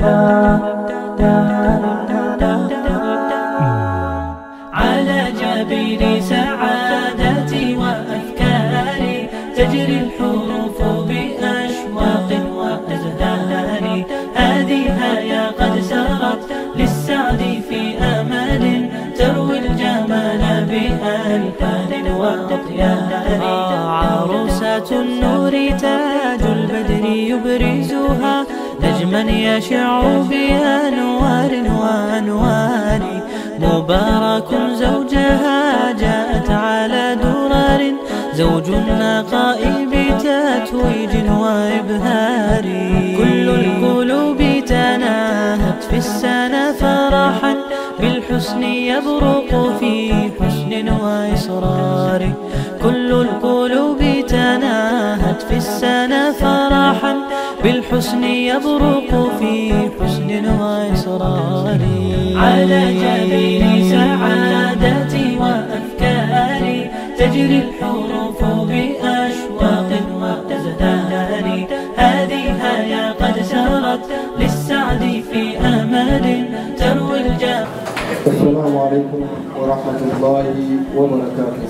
على جبين سعادتي وأفكاري تجري الحروف بأشواق وأزهار هذه يا قد سرت للسعد في أمل تروي الجمال بألفان وأطيار عروسة النور تاج البدر يبرزها نجما يشع بأنوار وأنوار مبارك زوجها جاءت على درر زوج النقاء بتتويج وإبهار كل القلوب تناهت في السنة فرحا بالحسن يبرق في حسن وإصرار كل القلوب تناهت في السنة فرحا بالحسن يبرق في حسن وإصرار على جبين سعادتي وأفكاري تجري الحروف بأشواق وأزدار هذه يا قد سرت للسعد في أمل تروي الجاه السلام عليكم ورحمة الله وبركاته.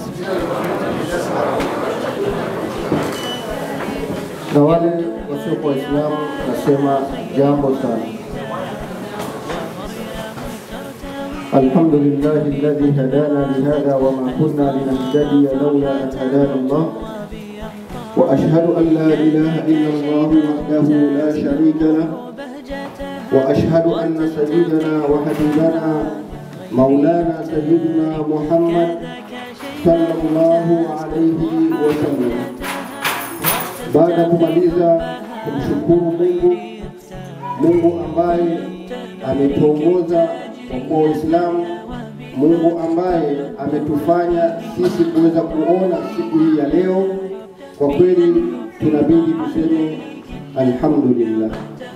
Na wale wasiokuwa Waislamu nasema jambo sana. الحمد لله الذي هدانا لهذا وما كنا لنهتدي لولا أن هدانا الله وأشهد أن لا إله إلا الله وحده لا شريك له وأشهد أن سيدنا وحبيبنا مولانا سيدنا محمد صلى الله عليه وسلم baada ya kumaliza kumshukuru Mungu, Mungu ambaye ametuongoza kwa kuwa Waislamu, Mungu ambaye ametufanya sisi kuweza kuona siku hii ya leo, kwa kweli tunabidi tuseme alhamdulillah.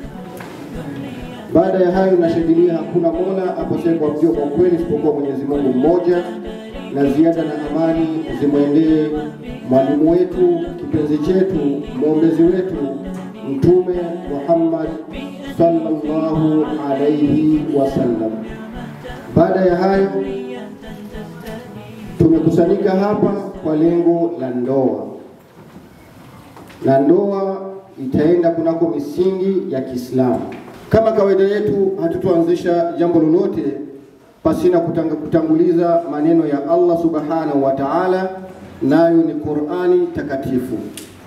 Baada ya hayo nashangilia, hakuna mola apasaye kuabudiwa kwa kweli isipokuwa Mwenyezi Mungu mmoja, na ziada na amani zimwendee mwalimu wetu, kipenzi chetu, mwombezi wetu, Mtume Muhammad sallallahu alayhi wasallam. Baada ya hayo, tumekusanyika hapa kwa lengo la ndoa, na ndoa itaenda kunako misingi ya Kiislamu. Kama kawaida yetu, hatutoanzisha jambo lolote pasina kutanga, kutanguliza maneno ya Allah subhanahu wa ta'ala, nayo ni Qur'ani takatifu.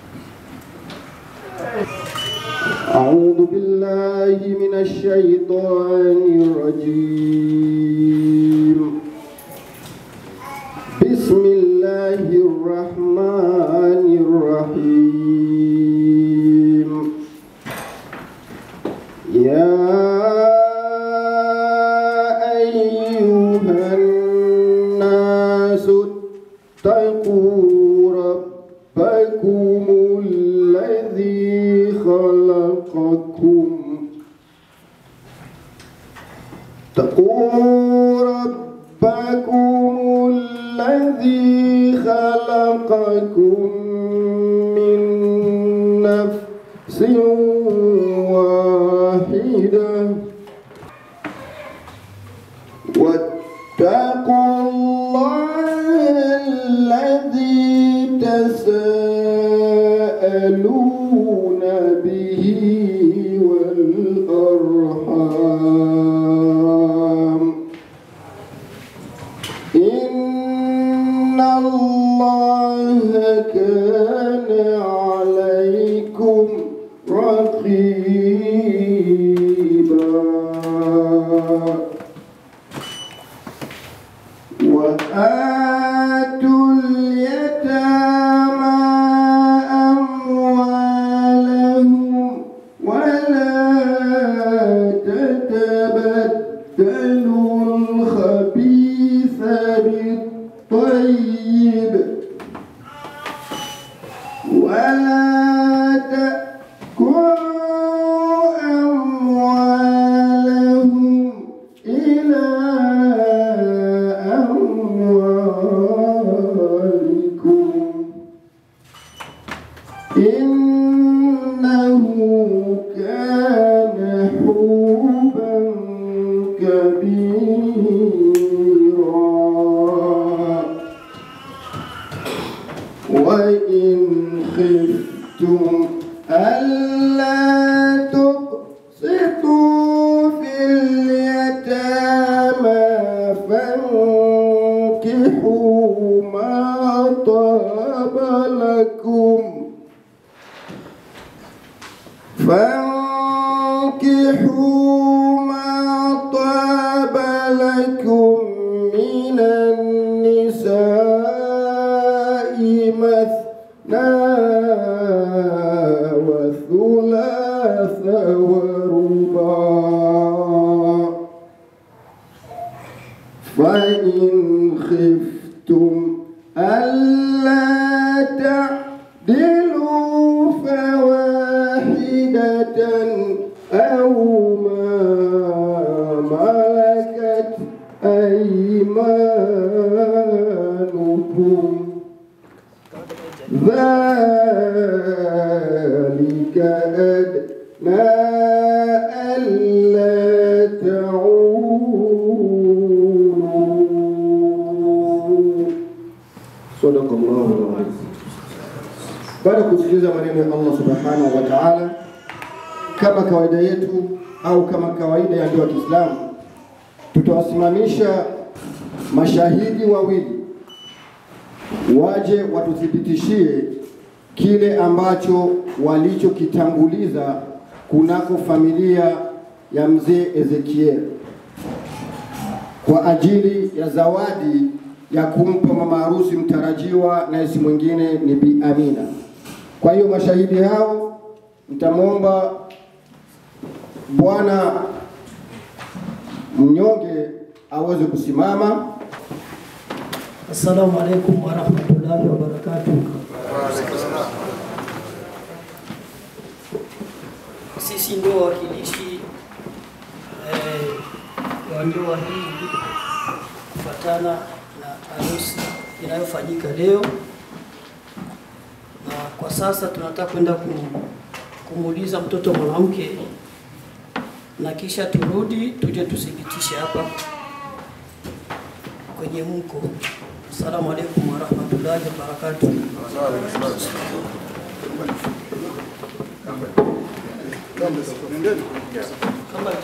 أعوذ بالله من الشيطان الرجيم بسم الله الرحمن الرحيم يا أيها الناس اتقوا ربكم الذي خلقكم اتقوا ربكم الذي خلقكم من نفس واحدة واتقوا الله الذي تساءلون به والأرحام إن الله كان عليكم رقيبا وآتوا اليتامى أموالهم ولا تتبدلوا الخبيث بالطيب ولا تأكلوا أموالهم إلى أموالكم إنه كان حوبا وإن خفتم ألا تقسطوا في اليتامى فانكحوا ما طاب لكم فانكحوا ما طاب لكم من النساء مثنى وثلاث ورباع فإن خفتم ألا تعدلوا فواحدة أو ما ملكت أيمانكم ذلك أدنى ألا تعولوا صدق الله العظيم baada ya kusikiliza maneno ya Allah subhanahu wa ta'ala, kama kawaida yetu au kama kawaida ya ndoa ya Kiislamu, tutawasimamisha mashahidi wawili waje watuthibitishie kile ambacho walichokitanguliza kunako familia ya mzee Ezekiel kwa ajili ya zawadi ya kumpa mama harusi mtarajiwa, na si mwingine ni Bi Amina. Kwa hiyo mashahidi hao mtamwomba bwana mnyonge aweze kusimama. Assalamu alaikum warahmatullahi wabarakatuh. Sisi ndio wawakilishi eh, wa ndoa hii kufuatana na harusi inayofanyika leo, na kwa sasa tunataka kwenda kum- kumuuliza mtoto mwanamke na kisha turudi tuje tuthibitishe hapa kwenye mko. Assalamu alaikum warahmatullahi wabarakatuh. Kama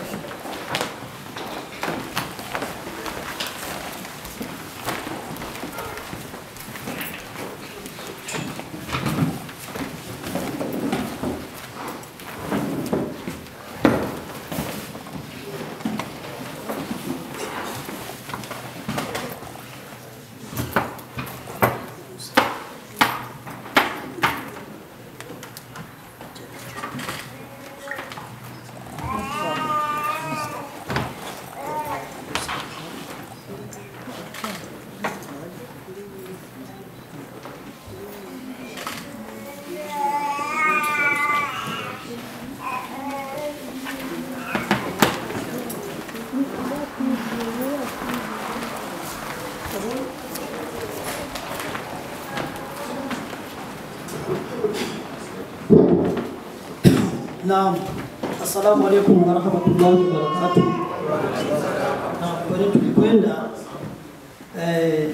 Naam, assalamu alaikum warahmatullahi wabarakatuh. Na kwenye tulikwenda eh,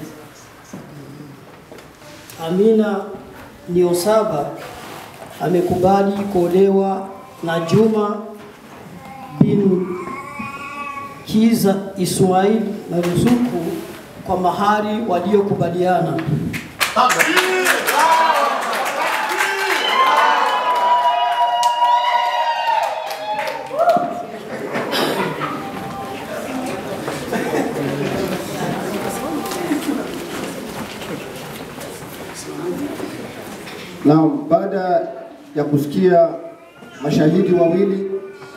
Amina Niosaba amekubali kuolewa na Juma bin Kiza Ismail na Ruzuku kwa mahari waliokubaliana. Na baada ya kusikia mashahidi wawili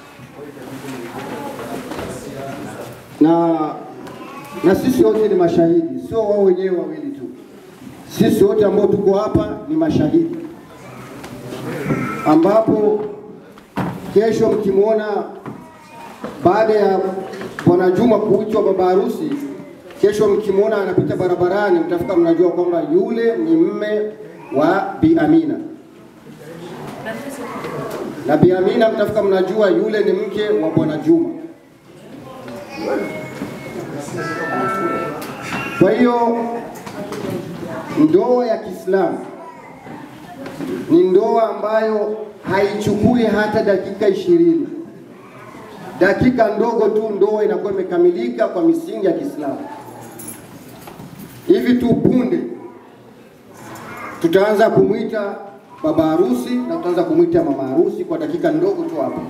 na na sisi wote ni mashahidi, sio wao wenyewe wawili tu. Sisi wote ambao tuko hapa ni mashahidi, ambapo kesho mkimwona baada ya bwana Juma kuitwa baba harusi, kesho mkimwona anapita barabarani, mtafika mnajua kwamba yule ni mme wa Bi Amina, na Bi Amina mtafika mnajua yule ni mke wa bwana Juma. Kwa hiyo ndoa ya Kiislamu ni ndoa ambayo haichukui hata dakika ishirini, dakika ndogo tu ndoa inakuwa imekamilika kwa misingi ya Kiislamu. Hivi tu punde tutaanza kumwita baba harusi na tutaanza kumwita mama harusi kwa dakika ndogo tu hapo.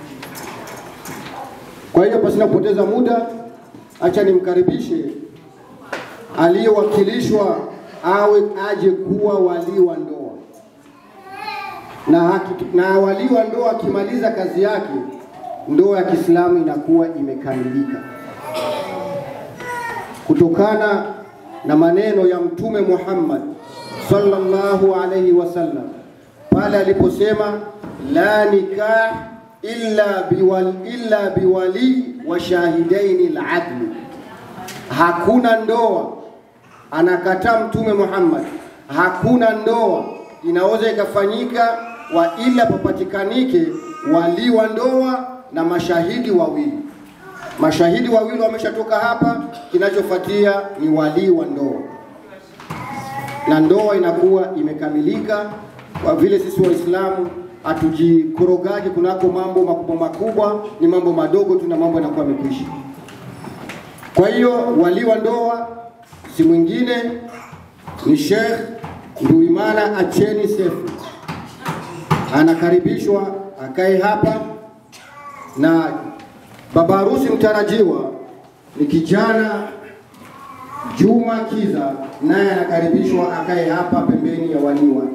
Kwa hiyo pasina kupoteza muda, acha nimkaribishe aliyewakilishwa awe aje kuwa walii wa ndoa na, haki, na walii wa ndoa akimaliza kazi yake, ndoa ya Kiislamu inakuwa imekamilika kutokana na maneno ya Mtume Muhammad sallallahu alayhi wasallam pale aliposema la nikah illa biwali, illa biwali wa shahidaini al-adl, hakuna ndoa. Anakataa Mtume Muhammad, hakuna ndoa inaweza ikafanyika wa ila papatikanike wali wa ndoa na mashahidi wawili. Mashahidi wawili wameshatoka hapa, kinachofuatia ni walii wa ndoa na ndoa inakuwa imekamilika. Kwa vile sisi Waislamu hatujikorogaji kunako mambo makubwa makubwa, ni mambo madogo tu na mambo yanakuwa yamekwisha. Kwa hiyo walii wa ndoa si mwingine ni Sheikh Nduimana Acheni Sefu, anakaribishwa akae hapa, na baba harusi mtarajiwa ni kijana Juma Kiza, naye anakaribishwa akae hapa pembeni ya walii wake.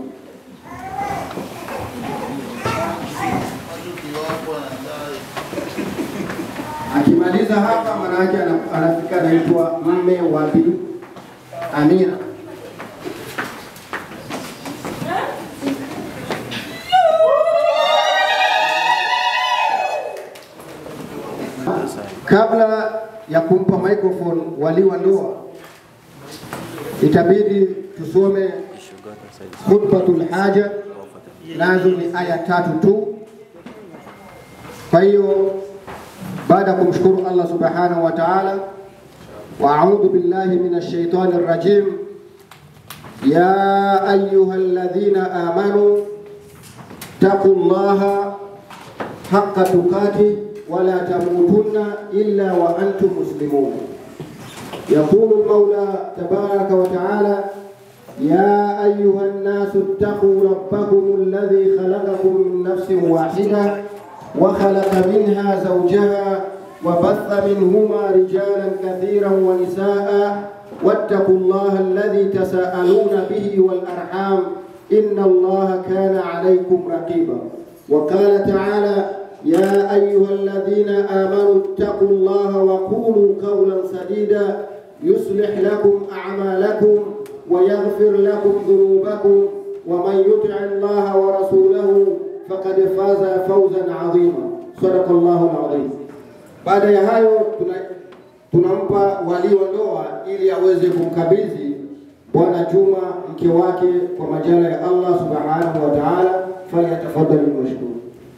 Akimaliza hapa, maana yake ana- anafika anaitwa mme wa Bi Amina. Kabla ya kumpa microphone walii wa ndoa, itabidi tusome khutbatul haja, nazo ni aya tatu tu. Kwa hiyo baada ya kumshukuru Allah subhanahu wa ta'ala, wa a'udhu billahi minash shaitani rrajim, ya ayuha alladhina amanu taqullaha haqqa tuqatih ولا تموتن إلا وأنتم مسلمون يقول المولى تبارك وتعالى يا أيها الناس اتقوا ربكم الذي خلقكم من نفس واحدة وخلق منها زوجها وبث منهما رجالا كثيرا ونساء واتقوا الله الذي تساءلون به والأرحام إن الله كان عليكم رقيبا وقال تعالى يا أيها الذين آمنوا اتقوا الله وقولوا قولا سديدا يصلح لكم أعمالكم ويغفر لكم ذنوبكم ومن يطع الله ورسوله فقد فاز فوزا عظيما صدق الله العظيم baada ya hayo tuna, tunampa walii wa ndoa ili aweze kumkabidhi bwana Juma mke wake kwa majala ya Allah subhanahu wa ta'ala falyatafadhali mashkuru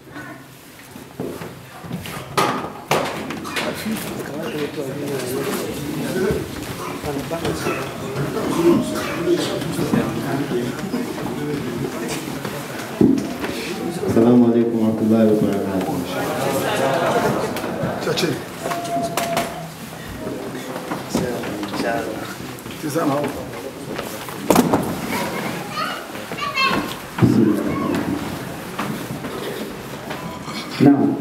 Assalamu alaikum warahmatullahi wabarakatuh. Naam,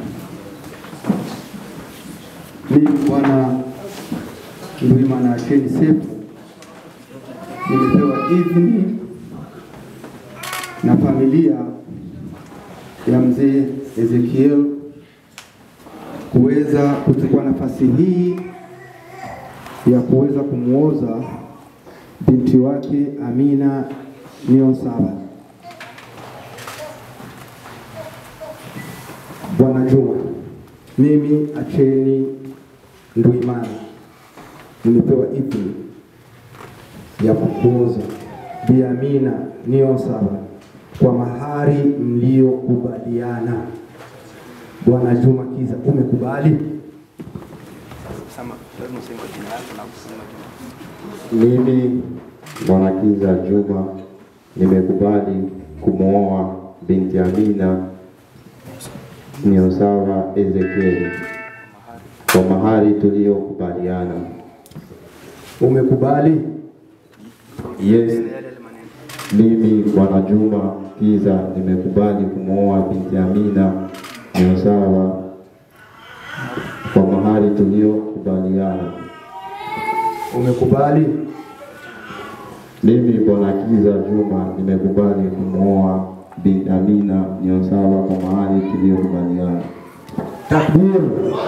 mimi bwana Ndwimana Acheni Sefu nimepewa idhini na familia ya mzee Ezekiel kuweza kuchukua nafasi hii ya kuweza kumwoza binti wake Amina Nio Saba. Bwana Juma, mimi Acheni Nduimana nimepewa idhini ya kukuoza Bi Amina Nio Saba kwa mahari mliokubaliana. Bwana Juma Kiza, umekubali? kusema lazima useme jina lako na kusema jina. Mimi Mwanakiza Juma nimekubali kumwoa binti Amina Niosawa Ezekieli kwa mahari tuliyokubaliana. Umekubali? Yes, Yale yale maneno. mimi Bwana Juma Kiza nimekubali kumwoa binti Amina Niosawa kwa mahari tuliyokubaliana. Umekubali? Mimi Bwana Kiza Juma nimekubali kumwoa binti Amina Niosawa kwa mahari tuliyokubaliana. Takbir.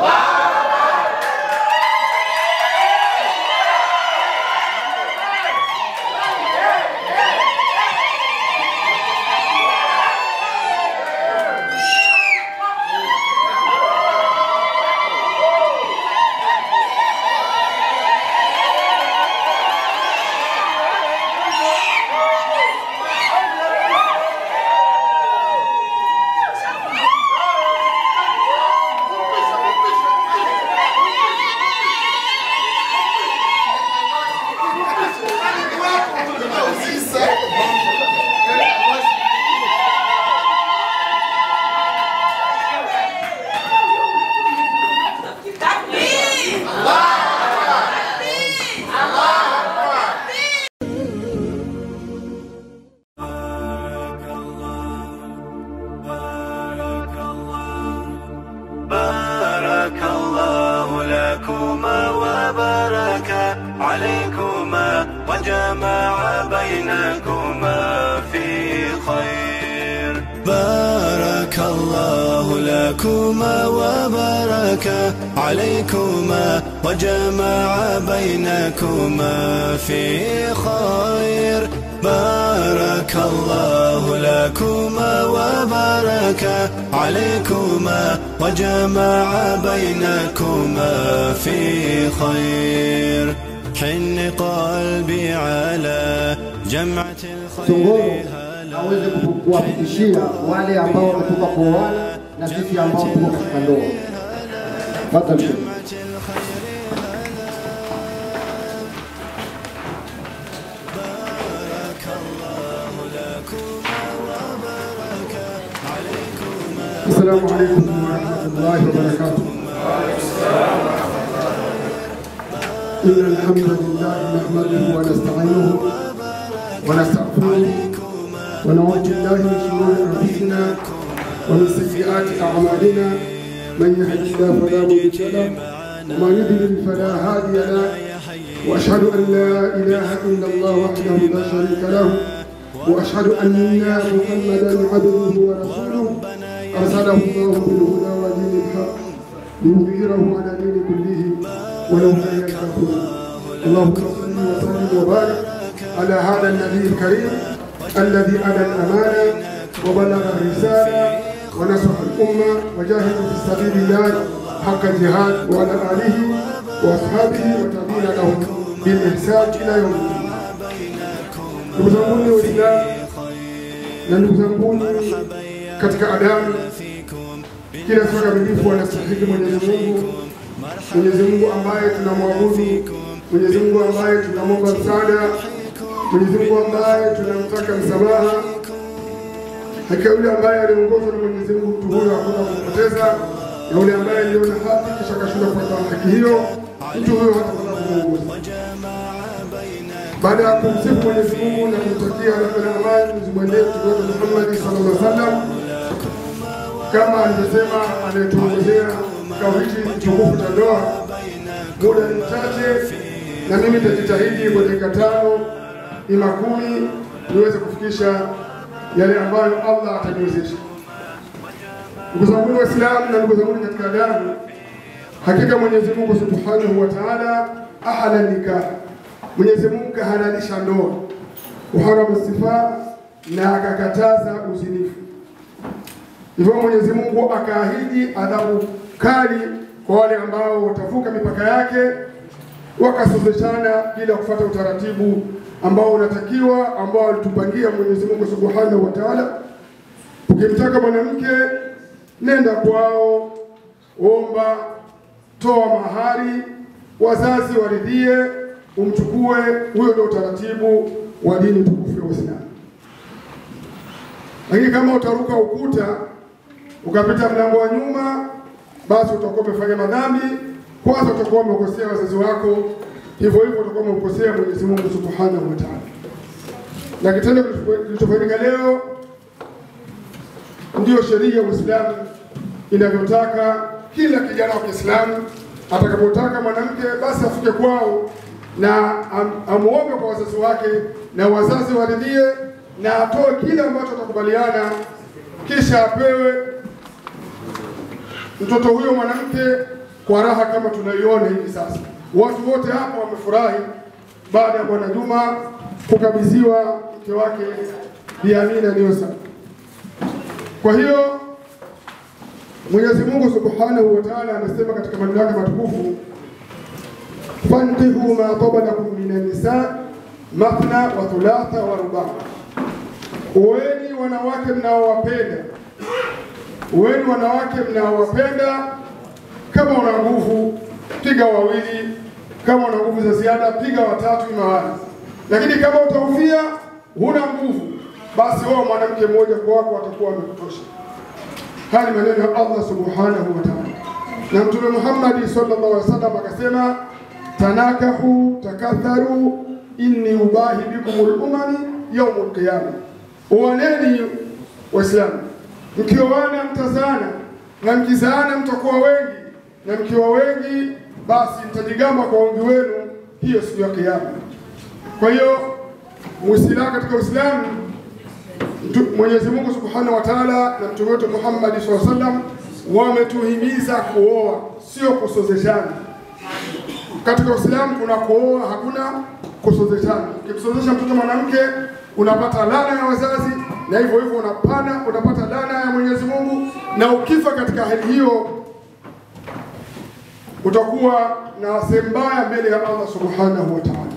بارك الله لكما وبارك عليكما وجمع بينكما في خير بارك الله لكما وبارك عليكما وجمع بينكما في خير بارك الله لكما وبارك عليكما وجمع بينكما في خير حن قلبي على جمعة Songoro الخير هلا aweze kuwafikishia wale ambao wametoka kuoana na sisi ambao tuko katika ndoa. Tafadhali. السلام عليكم ورحمة الله وبركاته إن الحمد لله نحمده ونستعينه ونستغفره ونعوذ بالله من شرور أنفسنا ومن سيئات أعمالنا من يهد الله فلا مضل له ومن يضلل فلا هادي له وأشهد أن لا إله إلا الله وحده لا شريك له وأشهد أن محمدا عبده ورسوله أرسله الله بالهدى ودين الحق ليظهره على دين كله ولو كره الكافرون اللهم صل وسلم وبارك على هذا النبي الكريم الذي أدى الأمانة وبلغ الرسالة ونصح الأمة وجاهد في سبيل الله حق الجهاد وعلى آله وأصحابه وتابعين لهم بالإحسان إلى يوم الدين. Ndugu zanguni Waislamu na ndugu zanguni katika adamu, kila siku kamilifu anastahili Mwenyezi Mungu, Mwenyezi Mungu ambaye tunamwabudu, Mwenyezi Mungu ambaye tunamwomba msaada, Mwenyezi Mungu ambaye tunamtaka msamaha. Hakika yule ambaye aliongozwa na Mwenyezi Mungu, mtu huyo hakuna kumpoteza, na yule ambaye aliona haki kisha akashindwa kupata haki hiyo, mtu huyo hatakwenda kumuongoza. Baada ya kumsifu Mwenyezi Mungu na kumtakia rehema na amani zimwendee mtume wetu Muhammad sallallahu alaihi wasallam, kama alivyosema anayetuongozea kikao hichi kitukufu cha ndoa, muda ni mchache, na mimi nitajitahidi kwa dakika tano ima kumi niweze kufikisha yale ambayo Allah ataniwezesha. Ndugu zangu Waislamu na ndugu zangu katika damu, hakika Mwenyezi Mungu Subhanahu wa Ta'ala ahala nikah, Mwenyezi Mungu kahalalisha ndoa, uharama sifa na akakataza uzinifu. Hivyo Mwenyezi Mungu akaahidi adhabu kali kwa wale ambao watavuka mipaka yake wakasozeshana bila kufuata utaratibu ambao unatakiwa ambao alitupangia Mwenyezi Mungu Subhanahu wa Ta'ala. Ukimtaka mwanamke nenda kwao, omba, toa mahari, wazazi waridhie, umchukue. Huyo ndio utaratibu wa dini tukufu ya Uislamu. Lakini kama utaruka ukuta ukapita mlango wa nyuma, basi utakuwa umefanya madhambi. Kwanza utakuwa umekosea wazazi wako, hivyo hivyo utakuwa umekosea Mwenyezi Mungu Subhanahu wa Ta'ala. Na kitendo kilichofanyika leo ndiyo sheria ya Uislamu inavyotaka. Kila kijana wa Kiislamu atakapotaka mwanamke, basi afike kwao na am, amuombe kwa wazazi wake na wazazi waridhie, na atoe kile ambacho atakubaliana, kisha apewe mtoto huyo mwanamke kwa raha kama tunaiona hivi sasa. Watu wote hapa wamefurahi baada ya Bwana Juma kukabidhiwa mke wake Bi Amina Niosa. Kwa hiyo Mwenyezi Mungu Subhanahu wa Ta'ala anasema katika maneno yake matukufu, fankihu ma taba lakum minan nisa mathna wa thulatha wa rubaa, oeni wanawake mnaowapenda, oeni wanawake mnaowapenda. Kama una nguvu piga wawili, kama una nguvu za ziada piga watatu imawali, lakini kama utaufia huna nguvu, basi wao mwanamke mmoja kwa wako watakuwa wamekutosha. Haya ni maneno ya Allah subhanahu wa ta'ala, na Mtume Muhammad sallallahu alaihi wasallam akasema, tanakahu takatharu inni ubahi bikumul umami yaumul qiyama, uwaneni Waislamu, mkioana mtazana na mkizaana mtakuwa wengi, na mkiwa wengi basi mtajigamba kwa wingi wenu hiyo siku ya Kiyama. Kwa hiyo Muislamu katika Uislamu Mtu- Mwenyezi Mungu Subhanahu wa Ta'ala na mtume wetu Muhammad SAW alaihi wasallam wametuhimiza kuoa, sio kusozeshana. Katika Uislamu kuna kuoa, hakuna kusozeshana. Ukimsozesha mtoto mwanamke unapata laana ya wazazi, na hivyo hivyo unapana unapata laana ya Mwenyezi Mungu, na ukifa katika hali hiyo utakuwa na sehemu mbaya mbele ya Allah Subhanahu wa Ta'ala.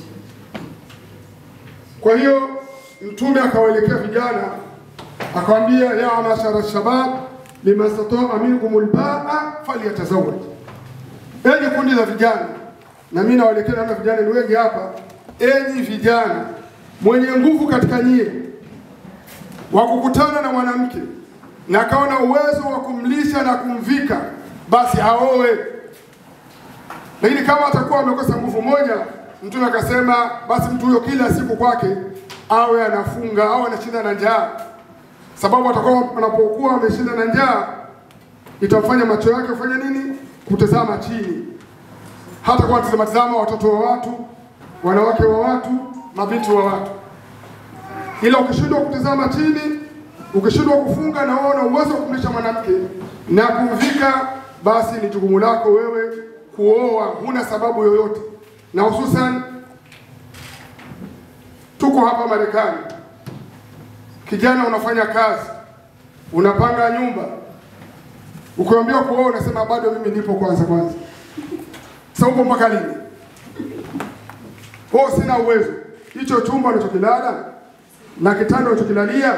Kwa hiyo Mtume akawaelekea vijana akawaambia, ya mashara shabab liman stataa minkum albaa falyatazawaj, enyi kundi la vijana. Na mimi nawaelekea, naona vijana ni wengi hapa. Enyi vijana, mwenye nguvu katika nyie wa kukutana na mwanamke na akawa na uwezo wa kumlisha na kumvika, basi aoe. Lakini kama atakuwa amekosa nguvu moja, Mtume akasema basi mtu huyo kila siku kwake awe anafunga au anashinda na njaa, sababu atakuwa anapokuwa ameshinda na njaa itamfanya macho yake kufanya nini? Kutazama chini, hata kwa tazama tazama watoto wa watu, wanawake wa watu, mabinti wa watu. Ila ukishindwa kutazama chini, ukishindwa kufunga na wewe una uwezo wa kumlisha mwanamke na kumvika, basi ni jukumu lako wewe kuoa, huna sababu yoyote, na hususan tuko hapa Marekani, kijana unafanya kazi, unapanga nyumba, ukiambiwa kuoa unasema bado mimi nipo kwanza kwanza. Sasa upo mpaka lini? Oh, sina uwezo. Hicho chumba unachokilala na kitanda unachokilalia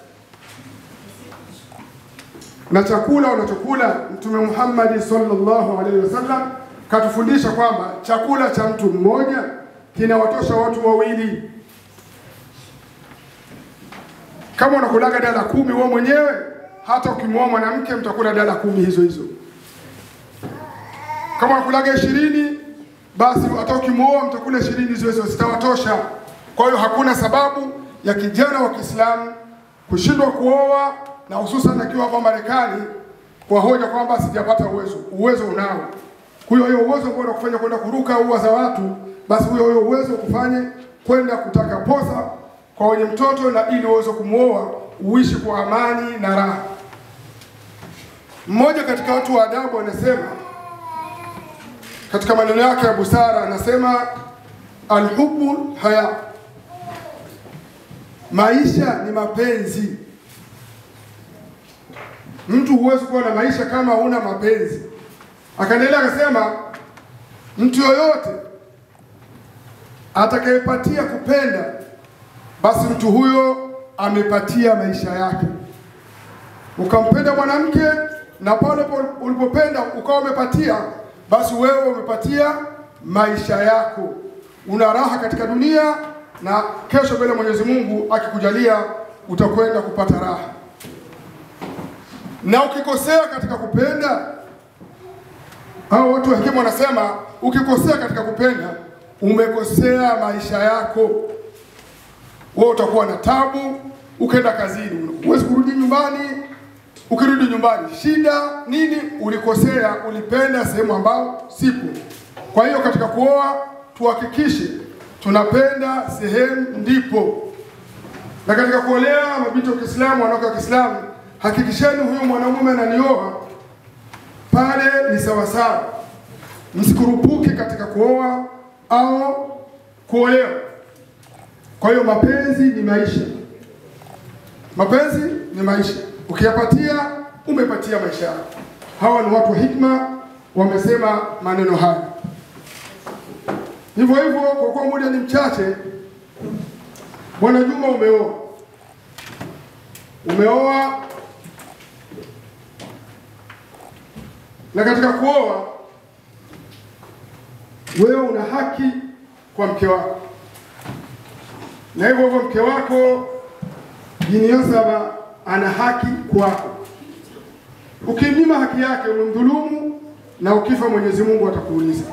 na chakula unachokula, Mtume Muhammad sallallahu alaihi wasallam katufundisha kwamba chakula cha mtu mmoja kinawatosha watu wawili. Kama unakulaga dala kumi wewe mwenyewe, hata ukimwoa mwanamke mtakula dala kumi hizo hizo. Kama unakulaga ishirini, basi hata ukimwoa mtakula ishirini hizo hizo, zitawatosha. Kwa hiyo hakuna sababu ya kijana wa Kiislamu kushindwa kuoa, na hususan akiwa hapa Marekani kwa hoja kwamba sijapata uwezo. Uwezo unao. Kwa hiyo hiyo uwezo ambao unakufanya kwenda kuruka ua za watu, basi huyo huyo uwezo ukufanye kwenda kutaka posa kwa wenye mtoto, na ili uweze kumwoa uishi kwa amani na raha. Mmoja katika watu wa adabu anasema katika maneno yake ya busara, anasema alhubu haya, maisha ni mapenzi. Mtu huwezi kuwa na maisha kama huna mapenzi. Akaendelea akasema, mtu yoyote atakayepatia kupenda, basi mtu huyo amepatia maisha yake. Ukampenda mwanamke na pale po- ulipopenda ukawa umepatia, basi wewe umepatia maisha yako, una raha katika dunia na kesho mbele Mwenyezi Mungu akikujalia utakwenda kupata raha. Na ukikosea katika kupenda, hao watu wa hekima wanasema ukikosea katika kupenda umekosea maisha yako. Wewe utakuwa na tabu, ukaenda kazini, huwezi kurudi nyumbani. Ukirudi nyumbani, shida nini? Ulikosea, ulipenda sehemu ambao sipo. Kwa hiyo katika kuoa tuhakikishe tunapenda sehemu ndipo, na katika kuolea mabinti wa Kiislamu, wanawake wa Kiislamu, hakikisheni huyu mwanamume ananioa pale ni sawasawa, msikurupuke katika kuoa au kuolewa. Kwa hiyo mapenzi ni maisha, mapenzi ni maisha. Ukiyapatia umepatia maisha yako. Hawa ni watu wa hikma, wamesema maneno haya. Hivyo hivyo, kwa kuwa muda ni mchache, Bwana Juma, umeoa umeoa, na katika kuoa wewe una haki kwa mke wako, na hivyo hivyo mke wako Jini Yosaba ana haki kwako. Ukimnyima haki yake umemdhulumu, na ukifa Mwenyezi Mungu atakuuliza.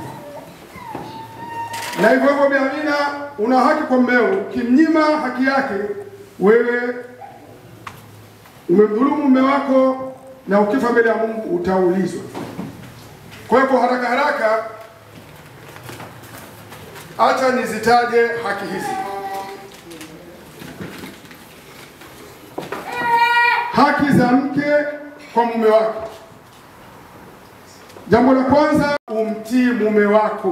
Na hivyo hivyo Bi Amina, una haki kwa mmeo. Ukimnyima haki yake, wewe umemdhulumu mume wako, na ukifa mbele ya Mungu utaulizwa. Kwa hiyo kwa haraka haraka, acha nizitaje haki hizi. Haki za mke kwa mume wake. Jambo la kwanza, umtii mume wako.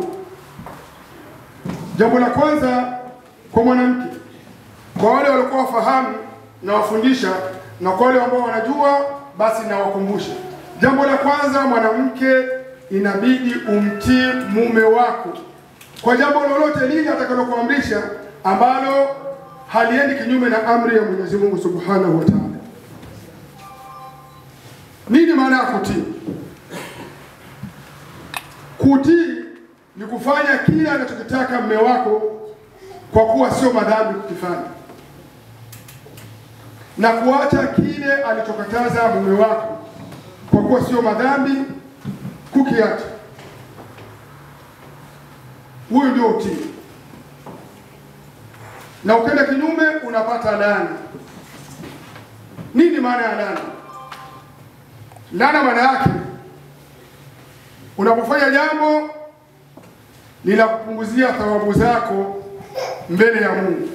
Jambo la kwanza kwa mwanamke, kwa wale waliokuwa wafahamu na wafundisha, na kwa wale ambao wanajua basi nawakumbusha. Jambo la kwanza, mwanamke inabidi umtii mume wako kwa jambo lolote lile atakalokuamrisha ambalo haliendi kinyume na amri ya Mwenyezi Mungu Subhanahu wa Ta'ala. Nini maana ya kutii? Kutii ni kufanya kile anachokitaka mme wako kwa kuwa sio madhambi kukifanya, na kuacha kile alichokataza mume wako kwa kuwa sio madhambi kukiacha. Huyu ndio utii, na ukenda kinyume unapata laana. Nini maana ya laana? Laana maana yake unapofanya jambo linakupunguzia thawabu zako mbele ya Mungu,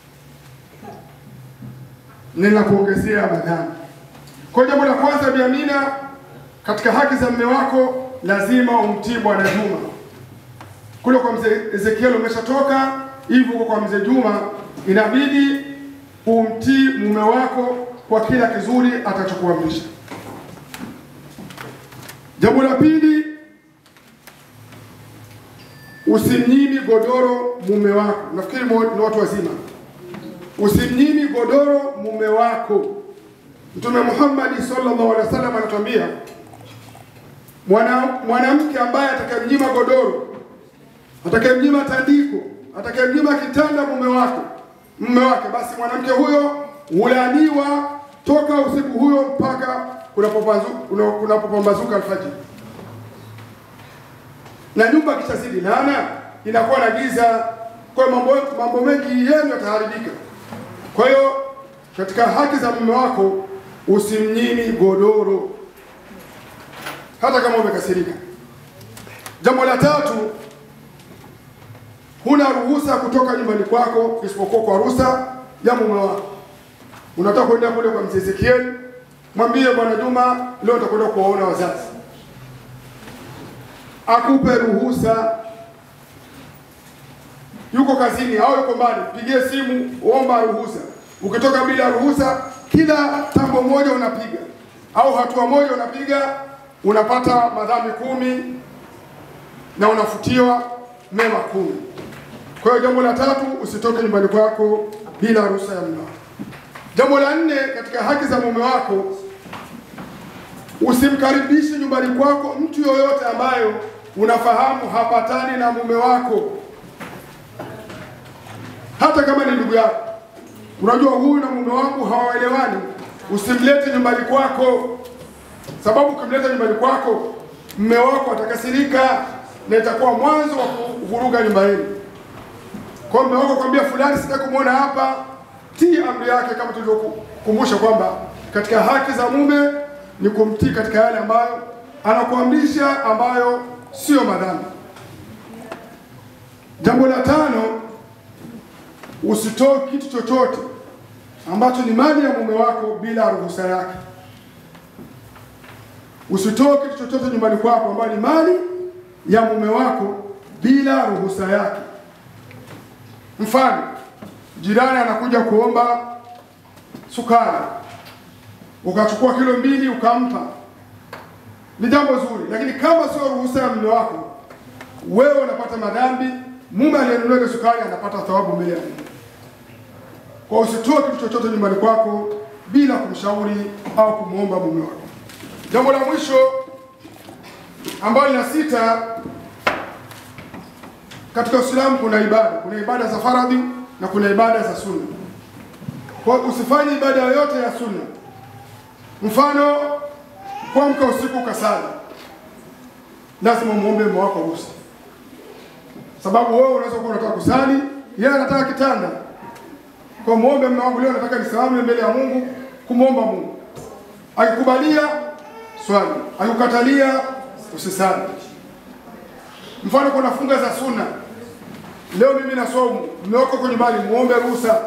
linakuongezea madhambi. Kwa jambo la kwanza, Bi Amina, katika haki za mume wako lazima umtii Bwana Juma. Kule kwa mzee Ezekiel umeshatoka, hivyo huko kwa mzee Juma inabidi umtii mume wako kwa kila kizuri atachokuamrisha. Jambo la pili, usimnyimi godoro mume wako. Nafikiri ni watu wazima. Usimnyimi godoro mume wako. Mtume Muhammad sallallahu alaihi wasallam anatuambia mwana mwanamke ambaye atakayemnyima godoro, atakayemnyima tandiko, atakayemnyima kitanda mume wako mume wake, basi mwanamke huyo hulaaniwa toka usiku huyo mpaka kunapopambazuka alfajiri. Na nyumba kishazidi laana, inakuwa na giza, kwa hiyo mambo, mambo mengi yenu yataharibika. Kwa hiyo katika haki za mume wako usimnyimi godoro hata kama umekasirika. Jambo la tatu, huna ruhusa kutoka nyumbani kwako isipokuwa kwa ruhusa ya mume wako. Unataka kwenda kule kwa mzee Ezekiel, mwambie bwana Juma, leo nitakwenda kuwaona wazazi, akupe ruhusa. Yuko kazini au yuko mbali, pigie simu, omba ruhusa. Ukitoka bila ruhusa, kila tambo moja unapiga au hatua moja unapiga, unapata madhambi kumi na unafutiwa mema kumi. Kwa hiyo jambo la tatu, usitoke nyumbani kwako bila ruhusa ya mume wako. Jambo la nne katika haki za mume wako, usimkaribishe nyumbani kwako mtu yoyote ambayo unafahamu hapatani na mume wako, hata kama ni ndugu yako, unajua huyu na mume wangu hawaelewani, usimlete nyumbani kwako, sababu ukimleta nyumbani kwako mume wako atakasirika na itakuwa mwanzo wa kuvuruga nyumba yenu. Kwa hiyo mume wako kwambia fulani, sitaki kumwona hapa, tii amri yake, kama tulivyokukumbusha kwamba katika haki za mume ni kumtii katika yale ambayo anakuamrisha, ambayo sio madhambi. Jambo la tano, usitoe kitu chochote ambacho ni mali ya mume wako bila ruhusa yake. Usitoe kitu chochote nyumbani kwako ambayo ni mali ya mume wako bila ruhusa yake. Mfano, jirani anakuja kuomba sukari, ukachukua kilo mbili ukampa, ni jambo zuri, lakini kama sio ruhusa ya mume wako, wewe unapata madhambi, mume aliyenunua ile sukari anapata thawabu mbele ya Mungu. Kwa usitoe kitu chochote nyumbani kwako bila kumshauri au kumwomba mume wako. Jambo la mwisho ambalo ni la sita, katika Uislamu kuna ibada, kuna ibada za faradhi na kuna ibada za sunna. Kwa hiyo usifanye ibada yoyote ya sunna. Mfano, kuamka usiku ukasali, lazima muombe mume wako ruhusa, sababu wewe unaweza kuwa unataka kusali, yeye anataka kitanda. Kwa muombe mume wangu, leo nataka nisimame mbele ya Mungu kumwomba Mungu. Akikubalia swali, akikatalia usisali. Mfano, kuna funga za sunna, leo mimi na somu, mume wako kwenye nyumbani, muombe ruhusa.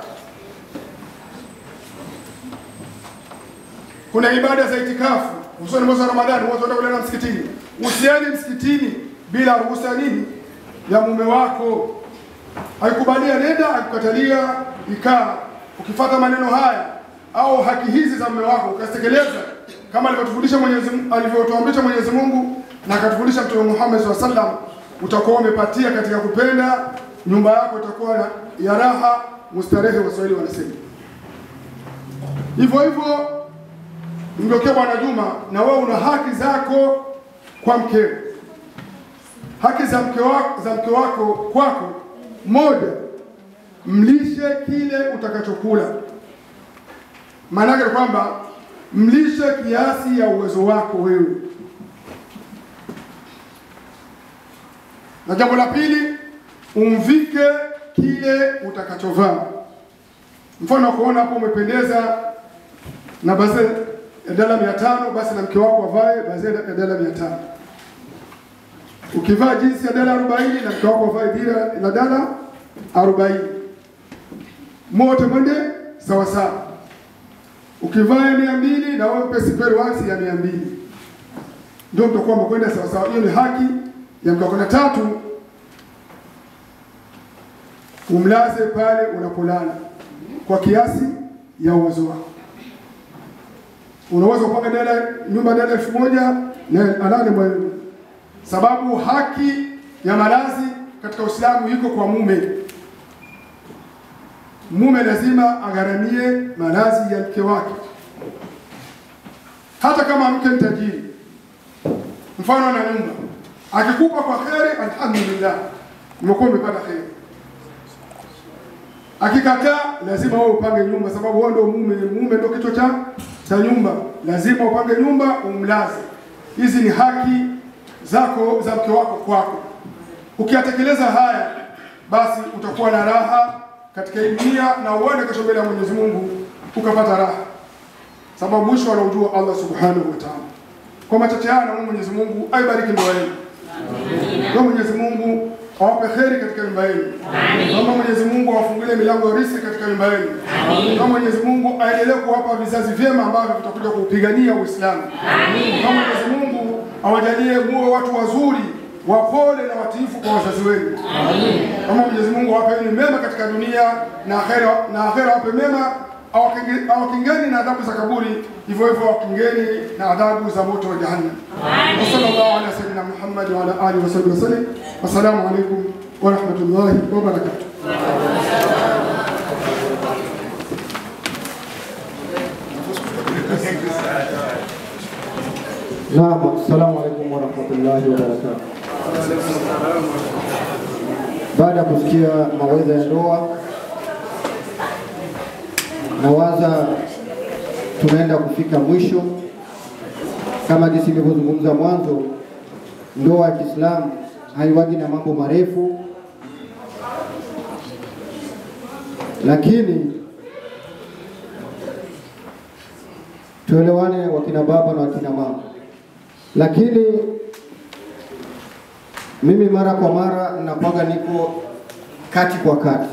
Kuna ibada za itikafu, hususani mwezi wa Ramadhani, watu wanaenda kulala msikitini. Usiende msikitini bila ruhusa ya nini? Ya mume wako. Akikubalia nenda, akikatalia ikaa. Ukifata maneno haya au haki hizi za mume wako ukazitekeleza kama alivyotufundisha Mwenyezi alivyotuamrisha Mwenyezi Mungu na akatufundisha Mtume Muhammad SAW sallam, utakuwa umepatia katika kupenda, nyumba yako itakuwa na ya raha mustarehe, Waswahili wanasema hivyo hivyo. Mgeukia Bwana Juma, na wewe una haki zako kwa mkeo. Haki za mke wako, za mke wako kwako, moja, mlishe kile utakachokula. Maana yake ni kwamba mlishe kiasi ya uwezo wako wewe. Na jambo la pili, umvike kile utakachovaa. Mfano wa kuona hapo umependeza na basi ya dala mia tano, basi na mke wako avae basi ya dala mia tano. Ukivaa jinsi ya dala arobaini na mke wako avae dira la dala arobaini, mote mwende sawa sawa. Ukivaa ya mia mbili na wewe mpe spare wax ya mia mbili, ndio mtakuwa mkwenda sawa sawa. Hiyo ni haki ya mke wako. Na tatu, umlaze pale unapolala kwa kiasi ya uwezo wako. Unaweza kupanga dala nyumba dala elfu moja na alale mwenyewe, sababu haki ya malazi katika Uislamu iko kwa mume. Mume lazima agharamie malazi ya mke wake, hata kama mke ni tajiri. Mfano na nyumba, akikupa kwa kheri, alhamdulillah, umekuwa umepata kheri. Akikataa, lazima wewe upange nyumba, sababu wewe ndio mume. Mume ndio kichwa cha cha nyumba, lazima upange nyumba, umlaze. Hizi ni haki zako za mke wako kwako. Ukiyatekeleza haya, basi utakuwa na raha katika hii dunia na uende kesho mbele ya Mwenyezi Mungu ukapata raha, sababu mwisho anaujua Allah subhanahu wa ta'ala. Kwa machache haya, na Mwenyezi Mungu aibariki ndoa yenu, na Mwenyezi Mungu awape kheri katika nyumba yenu, kama Mwenyezi Mungu awafungulie milango ya riziki katika nyumba yenu, kama Mwenyezi Mungu aendelee kuwapa vizazi vyema ambavyo vitakuja kuupigania Uislamu, kama Mwenyezi Mungu awajalie muwe watu wazuri wapole na watiifu kwa wazazi wenu. Kama Mwenyezi Mungu awapeni mema katika dunia na akhera, na akhera awape mema, awakinge- awakingeni na adhabu za kaburi, hivyo hivyo awakingeni na adhabu za moto wa jahannam. Wa sallallahu ala sayyidina Muhammad wa ala alihi wa sahbihi wasallam. Wassalamu alaikum wa rahmatullahi wa barakatuh. Naam, assalamu alaikum warahmatullahi wabarakatuh. Baada ya kusikia mawaidha ya ndoa, nawaza tunaenda kufika mwisho. Kama jinsi nilivyozungumza mwanzo, ndoa ya Kiislamu haiwagi na mambo marefu, lakini tuelewane, wakina baba na wakina mama. Lakini mimi mara kwa mara nakuwaga niko kati kwa kati,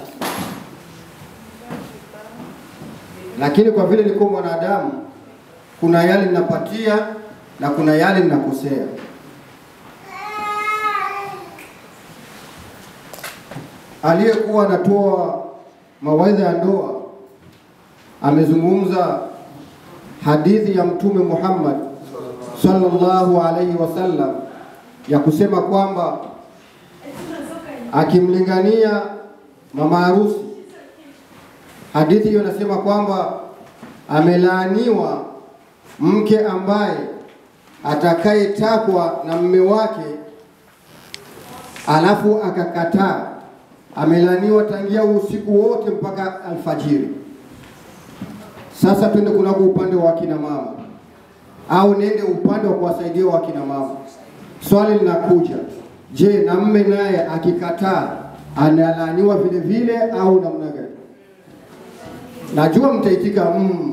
lakini kwa vile niko mwanadamu, kuna yale ninapatia na kuna yale ninakosea. Aliyekuwa anatoa mawaidha ya ndoa amezungumza hadithi ya Mtume Muhammad sallallahu alaihi wasallam ya kusema kwamba akimlingania mama harusi, hadithi hiyo inasema kwamba amelaaniwa mke ambaye atakayetakwa na mme wake alafu akakataa, amelaaniwa tangia usiku wote mpaka alfajiri. Sasa twende kunako upande wa akina mama, au nende upande wa kuwasaidia wakina mama. Swali linakuja, je, na mme naye akikataa analaaniwa vile vile au namna gani? Najua mtaitika mm.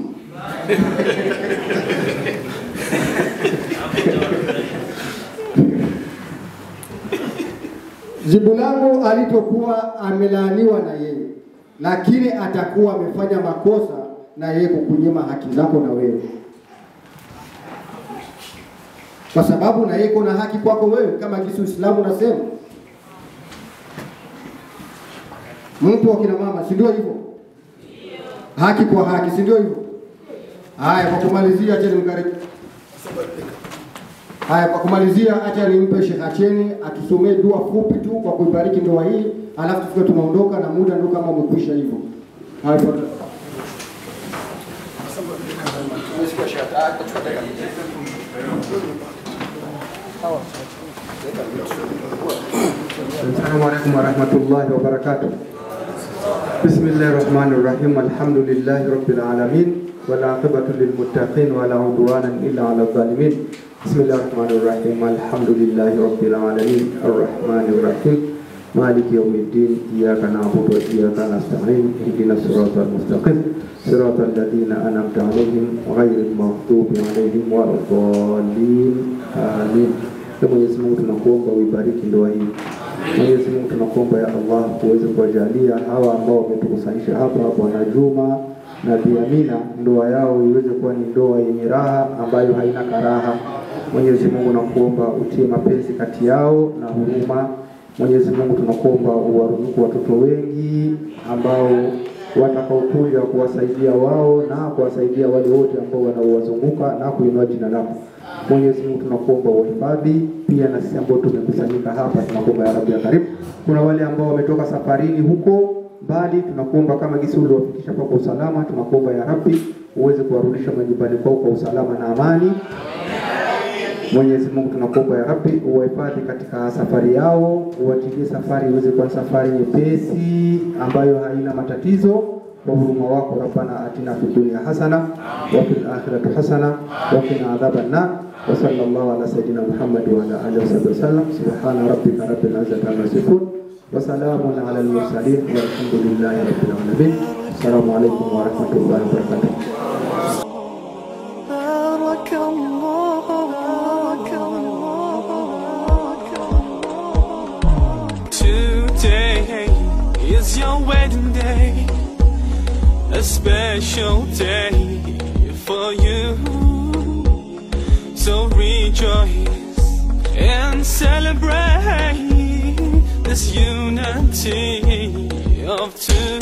Jibu langu alitokuwa amelaaniwa na yeye, lakini atakuwa amefanya makosa na yeye kukunyima haki zako na wewe, kwa sababu na yeye kuna haki kwako wewe, kama jinsi Uislamu unasema. Mtu wa kina mama, si ndio hivyo? Haki kwa haki, si ndio hivyo? Haya, kwa kumalizia, acha nimkaribu Haya, kwa kumalizia, acha nimpe Sheikh Acheni atusomee dua fupi tu kwa kuibariki ndoa hii, alafu tufike tunaondoka na muda ndio kama umekwisha hivyo. Haya, tafadhali. السلام عليكم ورحمة الله وبركاته بسم الله الرحمن الرحيم الحمد لله رب العالمين والعاقبة للمتقين ولا عدوان إلا على الظالمين بسم الله الرحمن الرحيم الحمد لله رب العالمين الرحمن الرحيم مالك يوم الدين إياك نعبد وإياك نستعين اهدنا الصراط المستقيم صراط الذين أنعمت عليهم غير المغضوب عليهم ولا الضالين آمين Ee Mwenyezi Mungu tunakuomba uibariki ndoa hii. Mwenyezi Mungu tunakuomba ya Allah uweze kuwajalia hawa ambao wametukusanyisha hapa, Bwana Juma na Bi Amina, ndoa yao iweze kuwa ni ndoa yenye raha ambayo haina karaha. Mwenyezi Mungu nakuomba utie mapenzi kati yao na huruma. Mwenyezi Mungu tunakuomba uwaruzuku watoto wengi ambao watakaokuja kuwasaidia wao na kuwasaidia wale wote ambao wanaowazunguka na kuinua jina lako. Mwenyezi Mungu tunakuomba uhifadhi pia na sisi ambao tumekusanyika hapa, tunakuomba ya Rabbi ya karibu. Kuna wale ambao wametoka safarini huko mbali, tunakuomba kama gisi uliwafikisha hapa kwa usalama, tunakuomba ya Rabbi uweze kuwarudisha majumbani kwao kwa usalama na amani. Mwenyezi Mungu tunakuomba ya Rabbi uwahifadhi katika safari yao, uwatilie safari iweze kuwa safari nyepesi ambayo haina matatizo kwa huruma wako. Rabbana atina fid dunya hasana wa fil akhirati hasana wa qina adhaban nar wa sallallahu ala sayidina Muhammad wa ala alihi wa sallam subhana rabbika rabbil izzati amma yasifun wa salamun ala al mursalin walhamdulillahi rabbil alamin. Assalamu alaykum wa rahmatullahi wa barakatuh. بارك الله بارك الله بارك الله Today is your wedding day, a special day for you. So rejoice and celebrate this unity of two.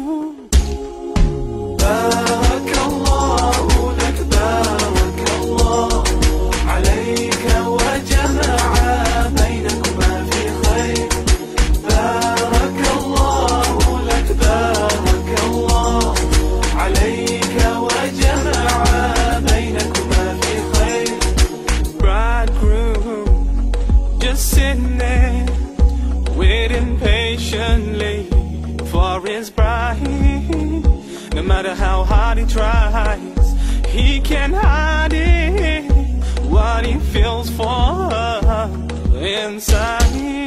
بارك الله لك بارك الله عليك وجمع بينكما في خير بارك الله لك بارك الله عليك وجمع بينكما في خير bridegroom just sitting standing, waiting patiently for his bride. No matter how hard he tries, he can't hide it. What he feels for her inside.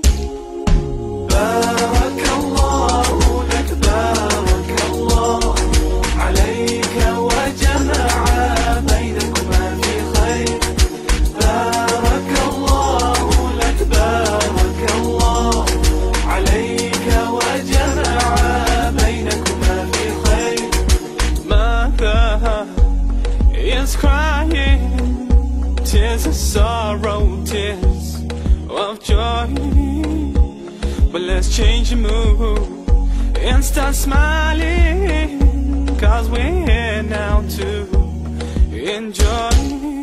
بارك الله لك بارك الله عليك وجمع بينكما في خير بارك الله لك بارك الله عليك وجمع بينكما في خير ماذا is crying tears of sorrow tears of joy but let's change the mood and start smiling cause we're here now to enjoy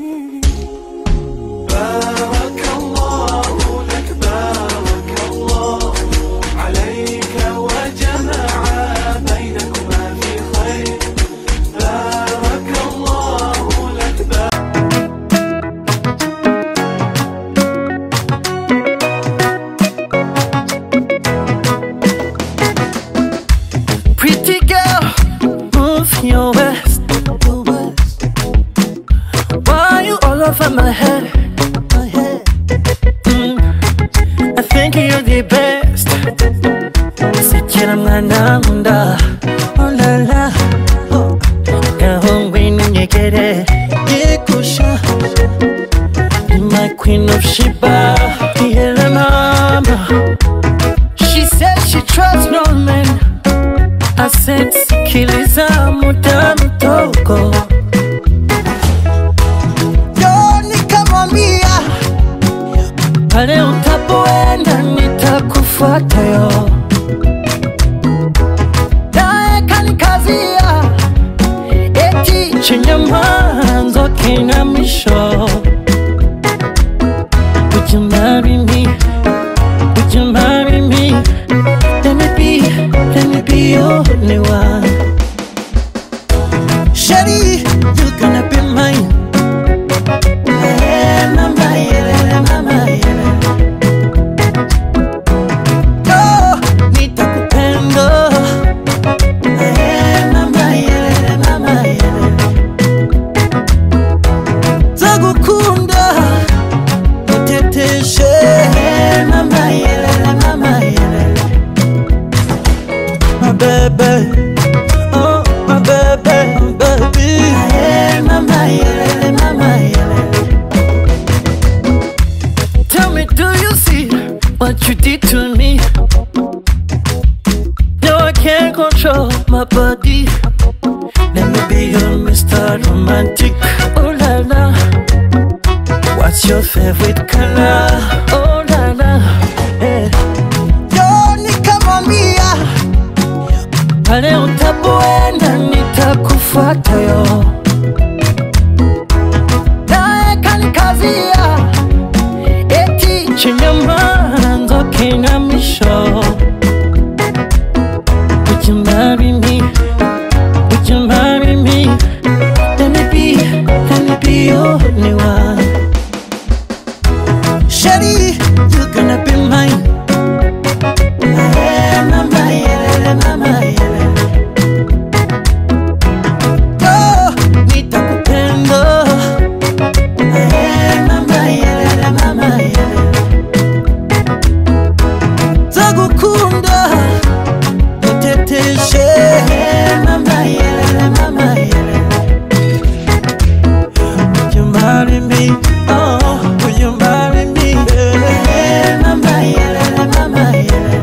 بارك الله لك بارك الله عليك وجمع بينكما في خير بارك الله لك بارك Pretty girl, move your waist. Why you all over my head? Mm, I think you're the best. Sikira mwana nkunda, oh la la. Oh, Gahungu ninyegere, yikusha. You're my queen of Sheba, yeah mama. She said she trusts no man. I said sikiliza muda mdogo Yo nikamwambia pale utapoenda nitakufuata yo naye kanikazia eti chenye mwanzo kina mwisho Would you marry me? Would you marry me? Let me be, let me be your only one. Shady, you're gonna be mine. Eh, mama, yeah, mama, yeah. Oh, nitakupenda. Eh, mama, yeah, mama, yeah. Tagukunda, niteteshe. Eh, mama, yeah, mama, yeah my baby. Oh, my baby, baby. Hey, mama, yeah, mama, yeah. Tell me, do you see what you did to me? No, I can't control my body. Let me be your Mr. Romantic. Oh la la. What's your favorite color? Oh la la. Yeah. Yo, nikamwambia pale utapoenda nitakufuata yo naye kanikazia eti chenye mwanzo kina mwisho Would you marry me? Would you marry me? Let me be, let me be your only one Shady, you're gonna be mine Eh, mama, yeah, mama, yeah. Oh, nitakupenda. Eh, mama, yeah, mama, yeah. Tagukunda, niteteshe. Eh, mama, yeah, mama, yeah. Would you marry me? Oh, would you marry me? Eh, mama, yeah, mama, yeah.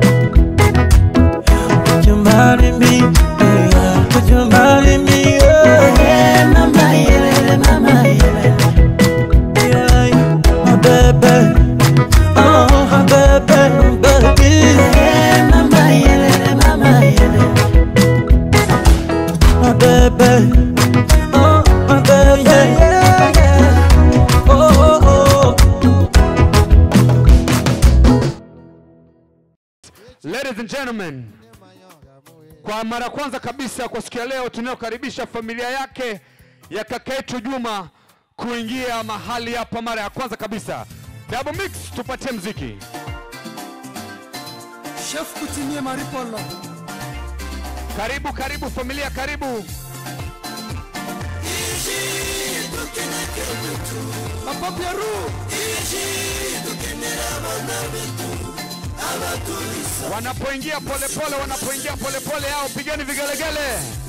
Would you marry me? Yeah. Would you marry me? Yeah, mama, yeah, mama, yeah. Yeah, my baby. Oh, my baby, baby. Yeah, mama, yeah, mama, yeah. My baby. Oh, my baby, yeah, yeah, yeah. Oh, oh, oh. Ladies and gentlemen, kwa mara ya kwanza kabisa kwa siku ya leo tunayokaribisha familia yake ya kaka yetu Juma kuingia mahali hapa mara ya kwanza kabisa. Double mix, tupatie mziki. Chef kutimie Maripolo. Karibu, karibu familia, karibu. Papa Pieru. Wanapoingia polepole, wanapoingia polepole yao, pigeni vigelegele.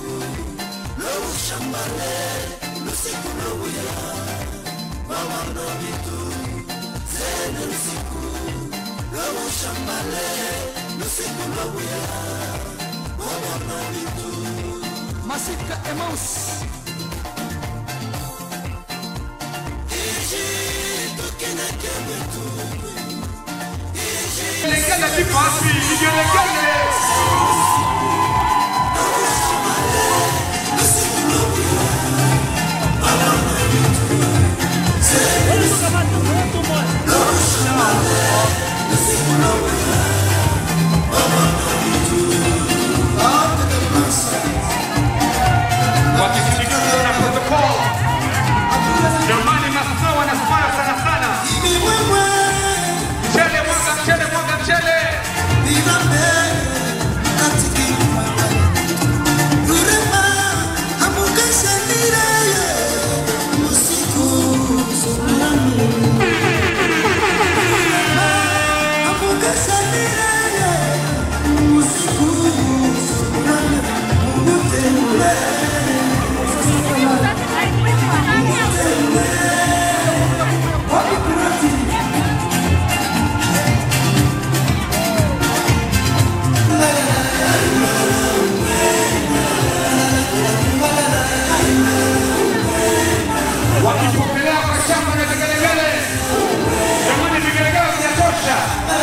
Masika Emaus. Vigelegele vipo wapi? Vigelegele. Wakisindikizwa na protocol. Jamani, maafisa wanasmile sana sana. Mchele mwaga, mchele mwaga, mchele. Wakipokelea kwa shamba na vigelegele. Jamani, vigelegele vinatosha.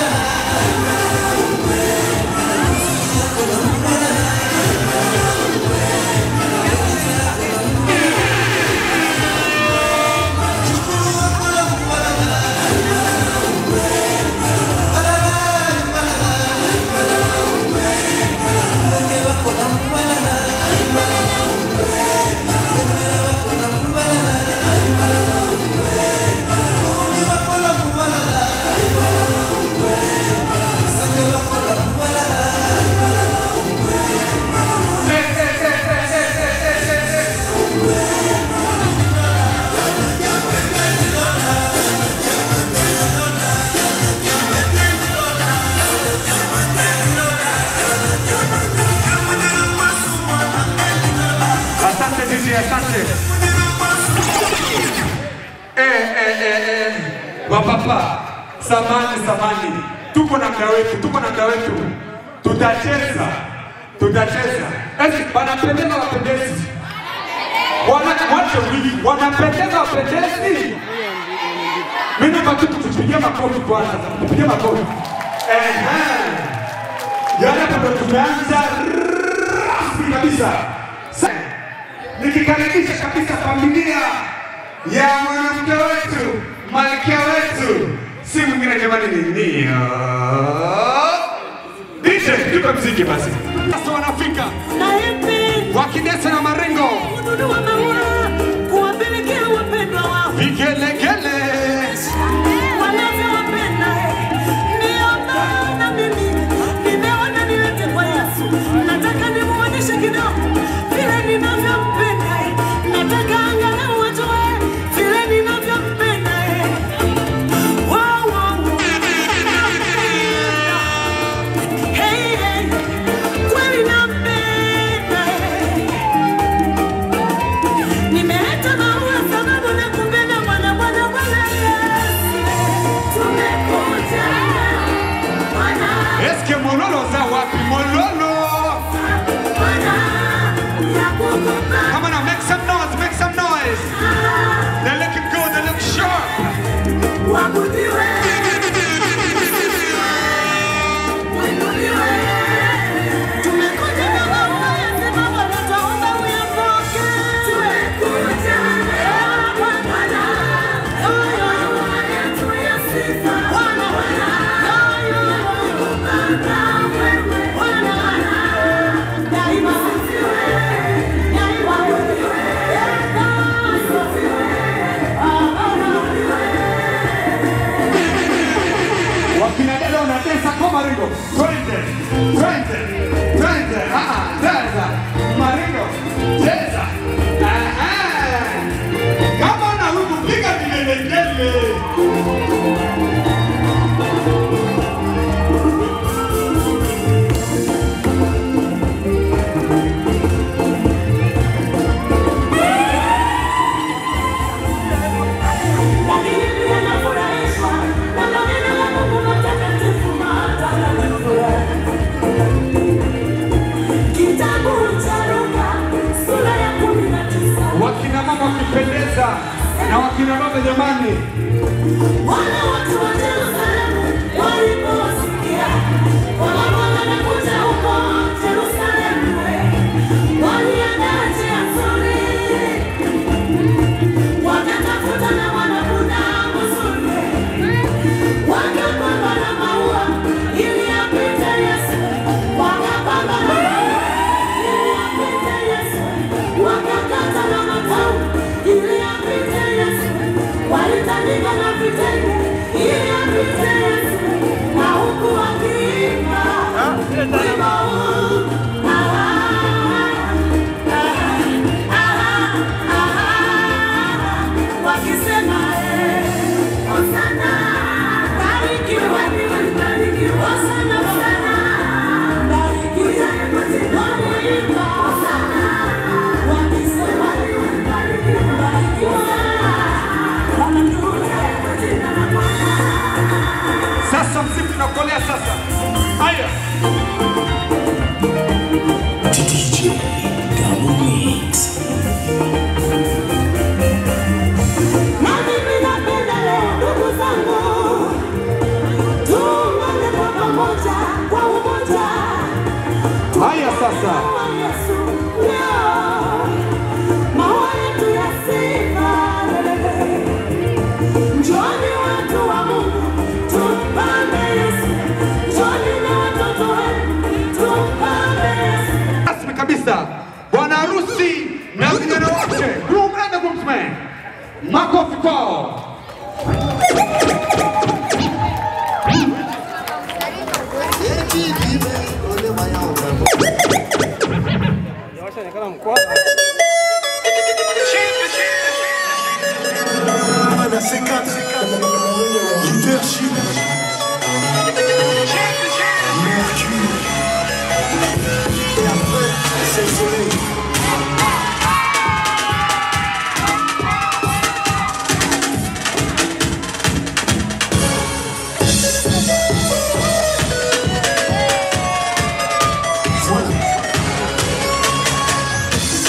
Asante DJ, asante. Eh, eh, eh, eh. Wapapa, samani samani, tuko na mda wetu, tuko na mda wetu, tutacheza, tutacheza. Esi, wanapendeza wapendezi, wana wache wiki, wanapendeza wapendezi. Mimi baki tupigie makofi kwanza, tupige makofi. Ehe, yani hapa ndo tumeanza rasmi kabisa. Sa- nikikaribisha kabisa familia ya mwanamke wetu malkia wetu si mwingine jamani ni Nia. DJ tupe mziki basi sasa wanafika wakidesa na maringo vigelegele Nataka nimuoneshe kidogo vile ninavyompenda, nataka angalau wajue vile ninavyompenda. Wow, wow, wow. Hey, hey, kweli nampenda. Nimeleta maua sababu nakupenda Bwana, Bwana, Bwana Yesu. Tumekuja Bwana, eske mololo za wapi mololo Bwana, ya kukupa Come on now, make some noise, make some noise. They looking good, they look sharp. Waabudiwe. Uinuliwe. Tumekuja na maua ya simama na twaomba uyapokee. Tumekuja na Bwana. Oyo, maua yetu ya sifa. Bwana, Bwana. Oyo, Bwana, wewe. Bwana, wakina dada wanatesa kwa maringo, twende twende twende, ah, cheza maringo, cheza Ah, ah. kama na huku piga vigelegele. Lakini pia nafurahishwa na maneno ya Mungu matakatifu matakatifu. Kitabu cha Luka sura ya kumi na tisa. wakina mama wakipendeza na wakina baba jamani, Wale watu wa Yerusalemu waliposikia kwamba Bwana anakuja huko Yerusalemu, waliandaa njia nzuri, wakatafuta na wanapunda mzuri, wakapamba na maua ili apite Yesu, wakapamba na maua ili apite Yesu, wakakata na matawi ili apite Yesu, walitandika na vitenge ili apite Yesu, na huku wakiimba wimbo huu ah, ah, ah, ah, wakisema eh, Hosana, barikiwa ni barikiwa, Hosana, Hosana, barikiwa wanaimba Hosana, wakisema ni barikiwa, barikiwa, haleluya, jina la Bwana. sasa mziki unakolea sasa. Haya, Na mimi napenda leo ndugu zangu, tuungane kwa pamoja, kwa umoja. haya sasa, Kwa Yesu leo, maua yetu ya sifa. Njooni watu wa Mungu, tumpambe Yesu. Njooni na watoto wenu, tumpambe Yesu. rasmi kabisa, bwana harusi na vijana wake, groom and the groomsmen, makofi kwao. Mana C4, leadership, Mercure. Et après, c'est le soleil. Voilà.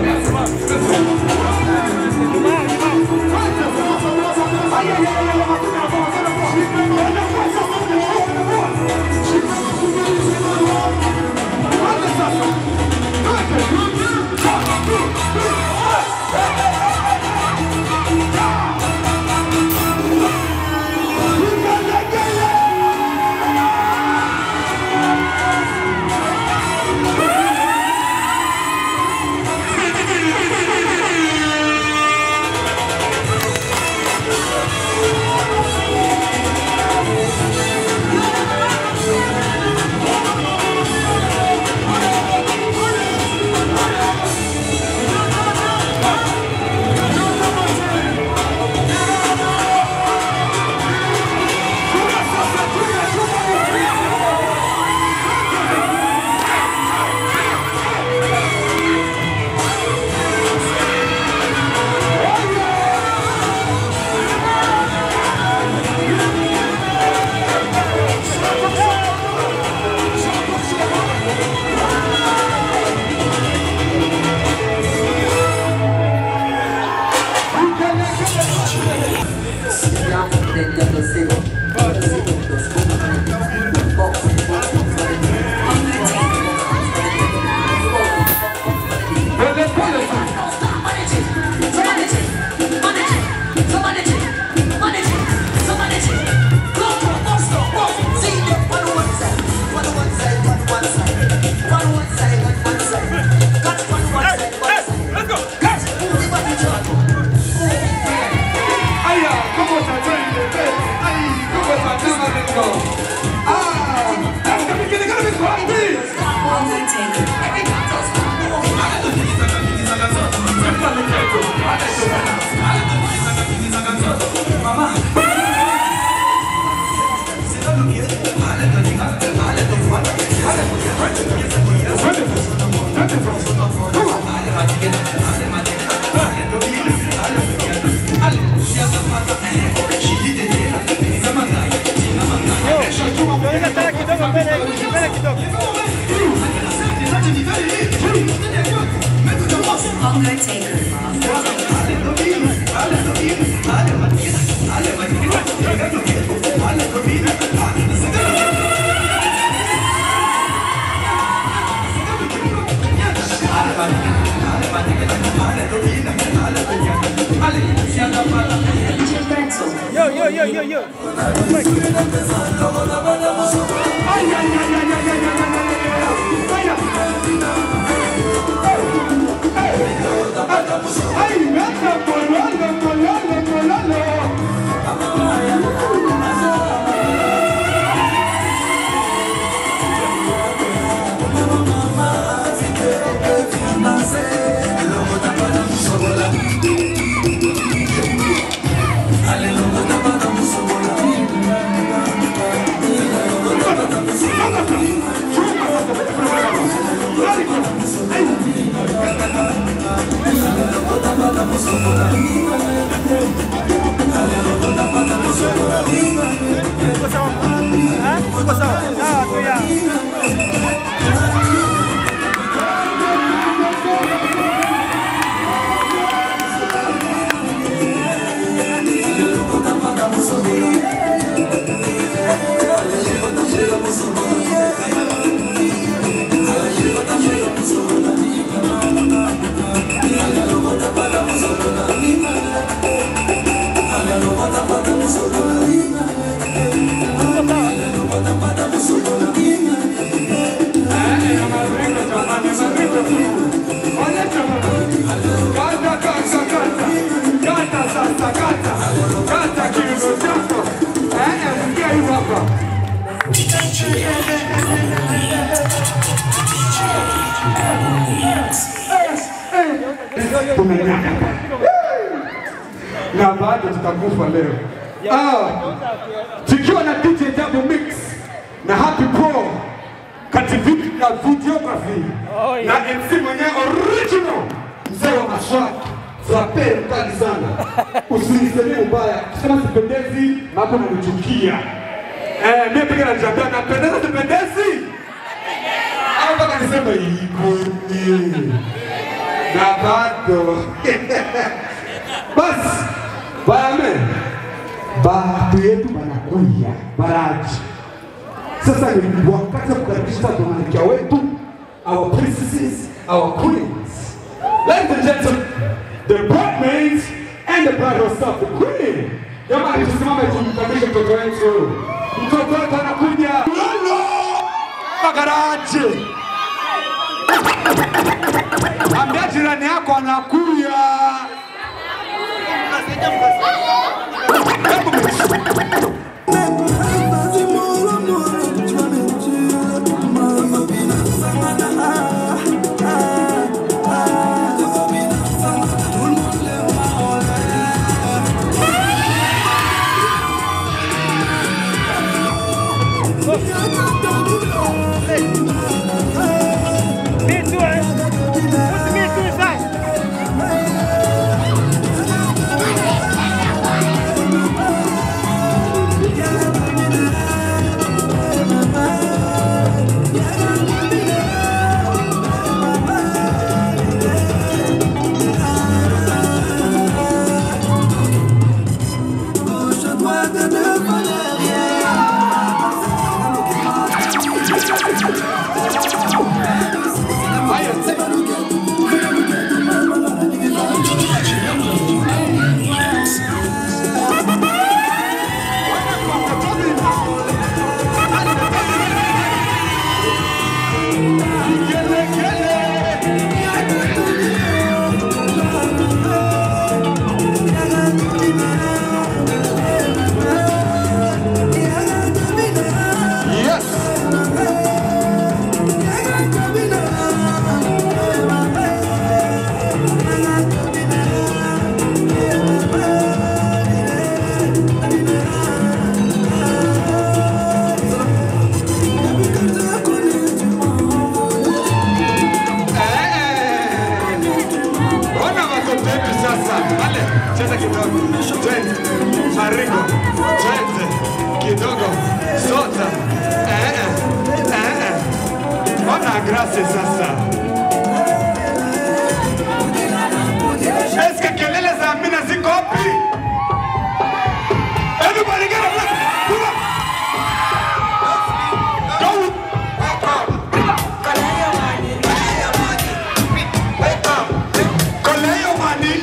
Yo, yo, yo, yo, yo. na bado tutakufa leo. Ah, tukiwa na DJ Double Mix na Happy Pro kati vi- na videography na MC mwenyewe original mzee wa maswaki Frappe mkali sana, usinisemee ubaya, kusema sipendezi mambo nanichukia. Eh, mimi pia najiambia napendeza, sipendezi au mpaka niseme ikoje? na bado basi bayame batu yetu banakuya baraji sasa ni wakati wa kukaribisha sasa malkia wetu our princesses our queens ladies and gentlemen the bridesmaids and the bride herself the queen jamani tusimame tumkaribishe mtoto wetu mtoto wetu anakuja lolo magaraji ambia jirani yako anakuya Ona watoto wetu sasa. Ale, cheza kidogo. Twende. Marigo. Twende. Kidogo. Sota. Eh eh. Eh eh. Ona grace sasa. Eske kelele za Amina ziko wapi? Everybody get up. Pull up. Go. Koleo mani.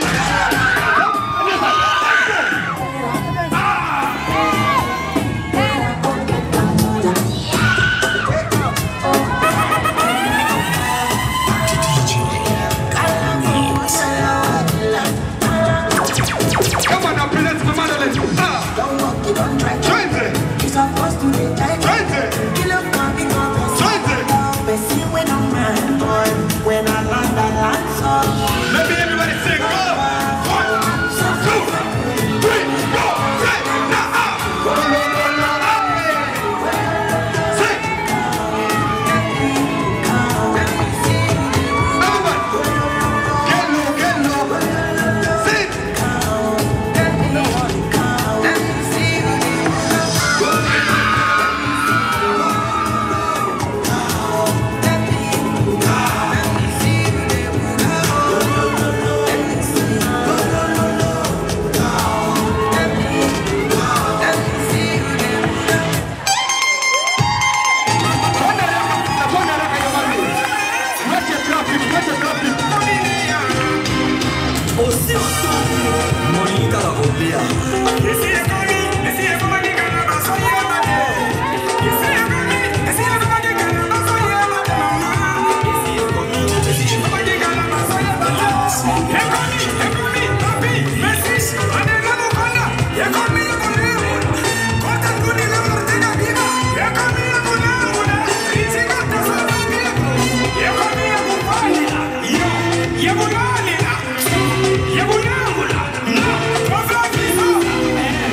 Come on now, present to Madeline. Ah. Twende. Twende. Twende. Let me everybody sing. Go. One, two, three, go. Say, now, ah. Lo, lo, lo, lo, ah. Sing. Everybody. Get low, get low. Sing. Yeah,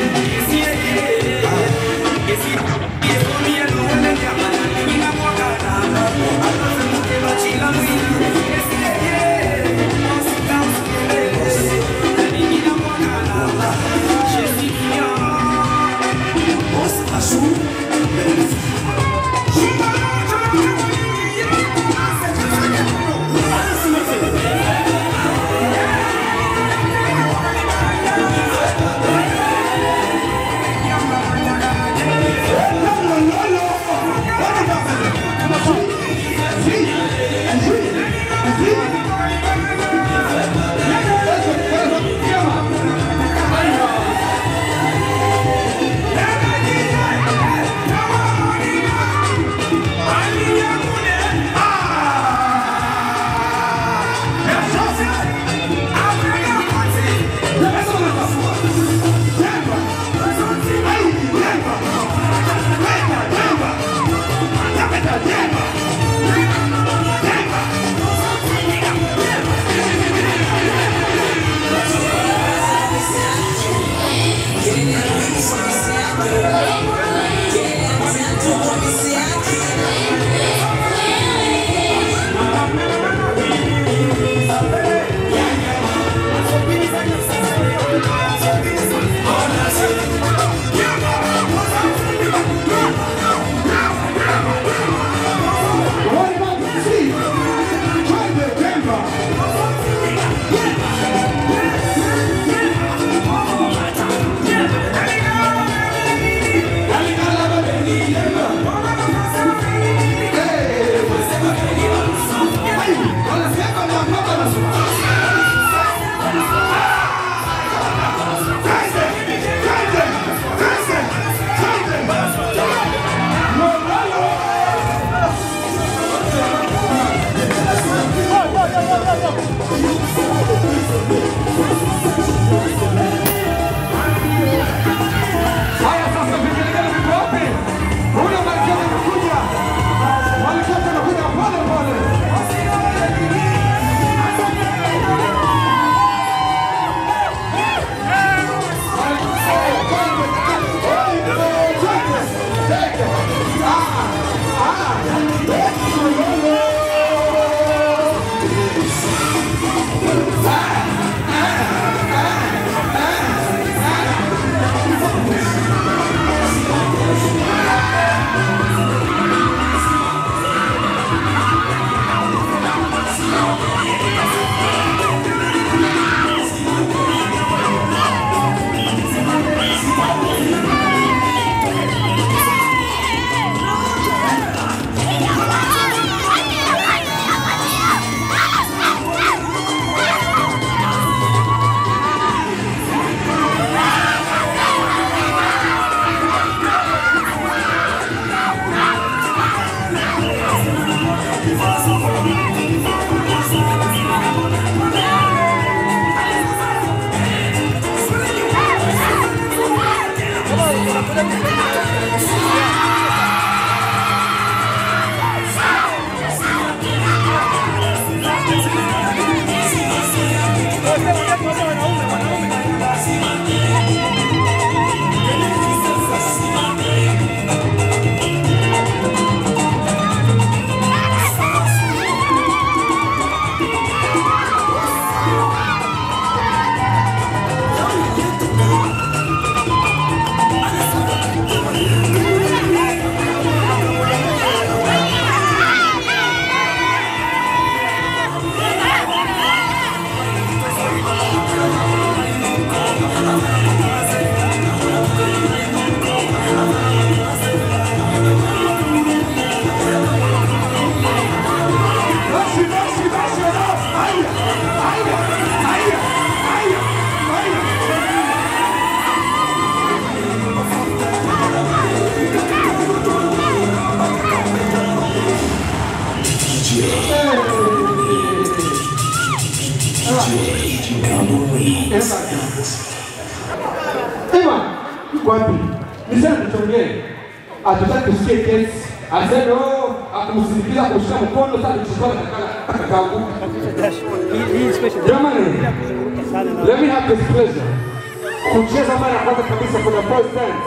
Ewa, yuko wapi? Nisema tuchongee. Hatutaki tusikie kesi. Aseme oh, akumsindikiza kushika mkono sasa kuchukua akaanguka. Jamani, let me have this pleasure. Kucheza mara ya kwanza kabisa for the first time.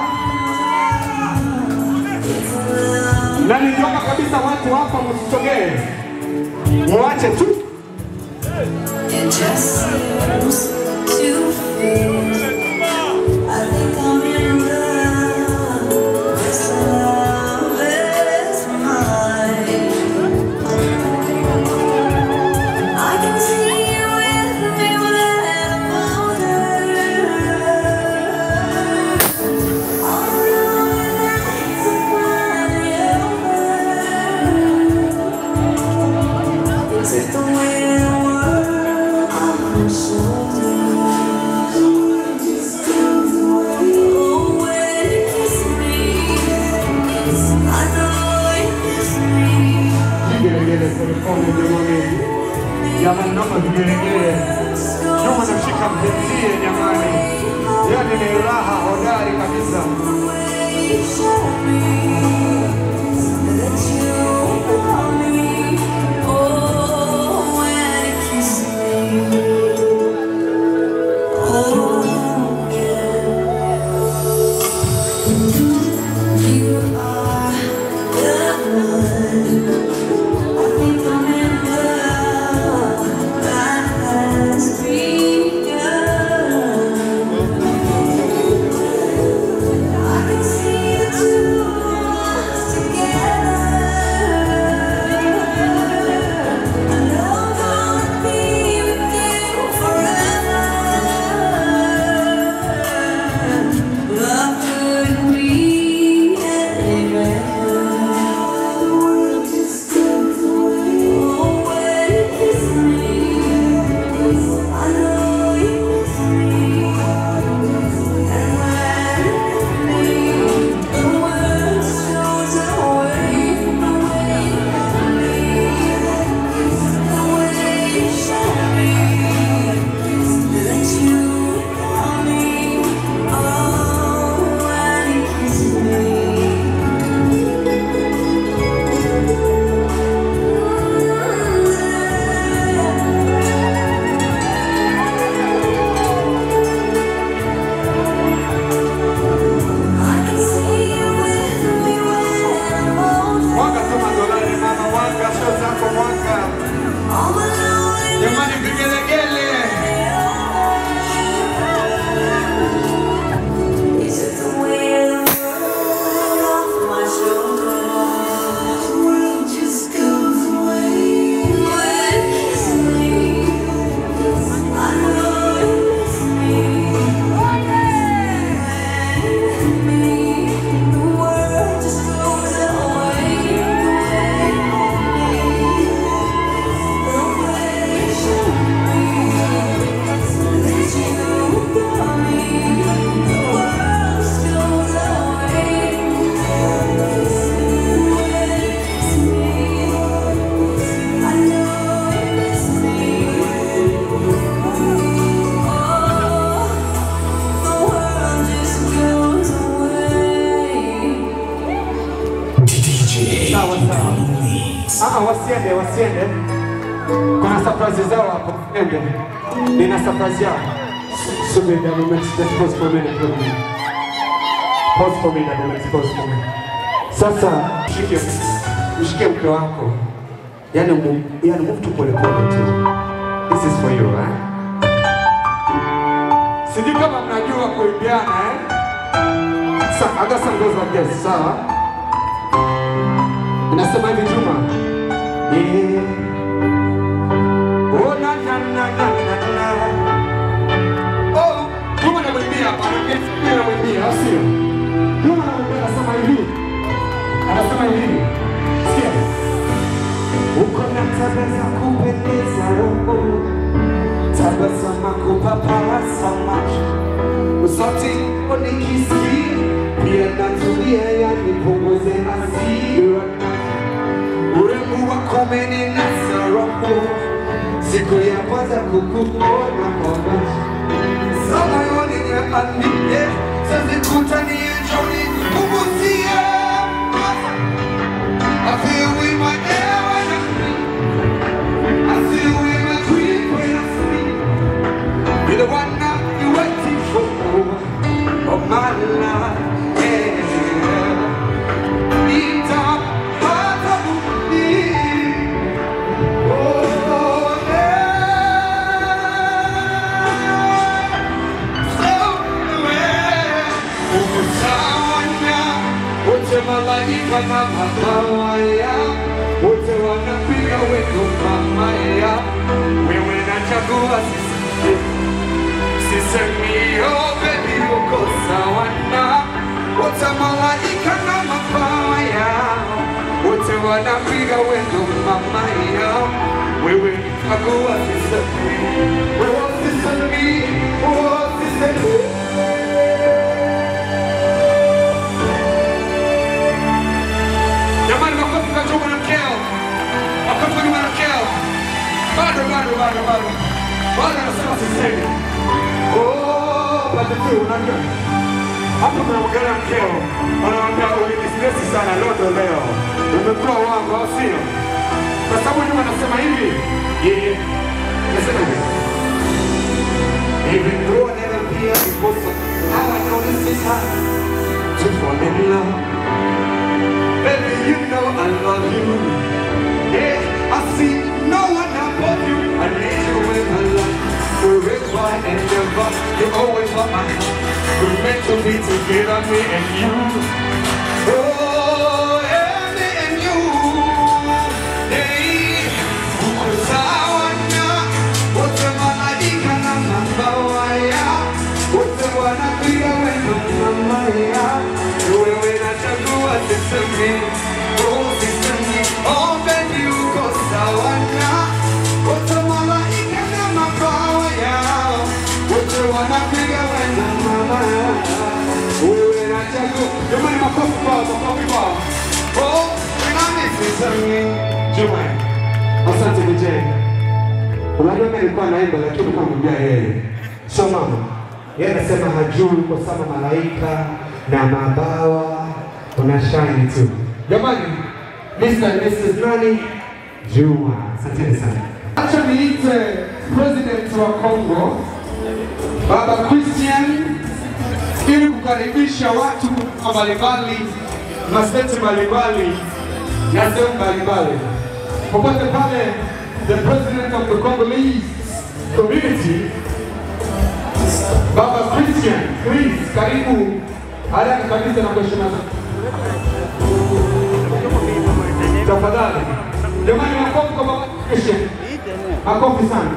Na niliomba kabisa watu hapa msisogee. Mwache tu. It just seems to fit. I think I'm in love. This love is mine. I can see you with me when I'm older. All alone nights of my Is it the way the world on my Vigelegele polepole jamani. Jamani naomba vigelegele. Nyuma namshika mpenzie jamani. Yaani ni raha hodari kabisa. Mwanga tu madolari mama, mwanga sio zako mwanga. Jamani vigelegele. Sawa sawa. Ah, wasiende, wasiende. Kuna surprise zao hapo. Ende. Nina surprise yao. Subiri a moment, just pause for a minute. for me. Pause for me a moment, pause for me. Sasa mshike mshike mke wako. Yaani mu, yaani move tu pole pole tu. This is for you, eh? Sijui kama mnajua kuimbiana eh? Sa, I got some goes like this, sawa? Inasema hivi Juma. Yeah. Oh na na na na na na. Oh, Juma anamwimbia hapa, anamwimbia anamwimbia, au sio? Juma anamwimbia anasema hivi. Anasema hivi. Sikia. Uko na tabia za kupendeza roho. Tabasamu kupapasa macho. Sauti unikisikia pia natulia, yanipunguze hasira. Urembo wako umeninasa roho, siku ya kwanza kukuona kwa macho Sa moyoni nimeandike sasa nienjoni kukusia I feel with my air when I breathe I feel with my dream when I sleep You're the one I've been waiting for of my life yeah. Deep down, heart of me Oh, wote malaika na mabawa ya wote wanapiga wendo mama ya wewe nachagua sisi sisemi oh baby uko sawa na wote malaika na mabawa ya wote wanapiga wendo mama ya wewe nachagua sisemi wewe sisemi oh sisemi Jamani, makofi kwa Juma na mkeo, makofi kwa Juma na mkeo. Bado bado bado bado bado, anasema sisemi. Oh, pande tu, unajua hapo tunaongea na mkeo, wanamwambia ulinistresi sana lodo leo, umekula wangu, au sio? Kwa sababu Juma anasema hivi, yeye anasema hivi Even though I never be a before, how I know this is hard to fall in love. Baby, you know I love you. Yeah, I see no one above you. I need you in my life. Forever and ever, you're always on my heart. We're meant to be together, me and you. Oh, yeah, me and you. Yeah, uko sawa na wote malaika na mabawa ya wote wanapiga wendo mama ya wewe nachagua sisemi oh sisemi oh baby uko sawa na wote malaika na mabawa ya wote wanapiga wendo mama ya wewe nachagua jamani makofi kwao makofi kwao oh nami sisemi jamani asante vijana Unajua mimi nilikuwa naimba lakini nilikuwa namwambia yeye. Sio mama. Yeye anasema hajui kwa sababu malaika na mabawa una shine tu. Jamani, Mr. and Mrs. nani? Juma. Asanteni sana. Acha niite president wa Kongo Baba Christian ili kukaribisha watu mbalimbali mastate mbalimbali na sehemu mbalimbali popote pale the president of the Congolese community, Baba Christian, please, karibu haraka kabisa na kuheshima tafadhali. Jamani, makofi kwa Baba Christian, makofi sana.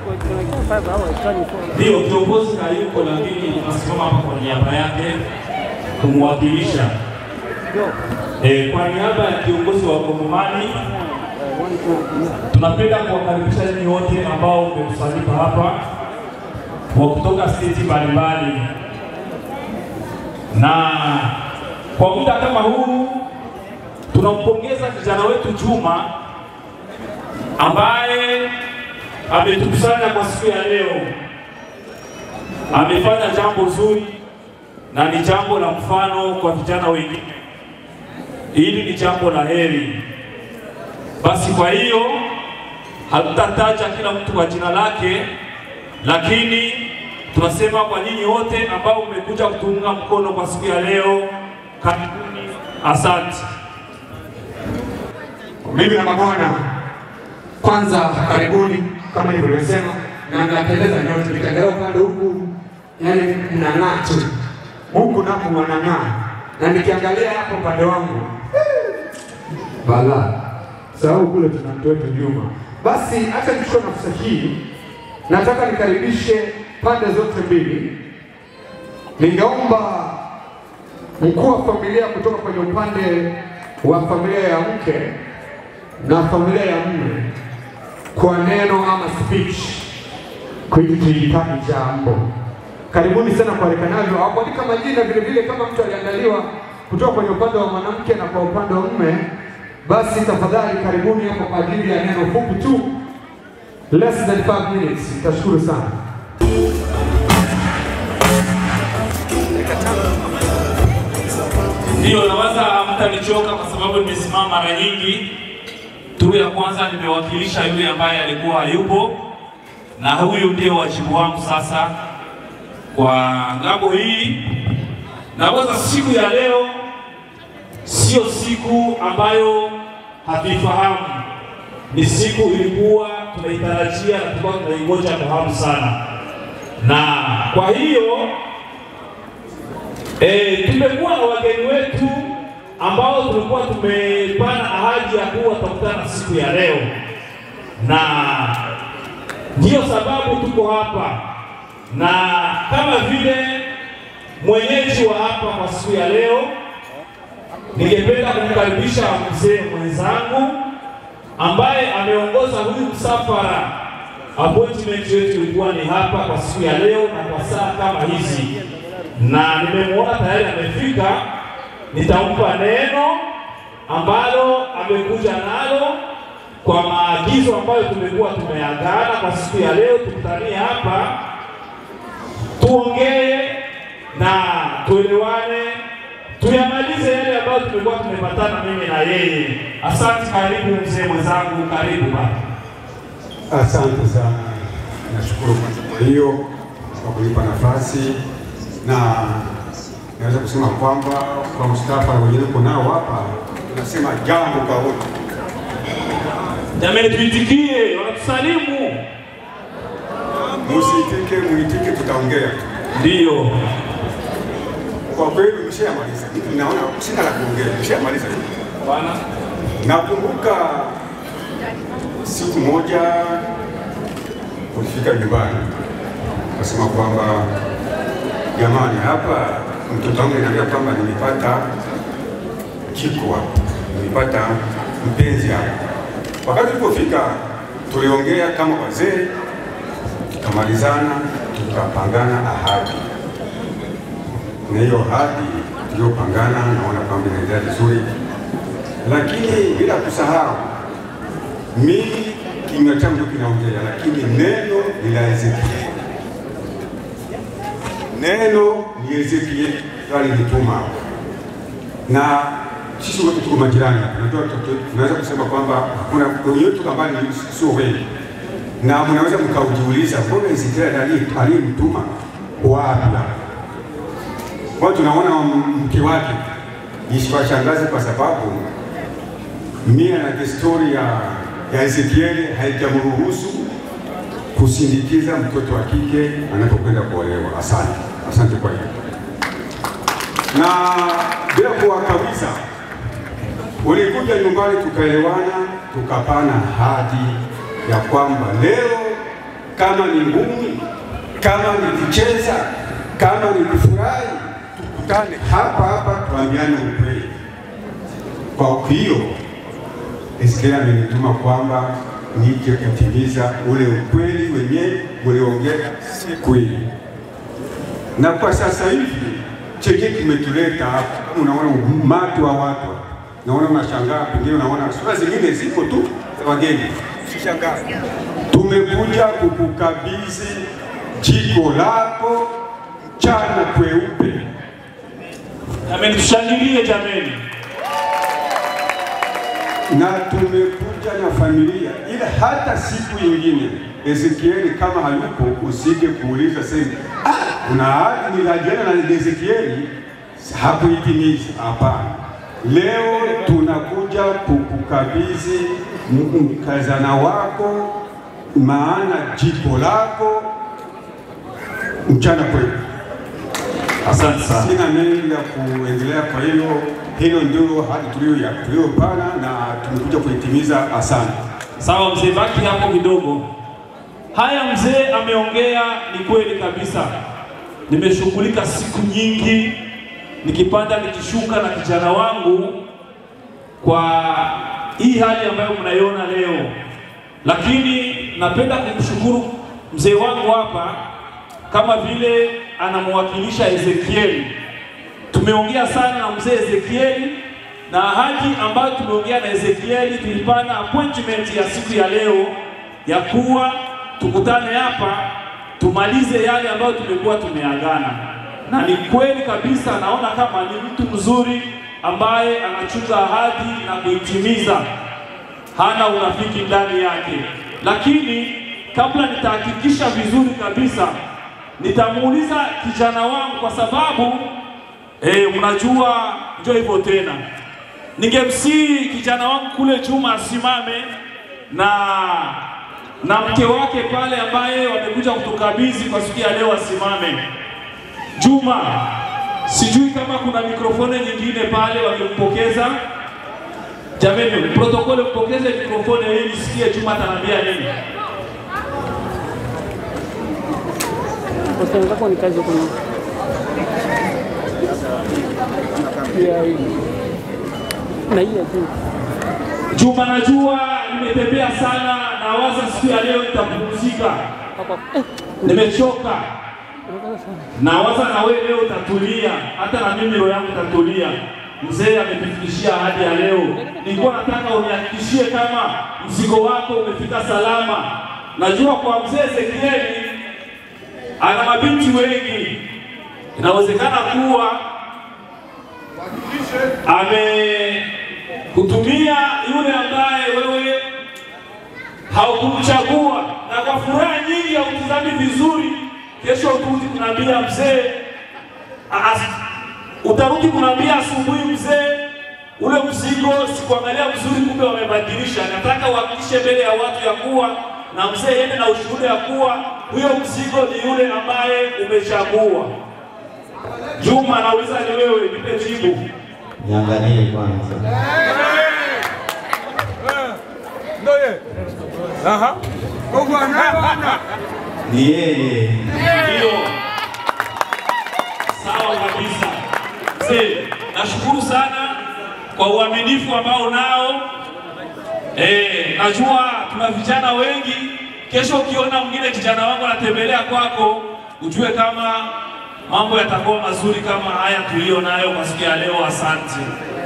Ndio kiongozi hayuko, lakini tunasimama hapa kwa niaba yake kumwakilisha. E, kwa niaba ya kiongozi wa Kongomani tunapenda kuwakaribisha nyinyi wote ambao mmekusanyika hapa wa kutoka state mbalimbali, na kwa muda kama huu tunampongeza kijana wetu Juma ambaye ametukusanya kwa siku ya leo. Amefanya jambo zuri na ni jambo la mfano kwa vijana wengine. Hili ni jambo la heri. Basi kwa hiyo hatutataja kila mtu kwa jina lake, lakini tunasema kwa nyinyi wote ambao mmekuja kutuunga mkono kwa siku ya leo, karibuni, asante. Mimi na mabwana, kwanza karibuni, kama nilivyosema, na mnapendeza nyote. Nikiangalia upande huku, yani mnang'aa tu, huku napo wanang'aa, na nikiangalia hapo upande wangu bala sababu kule tuna mtu wetu Juma. Basi hata nichukue nafasi hii, nataka nikaribishe pande zote mbili. Ningeomba mkuu wa familia kutoka kwenye upande wa familia ya mke na familia ya mume kwa neno ama speech kujitihitaji jambo. Karibuni sana kualekanavyo, hakuandika majina vile vile, kama mtu aliandaliwa kutoka kwenye upande wa mwanamke na kwa upande wa mume, basi tafadhali karibuni hapo kwa ajili ya neno fupi tu less than 5 minutes. Nitashukuru sana. Ndio, nawaza hamtanichoka kwa sababu nimesimama mara nyingi. Turu ya kwanza nimewakilisha yule ambaye alikuwa hayupo, na huyu ndio wajibu wangu sasa kwa ngambo hii. Nawaza siku ya leo sio siku ambayo hatuifahamu, ni siku ilikuwa tunaitarajia na tulikuwa tunaingoja kwa hamu sana, na kwa hiyo E, tumekuwa na wageni wetu ambao tulikuwa tumepana ahadi ya kuwa tutakutana siku ya leo, na ndiyo sababu tuko hapa, na kama vile mwenyeji wa hapa kwa siku ya leo, ningependa kumkaribisha mzee mwenzangu ambaye ameongoza huyu msafara. Appointment yetu ilikuwa ni hapa kwa siku ya leo na kwa saa kama hizi na nimemwona tayari amefika. Nitampa neno ambalo amekuja nalo kwa maagizo ambayo tumekuwa tumeagana kwa siku ya leo. Tukutanie hapa tuongee na tuelewane, tuyamalize yale ambayo tumekuwa tumepatana mimi na yeye. Asante. Karibu mzee mwenzangu, karibu baba. Asante sana, nashukuru kwanza kwa hiyo kwa kunipa nafasi na naweza kusema kwamba kwa Mustafa na wengine uko nao hapa, tunasema jambo kwa wote. Jamani, tuitikie, wanatusalimu. Musiitike, muitike, tutaongea. Ndio, kwa kweli mshamaliza. Mimi naona sina la kuongea, mshamaliza. Bwana, nakumbuka siku moja ulifika nyumbani ukasema kwamba jamani, hapa mtoto wangu ananiambia kwamba nimepata kiko hapa, nimepata mpenzi hapa. Wakati tulipofika tuliongea kama wazee, tukamalizana, tukapangana ahadi, na hiyo ahadi tuliyopangana naona kwamba inaendelea vizuri, lakini bila kusahau mimi kinywa changu kinaongea, lakini neno ni la Ezekieli neno ni Ezekieli alinituma, na sisi wote tuko majirani hapa. Najua tunaweza kusema kwamba hakuna wenyewe ambao sio wengi, na mnaweza mkaujiuliza mbona Ezekieli aliyemtuma wapi? Kwa tunaona mke wake isiwashangaze kwa sababu mia na desturi ya, ya Ezekieli haijamruhusu kusindikiza mtoto wa kike anapokwenda kuolewa. Asante, asante kwa hiyo. Na bila kuwakawiza, walikuja nyumbani, tukaelewana, tukapana ahadi ya kwamba leo kama ni ngumi, kama ni kucheza, kama ni kufurahi, tukutane hapa hapa, tuambiane ukweli. Kwa hiyo Ezekieli amenituma kwamba nije kutimiza ule ukweli wenyewe uliongea siku ile. Na kwa sasa hivi chenye kimetuleta hapa, kama unaona umati wa watu, naona unashangaa, pengine unaona sura zingine ziko tu za wageni, usishangaa. Tumekuja kukukabidhi jiko lako mchana kweupe. Jamani, tushangilie jamani. na tumekuja na familia, ila hata siku nyingine Ezekieli kama hayupo, usije kuuliza sema ah, kuna ahadi niliahidiana na Ezekieli hakuitimiza. Hapana, leo tunakuja kukukabidhi mkazana wako, maana jiko lako mchana kwetu. Asante sana. Sina mengi ya kuendelea, kwa hiyo hilo ndio hadi tulio tuliyopana na tumekuja kuitimiza. Asante. Sawa mzee, baki hapo kidogo. Haya, mzee ameongea, ni kweli kabisa. Nimeshughulika siku nyingi nikipanda nikishuka na kijana wangu kwa hii hali ambayo mnaiona leo, lakini napenda kumshukuru mzee wangu hapa kama vile anamwakilisha Ezekieli. Tumeongea sana na mzee Ezekieli na ahadi ambayo tumeongea na Ezekieli, tulipana appointment ya siku ya leo ya kuwa tukutane hapa tumalize yale ambayo tumekuwa tumeagana, na ni kweli kabisa, naona kama ni mtu mzuri ambaye anachunga ahadi na kuitimiza, hana unafiki ndani yake. Lakini kabla nitahakikisha vizuri kabisa, nitamuuliza kijana wangu kwa sababu eh, mnajua ndio hivyo tena. Ningemsihi kijana wangu kule Juma asimame na na mke wake pale ambaye wamekuja kutukabidhi kwa siku ya leo asimame. Juma, sijui kama kuna mikrofoni nyingine pale wamempokeza. Jameni, protokole mpokeze mikrofoni ili nisikie Juma ataniambia nini. Wenzako ni kazi kwenye ya hii na hii ya juu. Juma, najua nimetembea sana na waza siku ya leo nitapumzika. Nimechoka. Nawaza na wewe leo utatulia, hata na mimi roho yangu itatulia. Mzee ametufikishia ahadi ya leo. Nilikuwa nataka unihakikishie kama mzigo wako umefika salama. Najua kwa mzee Ezekieli ana mabinti wengi, inawezekana kuwa amekutumia yule ambaye wewe haukumchagua, na kwa furaha nyingi hautizami vizuri. Kesho utarudi kunaambia mzee, as- utarudi kunaambia asubuhi mzee, ule mzigo sikuangalia vizuri, kumbe wamebadilisha. Nataka uhakikishe mbele ya watu ya kuwa na mzee yende na ushuhuda ya kuwa huyo mzigo ni yule ambaye umechagua. Juma, nauliza ni wewe, nipe jibu. Niangalie kwanza. Ni yeye. Ndio. Sawa kabisa. Mzee, nashukuru sana kwa uaminifu ambao nao. Eh, najua tuna vijana wengi. Kesho ukiona mwingine kijana wangu anatembelea kwako, ujue kama mambo yatakuwa mazuri kama haya tuliyo nayo kwa siku ya leo. Asante.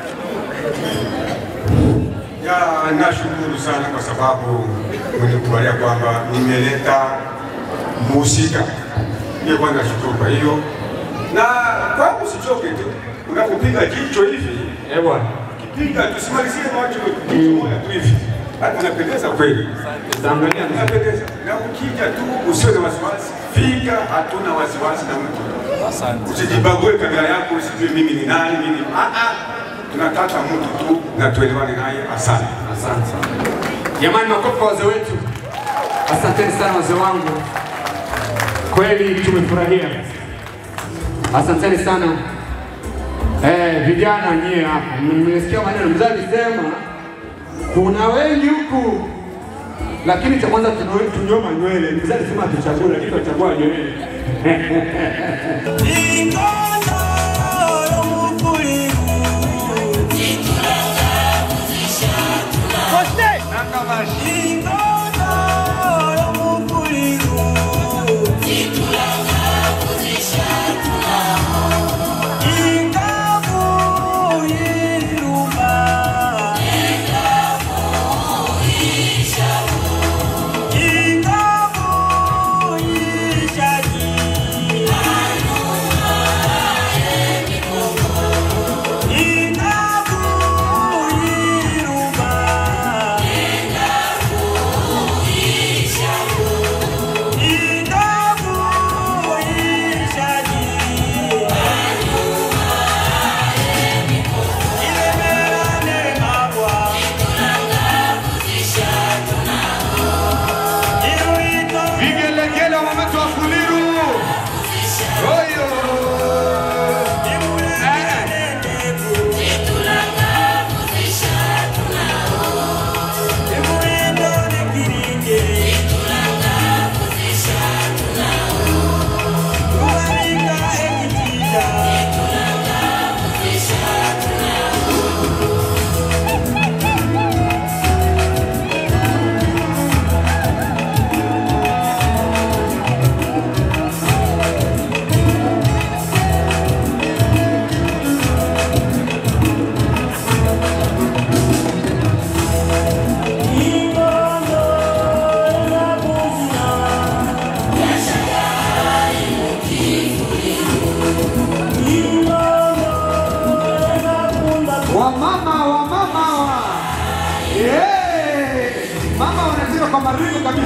Ya, nashukuru sana kwa sababu mmenikubalia kwamba nimeleta mhusika. Hiyo kwanza nashukuru kwa hiyo, na kwangu sichoke tu, unapopiga jicho hivi eh bwana, kipiga tusimalizie macho jicho moja tu hivi, hata unapendeza kweli, Tanzania unapendeza, na ukija tu usiwe na wasiwasi, fika, hatuna wasiwasi na mtu. Usijibague kamera yako, usijue mimi ni nani, mimi ah ah, tunataka mtu tu na tuelewane naye. Asante, asante sana. Jamani, makofi kwa wazee wetu. Asanteni sana wazee wangu, kweli tumefurahia. Asanteni sana eh, vijana nyie hapa, mmesikia maneno mzee alisema kuna wengi huku, lakini cha kwanza tunyo- tunyoma nywele. Mzee alisema tuchague, lakini tutachagua nywele Ingavu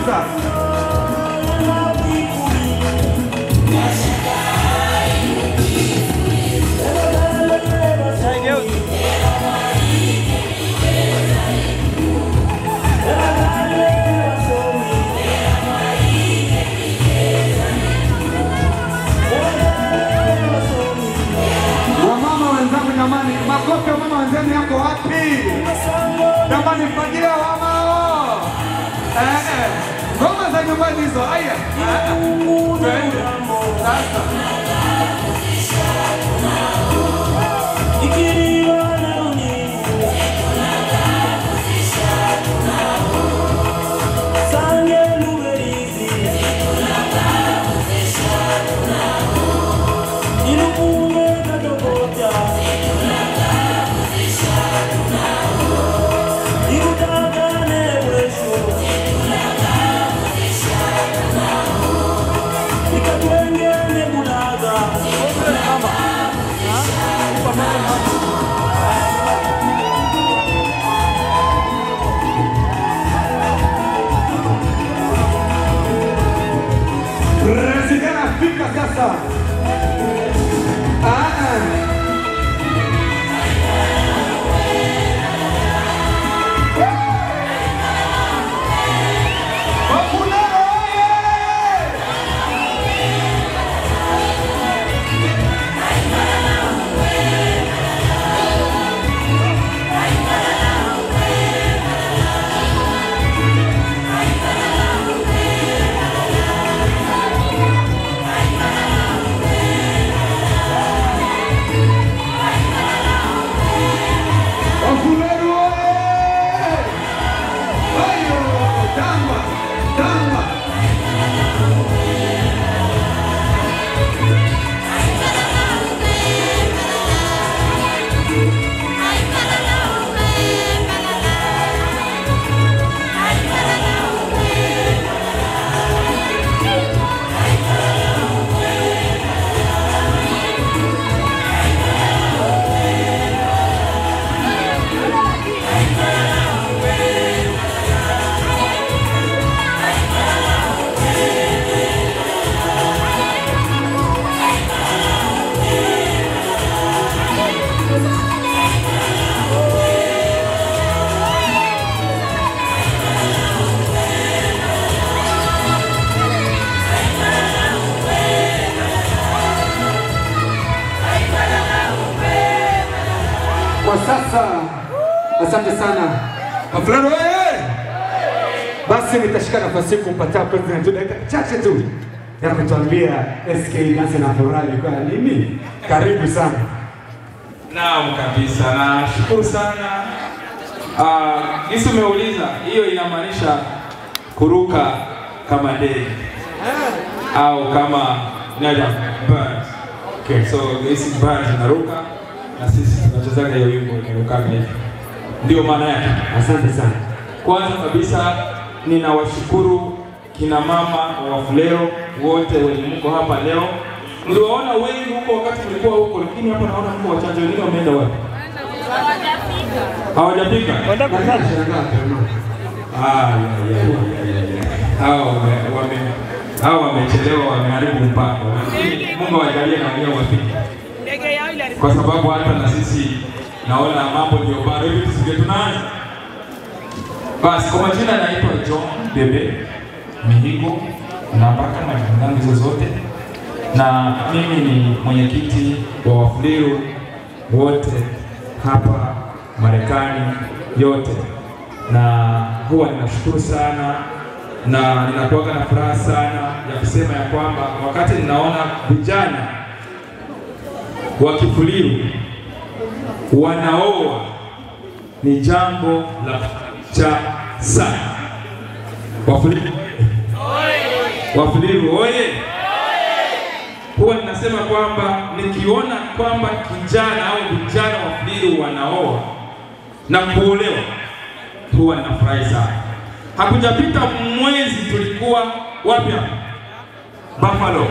sasa. Wamama wenzangu, jamani, makofi ya mama wenzenu yako wapi? Jamani, mfagie wamao. Eh, eh. Ngoma za nyumbani hizo. Aya. Eh, eh. Twende. Sasa. President afika sasa. Ah, ah. Wafuleru oye! Ayo, tamba, tamba. Kwa sasa, asante sana Wafulani oye! Basi nitashika nafasi hii kumpatia president dakika chache tu ya kutuambia SK Dance na Furaha ilikuwa ya nini. Karibu sana. Naam kabisa, nashukuru sana. Uh, Gisi umeuliza hiyo inamaanisha kuruka kama ndege au kama nada bird. Okay. So hizi bird zinaruka na sisi tunachezaga hiyo wimbo inarukaga hivi, ndio maana yake. Asante sana. Kwanza kabisa ninawashukuru kina mama wa Wafulero wote wenye mko hapa leo. Mliwaona wengi huko wakati mlikuwa huko, lakini hapa naona mko wachache, wengine wameenda wapi? Hawajafika. Nashangaa tena. Ah, ya, ya, ya, ya, ya. Hao wame- wame- hao wamechelewa, wameharibu mpango. Lakini Mungu awajalie na wenyewe wafike, kwa sababu hata na sisi naona mambo ndio bado hivi, tusije tunaanza basi kwa majina naitwa John Bebe Mihigo, napaka majina zangu hizo zote, na mimi ni mwenyekiti wa Wafuliru wote hapa Marekani yote, na huwa ninashukuru sana na ninakuwaga na furaha sana ya kusema ya kwamba wakati ninaona vijana wa Kifuliru wanaoa ni jambo la cha sana. Wafuliru Wafuliru oye! Huwa ninasema kwamba nikiona kwamba kijana au vijana Wafuliru wanaoa na kuolewa, huwa ninafurahi sana. Hakujapita mwezi tulikuwa wapi hapa? Buffalo.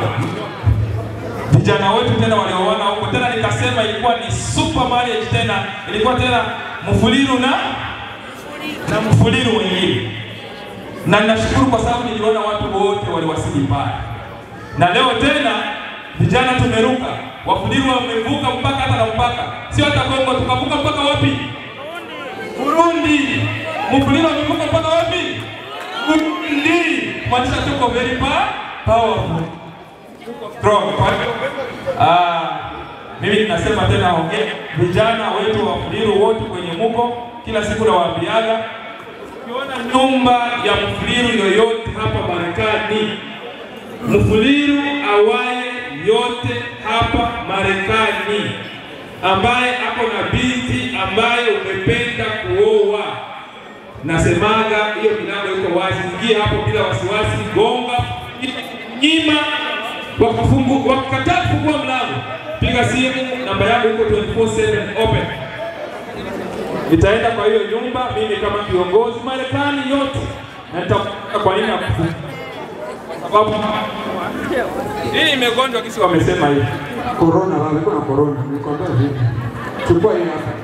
Vijana wetu tena walioona huko tena, nikasema ilikuwa ni super marriage tena, ilikuwa tena Mfuliru na na Mfuliru wengine. na ninashukuru kwa sababu niliona watu wote waliwasili pale, na leo tena vijana tumeruka, wafuliru wamevuka mpaka hata na mpaka, sio hata Kongo, tukavuka mpaka wapi? Burundi. Mfuliru wamevuka mpaka wapi? Burundi. Kumaanisha tuko very pa- powerful, strong. Kwa hivyo ah, mimi ninasema tena hongera vijana wetu wa Mfuliru wote kwenye muko, kila siku nawaambiaga ukiona nyumba ya Mfuliru yoyote hapa Marekani, Mfuliru awaye yote hapa Marekani ambaye ako na binti ambaye umependa kuoa, nasemaga hiyo milango iko wazi, ingia hapo bila wasiwasi, gonga, nyima, wakafungu wakakataa kufungua mlango, piga simu, namba yangu iko 24/7 open. Nitaenda kwa hiyo nyumba mimi kama kiongozi Marekani yote, na nitakuta kwa nini hakufunga sababu hii imegonjwa kisi wamesema hivi Corona, wamekuwa na corona. Nikwambia vipi? Chukua hii hapa.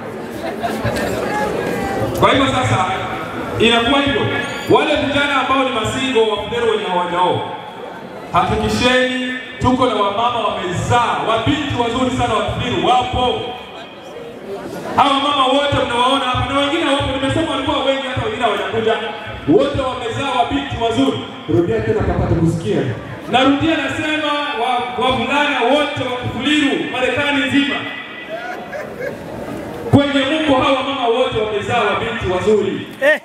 Kwa hivyo sasa inakuwa hivyo, wale vijana ambao ni masingo wa Fudero wenye hawajaoa, hakikisheni tuko na wamama wamezaa, wabinti wazuri sana wa Fudero wapo. Hawa mama wote mnawaona hapa na wengine wapo, nimesema walikuwa wengi, hata wengine hawajakuja, wote wamezaa wabinti wazuri. Rudia tena kapata kusikia. Narudia nasema wa- wavulana wote wa Kifuliru Marekani nzima, kwenye Mungu hawa mama wote wamezaa wabinti wazuri.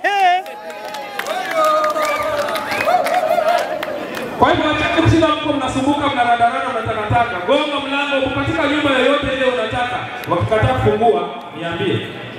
Kwa hivyo acheni kushinda mko mnasumbuka, mnarandarana, mnatakataka, gonga mlango katika nyumba yoyote ile unataka. Wakikataa kufungua, niambie,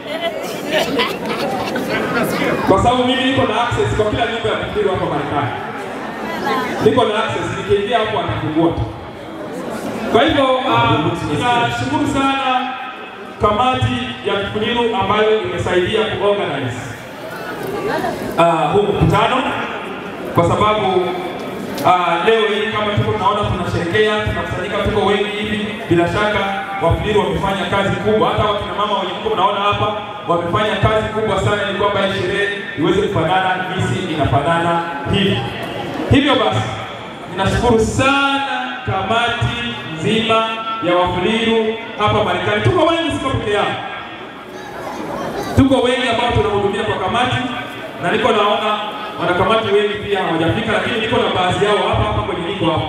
kwa sababu mimi niko na access kwa kila nyumba ya Kifuliru hapa Marekani niko na access, nikiingia hapo atafungua tu. Kwa hivyo uh, ninashukuru sana kamati ya Kifuliru ambayo imesaidia kuorganize uh, huu mkutano kwa sababu uh, leo hii kama tuko tunaona tunasherekea, tunakusanyika, tuko wengi hivi, bila shaka Wafuliru wamefanya kazi kubwa. Hata wakina mama wenye mko mnaona hapa wamefanya kazi kubwa sana, ili kwamba hii sherehe iweze kufanana jinsi inafanana hivi. Hivyo basi ninashukuru sana kamati nzima ya Wafuliru hapa Marekani. Tuko wengi, siko peke yangu, tuko wengi ambao tunahudumia kwa kamati, na niko naona wanakamati wengi pia hawajafika, lakini niko na baadhi yao hapa hapa kwenye niko hapa.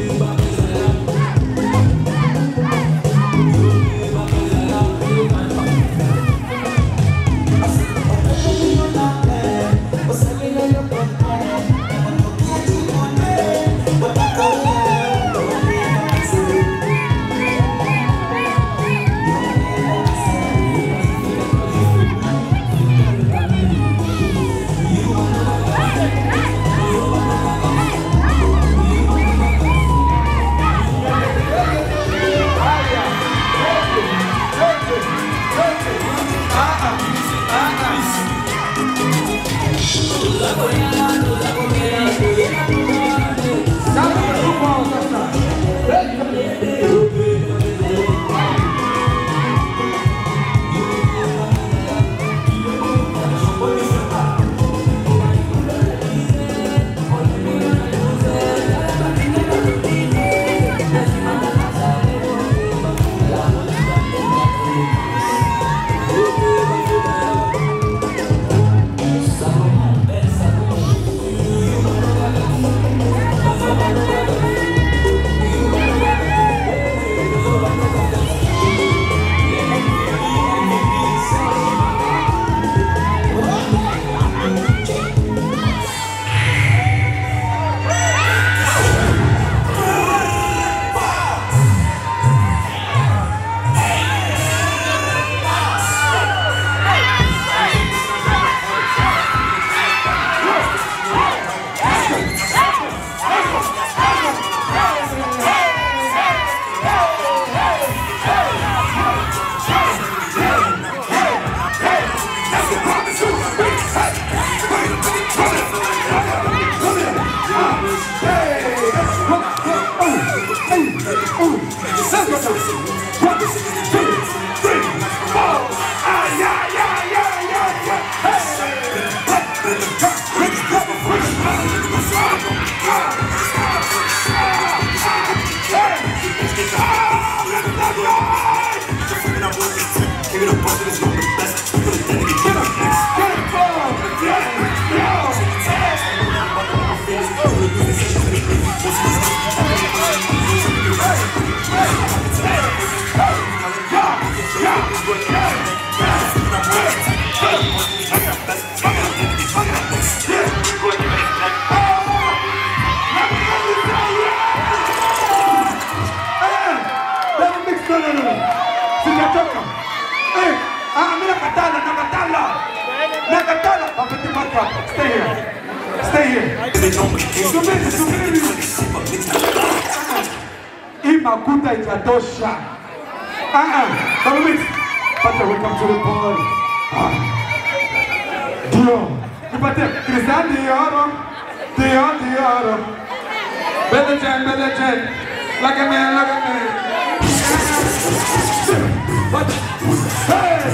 Thank stay here. Stay here. Subiri, subiri. Hii makuta itatosha. Ah ah. Baba mix. Pata welcome to the party. Ah. Dio. Nipate Christian Dioro. Dio Dioro. Bele jen, bele jen. Like a man, like a man. What? Hey!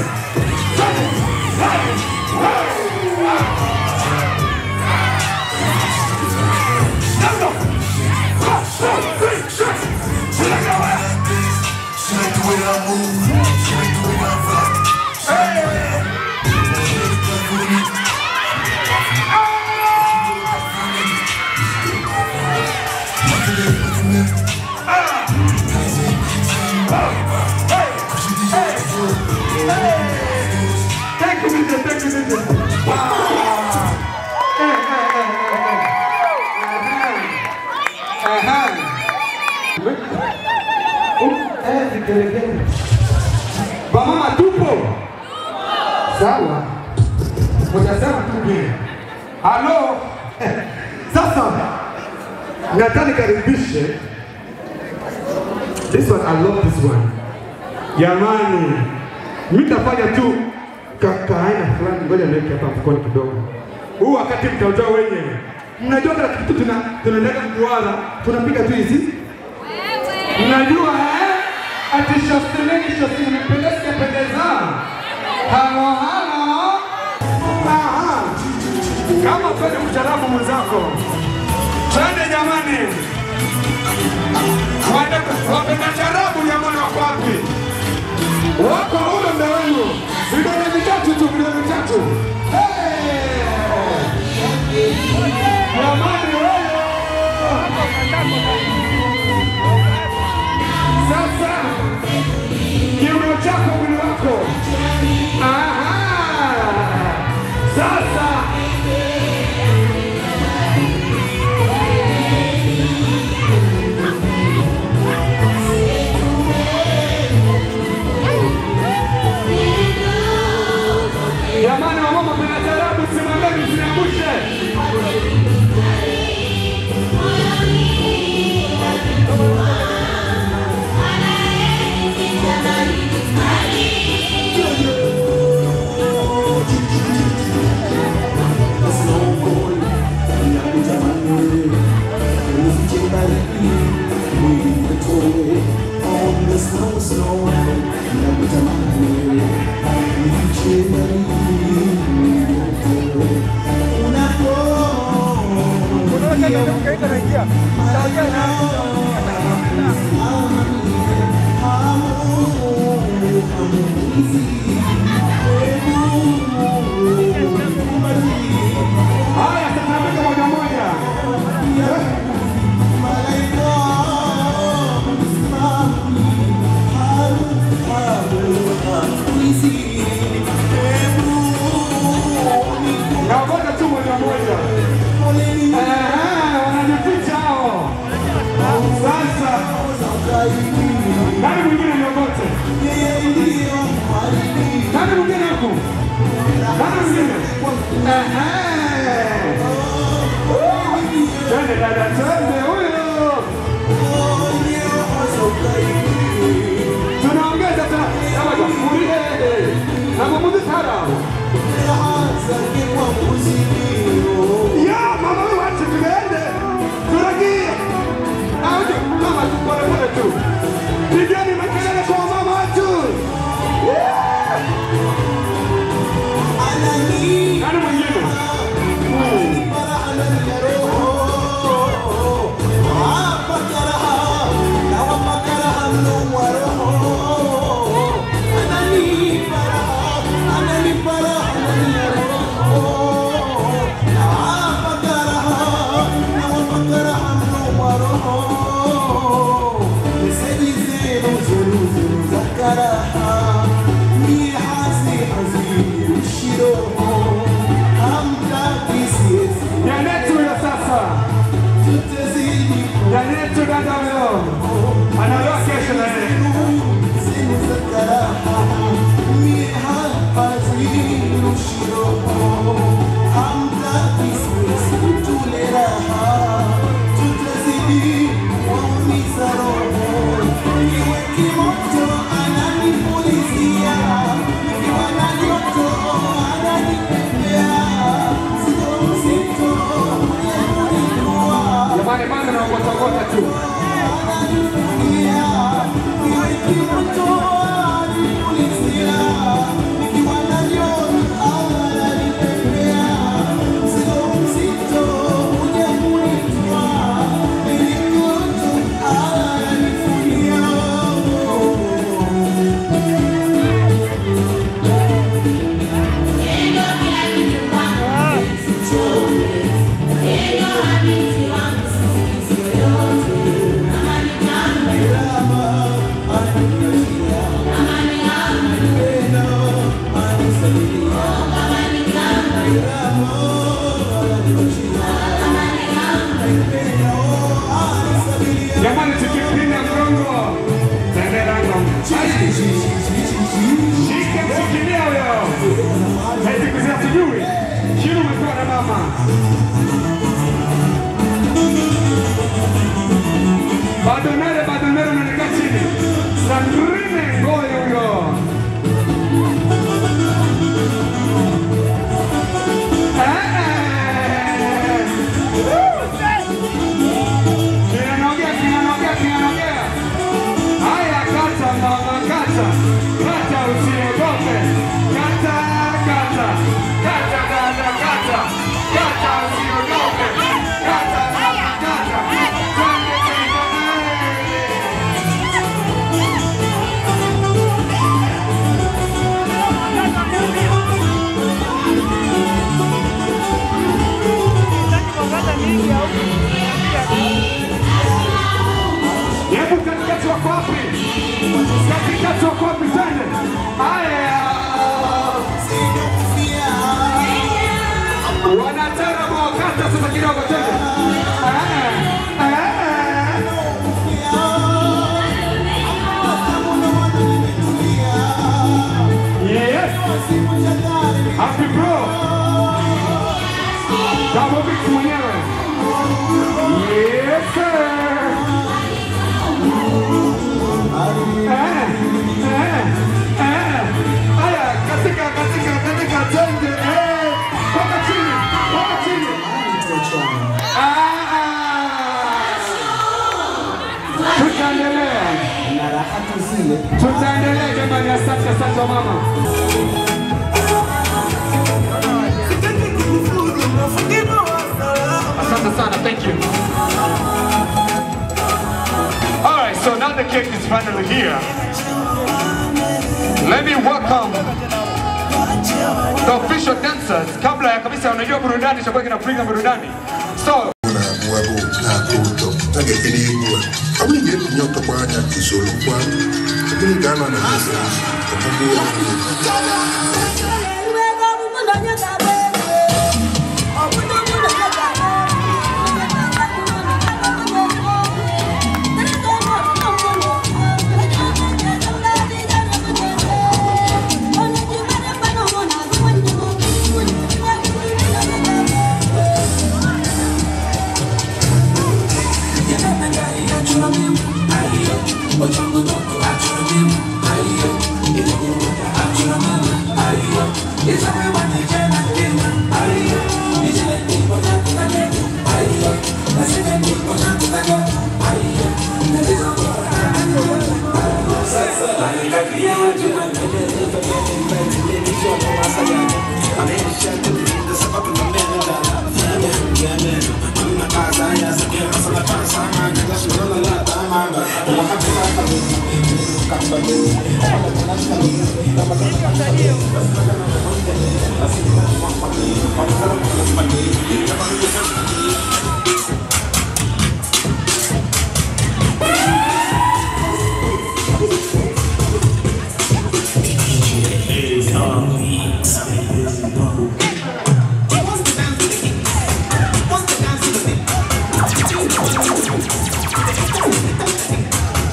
Thank you, Mr. Thank you, Mr. Wow. Hey, hey, hey, hey, hey. Aha. Eh, vigelegele. Wamama tupo? Sawa. Mtasema tu vile. Halo. Sasa nataka nikaribishe this one I love this one. Jamani, mimi nitafanya tu ka, kaaina fulani, ngoja niweke hapa mkono kidogo. Huu wakati mtaujua wenyewe. Mnajua kila kitu tuna tunaendaga mduara, tunapiga tu hizi. Mnajua eh? Ati shosteleni shosteleni mpendeza pendeza. Halo halo. Aha. Kama kweli mcharabu mwenzako. Twende jamani. Wapenda- Wapenda charabu jamani wako wapi? Wako huyo mbele wenu. Vidole vitatu tu, vidole vitatu. Hey! Jamani wewe. Sasa kiuno chako mwili wako. Aha! Sasa Jamani wamama kuna tarabu simameni msiniangushe. Haya, sasa napika moja moja. Naogopa tu moja moja. Eh, wanajificha hao. Sasa nani mwingine niogote? Nani mwingine huku? Nani mwingine? Eh, Twende dada, twende huyo. Tunaongeza tena. Kama tukulie. Na mwamuzi tara. Ya, mama wewe wacha tuende. Turagie. Auje mama tu pole pole tu. Pigeni makelele kwa mama watu. Nani mwingine? Jamani, bado naokotokota tu. Jamani, tukipinda mgongo tenderango shike mshikilia huyo eti kuzia sijui shinu umepewa na mama badonere badonere unanika chini sandrine ngoyo huyo Kinanogea, kinanogea, kinanogea. Haya, kata mama, kata. Kata usiogope. Kata, kata. Kata dada, kata. Kata usiogope. Kata mama, kata. Twende tena. Hebu katikati wako wapi? Katikati wako wapi? Twende. Haya. Wanatarabu wakata sasa kidogo twende. Eh, eh. Yes. Happy bro. Double mix mwenyewe. Yes sir. Eh, eh, eh. Haya, katika katika katika twende. Eh, toka chini, toka chini. Ah, ah. Tutaendelea. Tutaendelea jamani, asante asante wa mama. Asante sana, thank you. All right, so now the cake is finally here. Let me welcome the official dancers. Kabla ya kabisa, unajua burudani itakuwa kinapiga burudani. So, tagekenegwa awinge kunyoka kwanya kisolo kwan kunigana na mesa omubuwa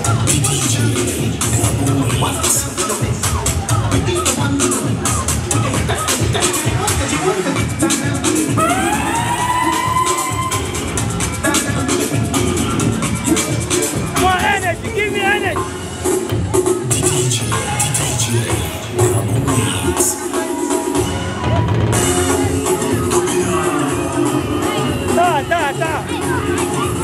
What? More energy, give me energy. Ta, ta, ta.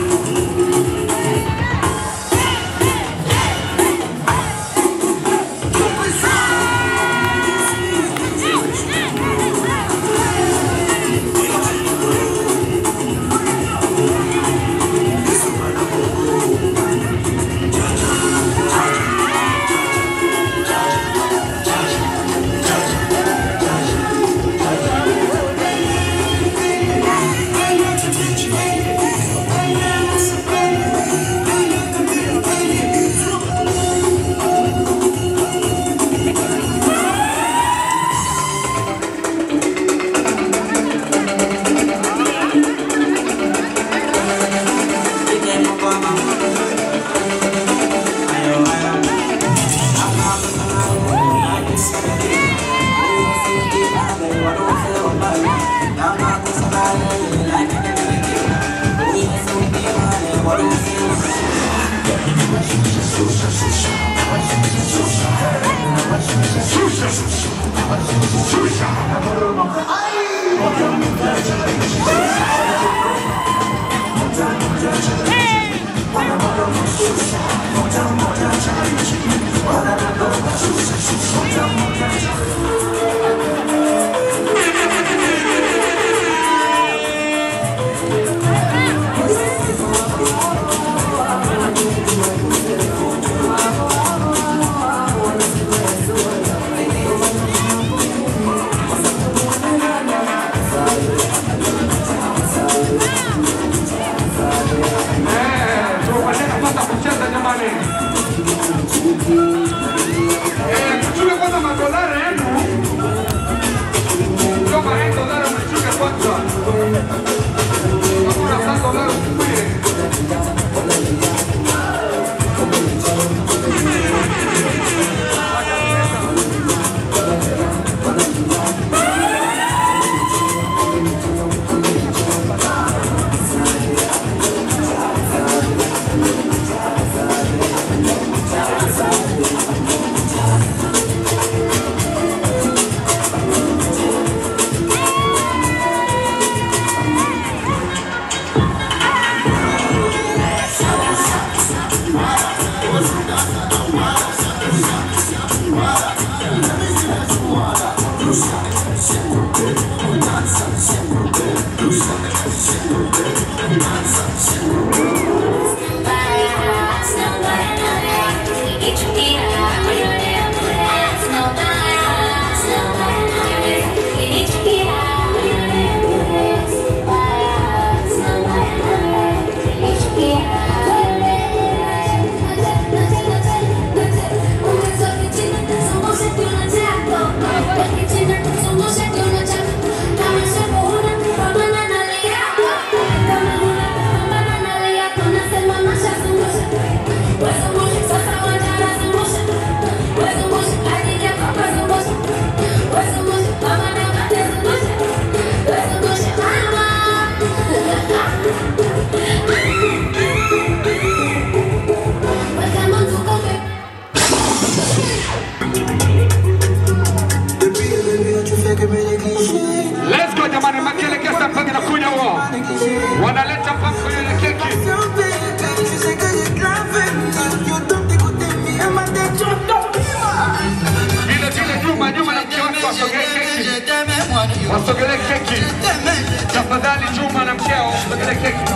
tuwapate nafasi ya kucheza jamani. Eh, tuchukue kwanza madolari yenu. Kama hii dolari mchukue kwanza. Hakuna sasa dolari mchukue. Let's go jamani, makelekesa mpaka nakuja huo. Wanaleta mpaka kwenye ile keki. Vile vile Juma, Juma na mke wake wasogelee keki. Wasogelee keki. Tafadhali Juma na mkeo wasogelee keki.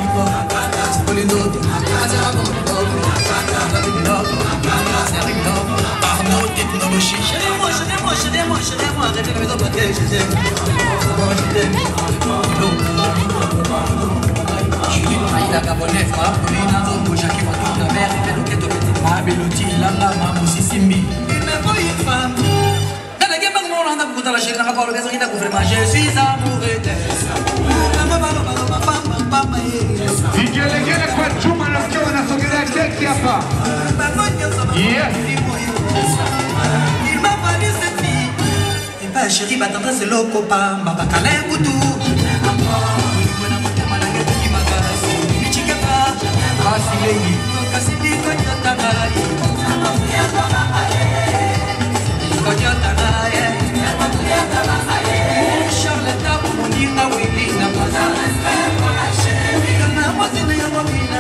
Je suis amoureux Vigelegele kwa Juma na mkeo wanasogelea keki hapa. Yes. nanga sheri batendrese lokopa mbabakala ya kutu michikepa basilei kasi bikonyotanga konyotanga charleta moninga welina na mwazina ya mwamina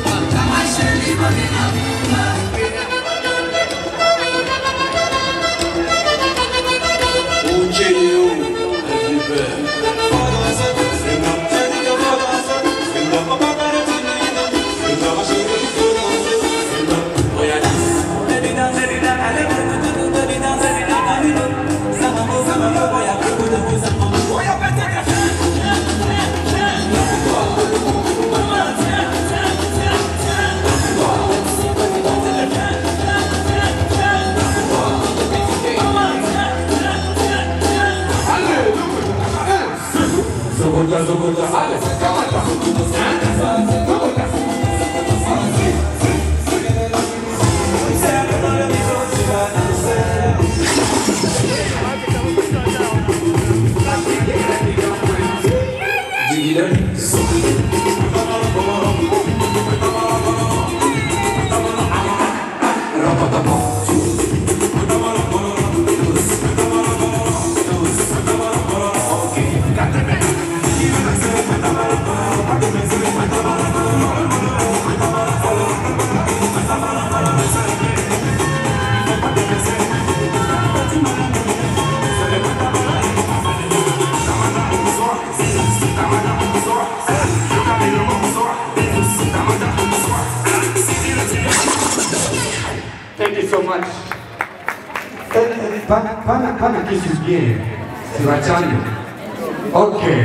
Zogota, zogota, ale, kamata. Thank you so much. Eh, eh, Pana, pana, pana kisu bien. Siwachane. Okay.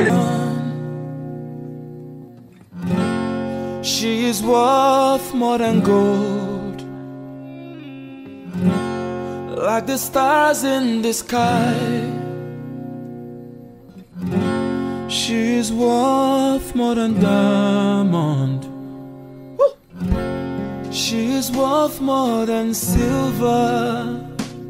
She is worth more than gold, like the stars in the sky. She is worth more than diamond. Woo! She is worth more than silver.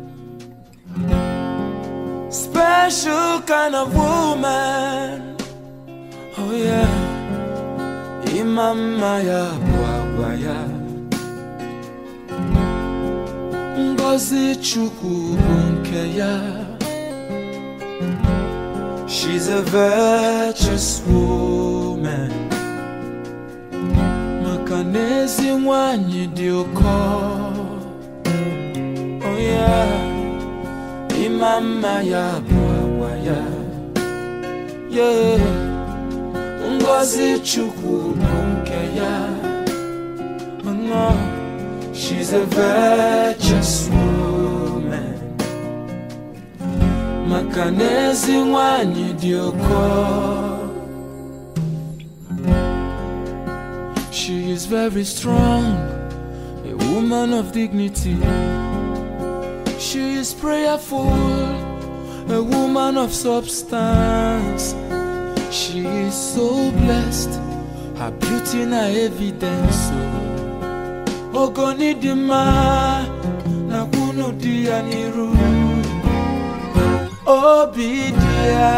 Special kind of woman. Oh yeah. Imama ya bwagwa ya Ngozi Chukwu bụ nke ya She's a virtuous woman Maka na ezi nwanyị dị ụkọ Oh yeah Imama ya bụ agwa ya Yeah Ngozi Chukwu bụ nke ya Oh no, she's a virtuous woman Maka na ezi nwanyị dị ụkọ She is very strong, a woman of dignity She is prayerful, a woman of substance She is so blessed, her beauty na evidence. oh. Ogoni di ma na kunu di ya niru. Obi di ya,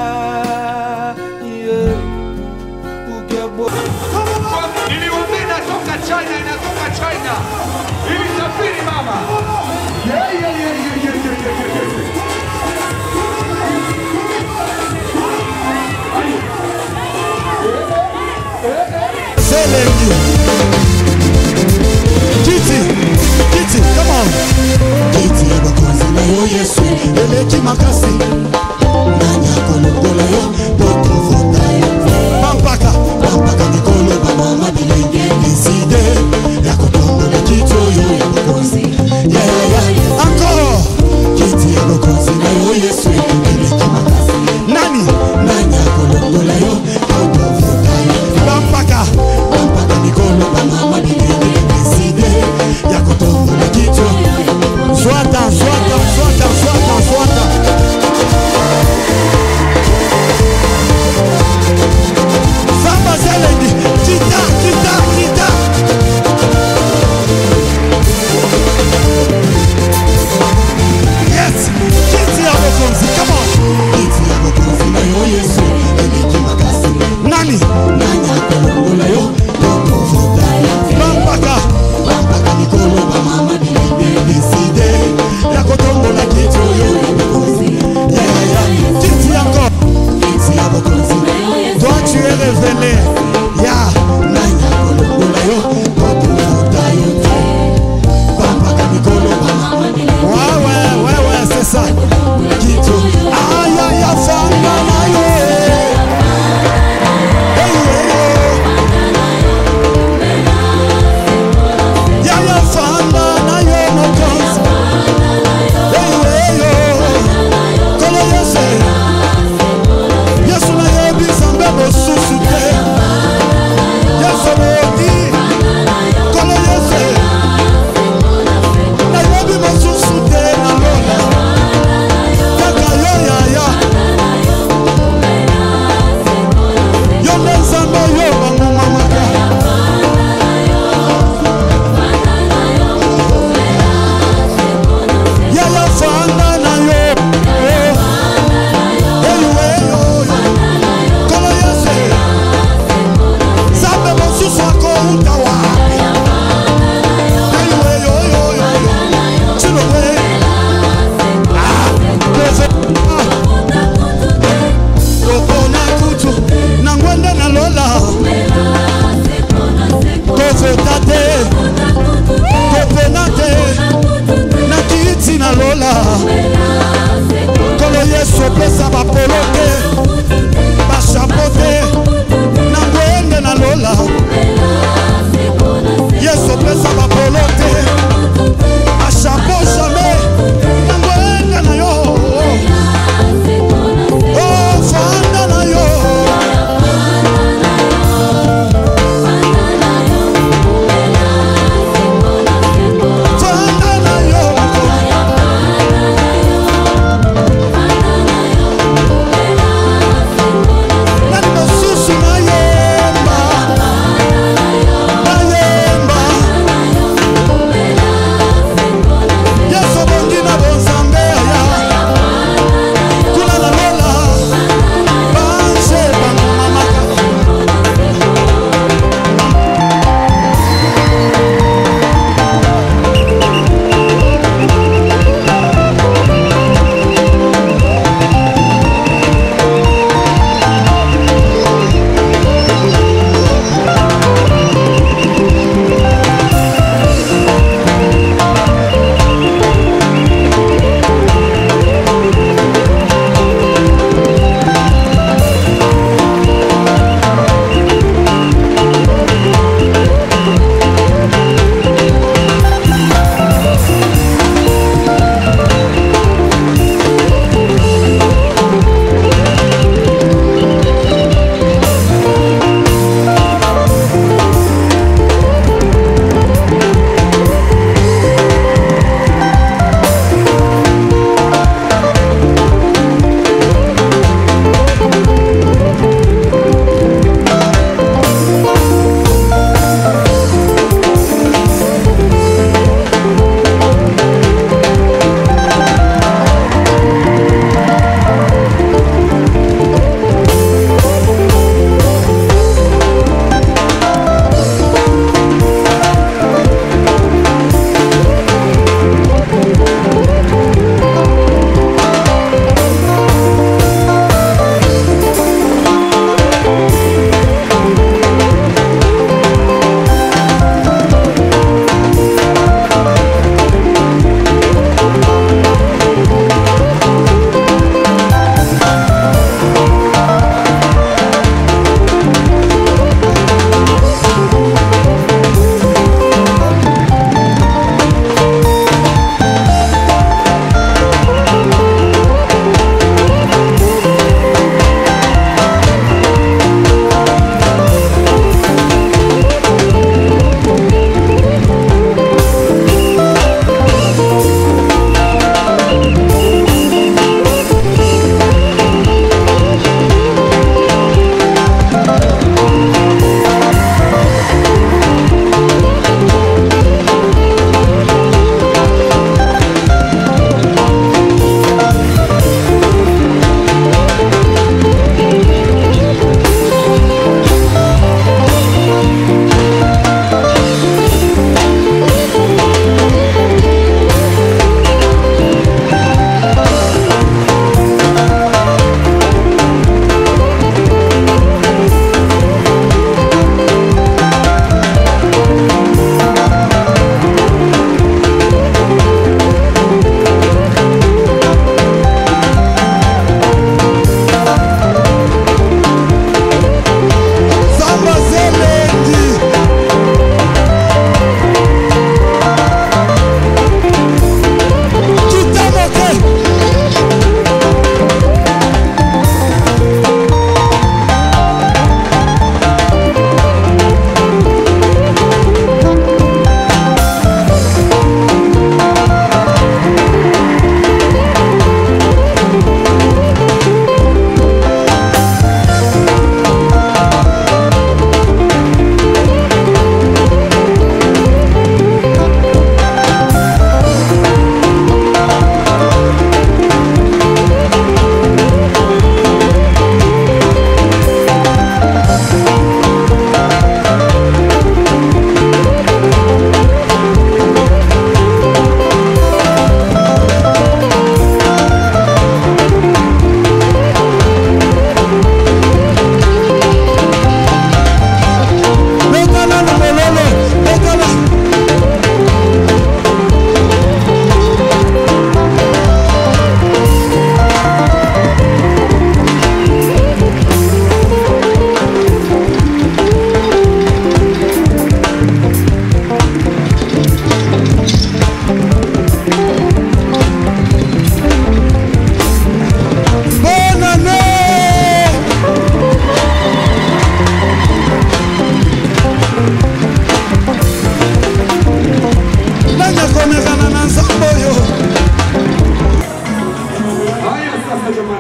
yeah. Ugebo. Niliwaambia inatoka China, inatoka China. Ilisafiri mama. Yeah, yeah, yeah, yeah, yeah, yeah, yeah, yeah, yeah. Selenge. Kiti, kiti, come on. Kiti abakozi na yo Yesu, eleki makasi. Nanya kolongola yo, boko vota yo. Pampaka, pampaka mikolo ba mama bilenge. Deside ya kotombola kiti oyo ya bakozi. Yeah, yeah, yeah. Encore. Kiti abakozi na yo Yesu, eleki makasi. Nani? Nanya kolongola yo, boko vota yo. Pampaka, pampaka mikolo ba mama bilenge. Deside ya kotombola kiti oyo ya bakozi. Swata, swata, swata, swata, swata.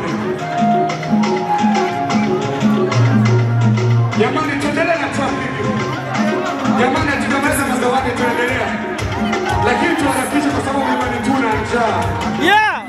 Jamani, tuendelee na trafiki. Jamani, hatukamaliza mazawadi, tuendelea, lakini tuharakishe kwa sababu jamani, tuna njaa. Yeah.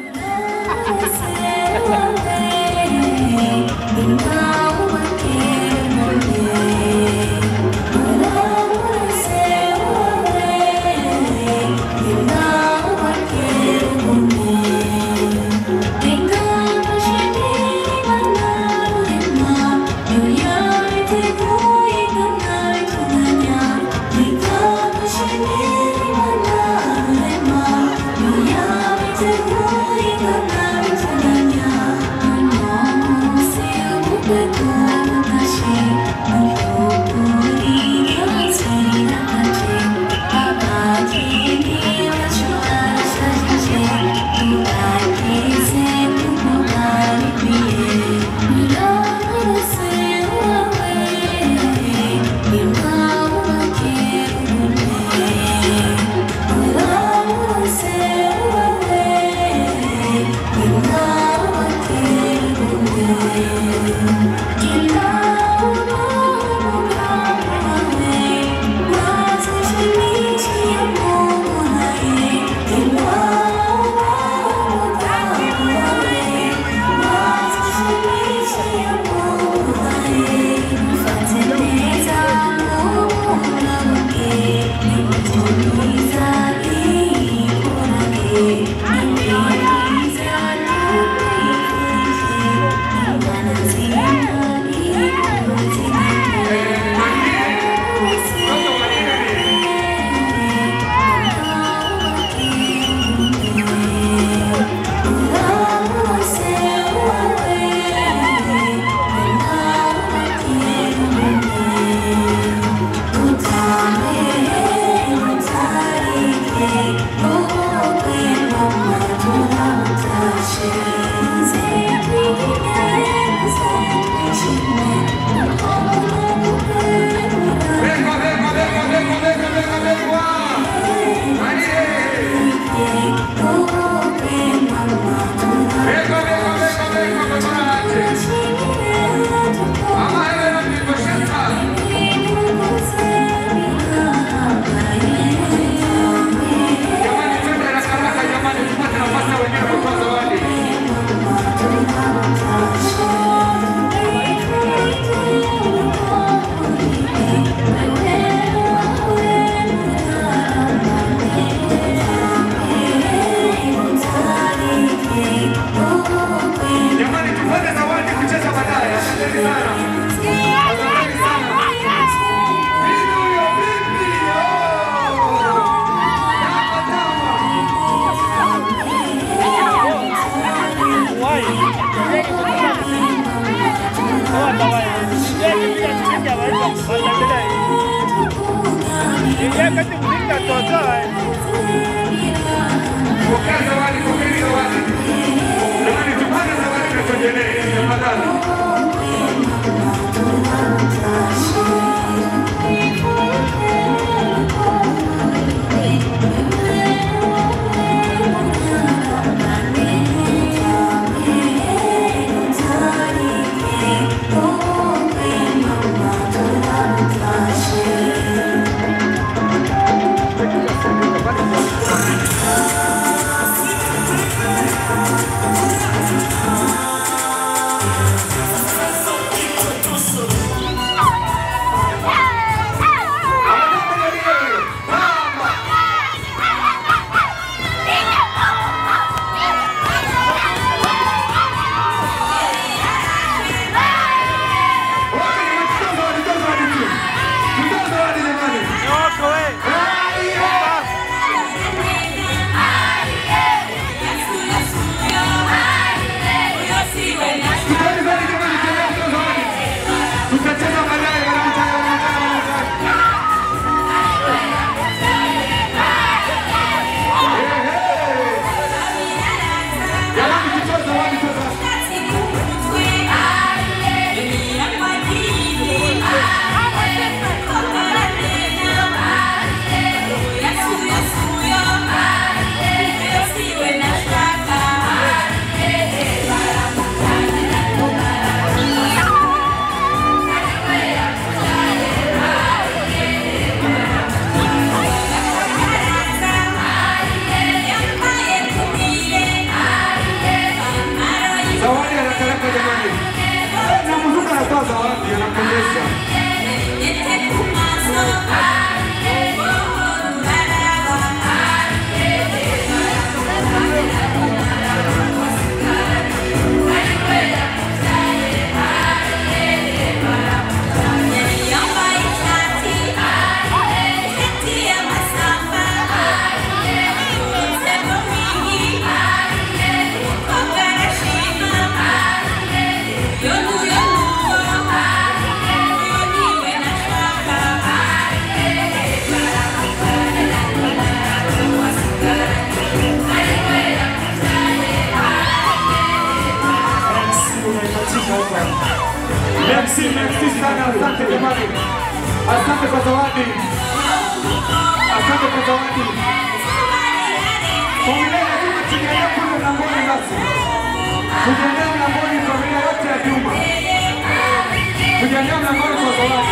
Jamani, tupate zawadi kucheza baadaye. Asanteni sana. Asanteni sana. Vipi huyo, vipi? Oh! Tama, tama. Pokea zawadi, pokea zawadi. Jamani, tupate zawadi na tuendelee. Tafadhali. Thank jamani. Na mzuka anatoa zawadi anapendeza. Merci, merci sana, asante jamani, asante kwa zawadi, asante kwa zawadi. Familia ya Juma tukienda kule mlangoni basi, tukiendea mlangoni, familia yote ya Juma, tukiendea mlangoni kwa zawadi.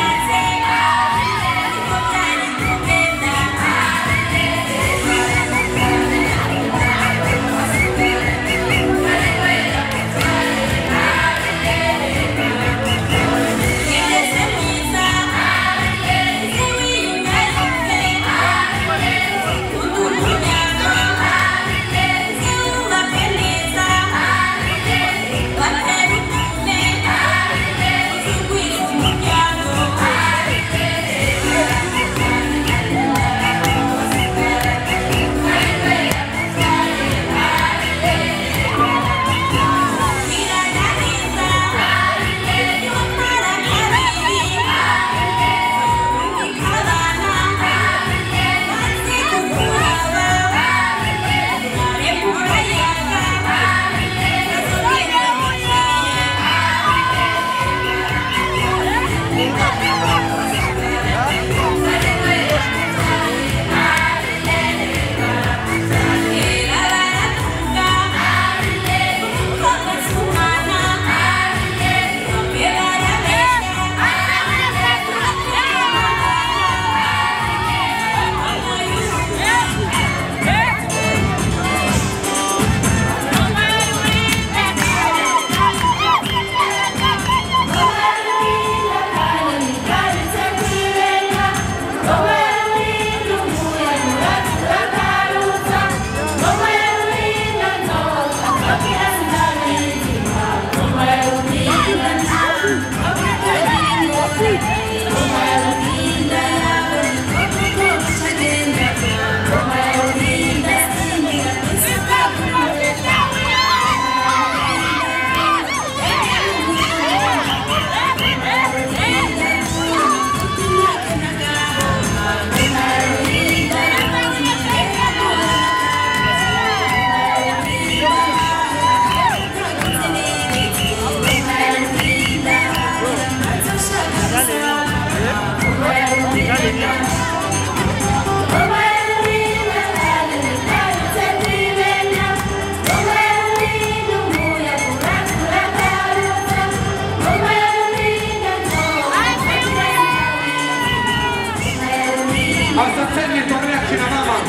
Asanteni familia kina mama,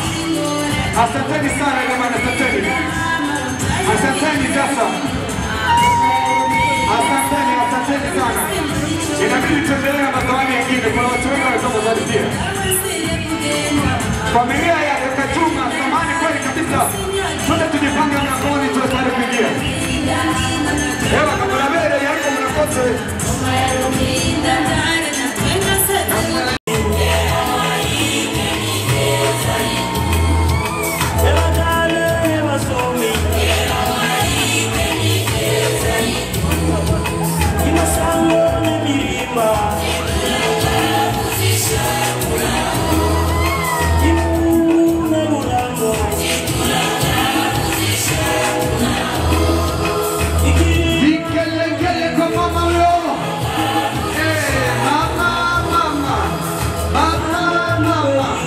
asanteni sana jamani, asanteni, asanteni sasa, asanteni, asanteni sana. Inabidi tuendelee na mazawadi mengine, kuna watu wengi wanatoka zawadi pia. Familia ya kaka Juma, samani kweli kabisa, twende tujipange mlangoni, tuwe tayari kuingia. Ewa kabla mbele yako mnakosa Vigelegele kwa mama huyo. Eh, mama, mama. Mama, mama.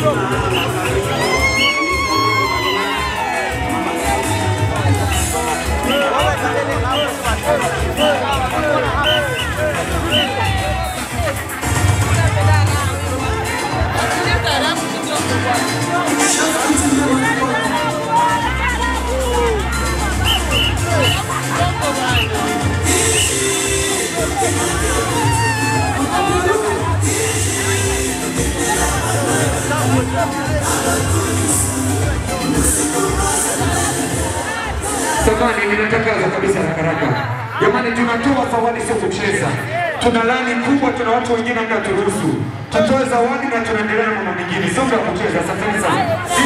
Samani, ninatangaza kabisa haraka haraka. Jamani, tunatoa zawadi, sio kucheza. Tuna lani kubwa, tuna watu wengine ambao turuhusu tutoe zawadi na tunaendelea na mambo mengine, sio vya kucheza. Asanteni sana.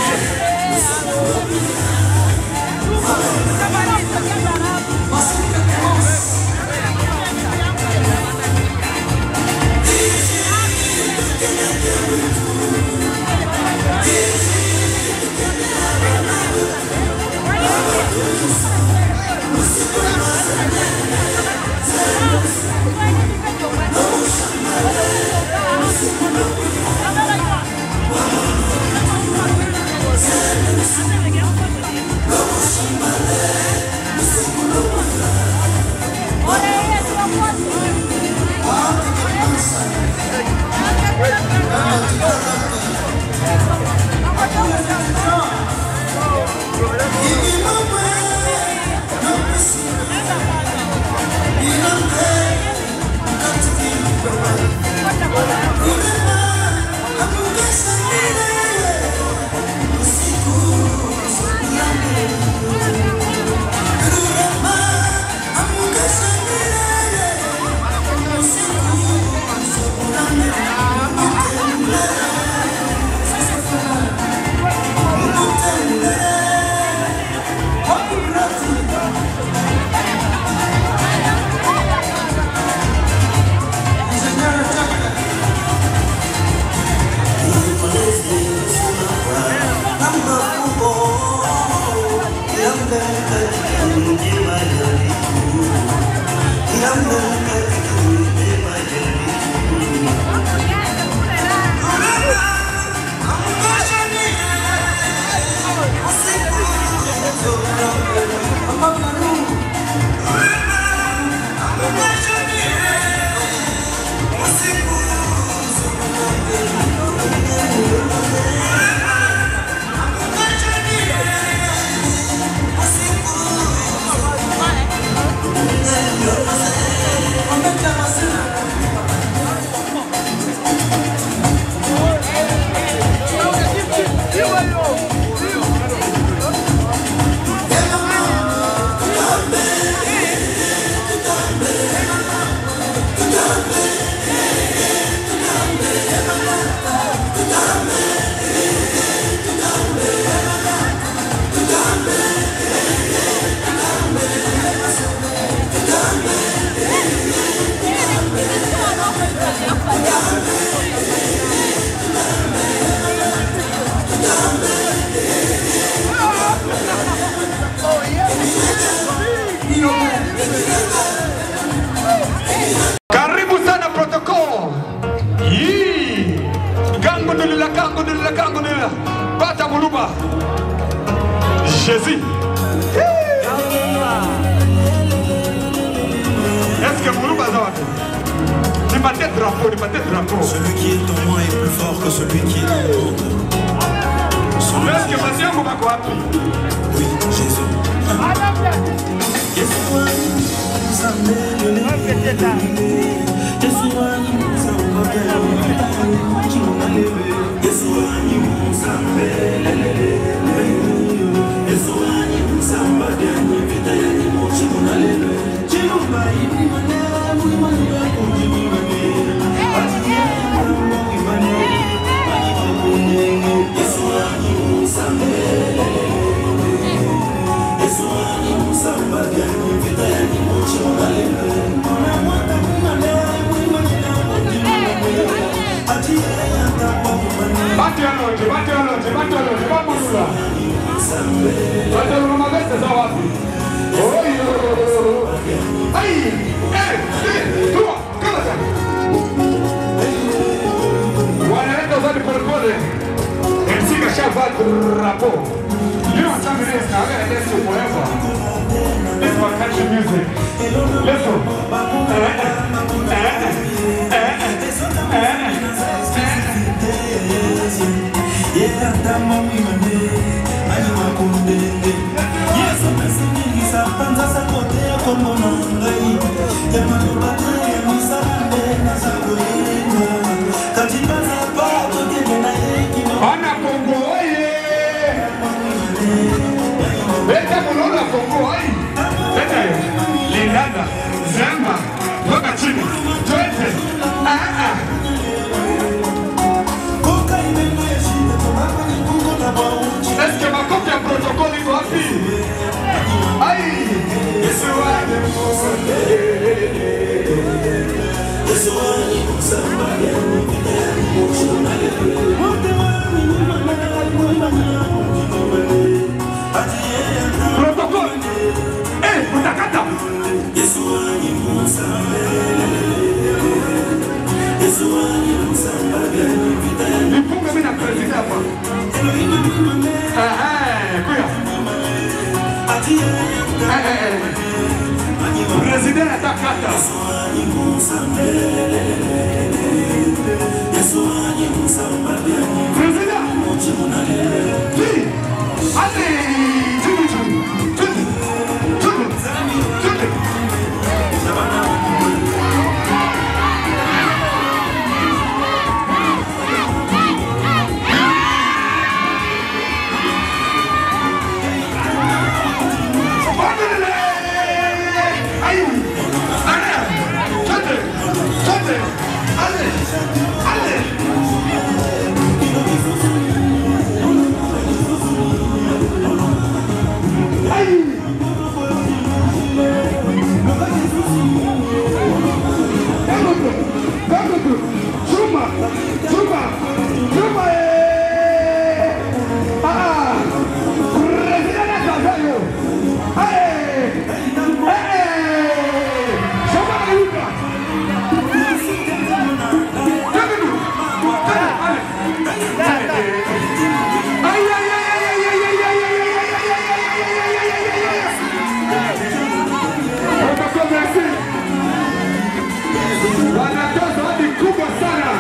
Karibu sana protocol. Yee. Gangu nilila, gangu nilila, gangu nilila. Pata muluba. Jésus. Est-ce que muluba za watu? Nipate drapeau, nipate drapeau. Celui qui est en moi est plus fort que celui qui est dans le monde. Est-ce que basi yangu bako wapi? Oui, Jésus. Yesu wangu, msamehe, Yesu wangu, msamehe, Yesu wangu, msamehe, Yesu wangu, msamehe, vita ya nimo, chimunalele. Chimumba, imane, mwimane, kunjimane. Atiye, mwimane, mwimane. Yesu wangu, msamehe. Yesu wangu, msamehe, vita ya nimo, chimunalele. Mwimane, mwimane, mwimane, kunjimane. Atiye, Batu ya lote, batu ya lote, batu ya lote, bamulula. Batalula mabese za wapi? Oyo. Ai, eh, eh, tua, kama sana. Wanaleta zawadi polepole. ashavaa drapo. You know some days now, I'm gonna dance to forever. This is my country music. Let's go. Eh, eh, eh, eh, eh, Bana Kongo oye! Leta munaona Kongo oye! Leta hiyo. Lindanda, Zemba, toka chini. Twende. Ah ah. Eske makofi ya protokoli iko wapi? Ai! Yesu wangu. Protokoli. Eh, utakata. Nifunge mimi na president hapa. Aha, kuya. Eh, eh, eh. President atakata. President. Tuli. Ale, tuli, tuli. Tuli. Tuli. Tuli. Chuma! Chuma! Chuma! eh! Ah! Presidente Casayo! Hey! Hey! Chuma Maluca! Ay, ay, ay, ay, ay, ay, ay, ay, ay, ay, ay, ay, ay, Protokol merci. Wanatoa zawadi kubwa sana.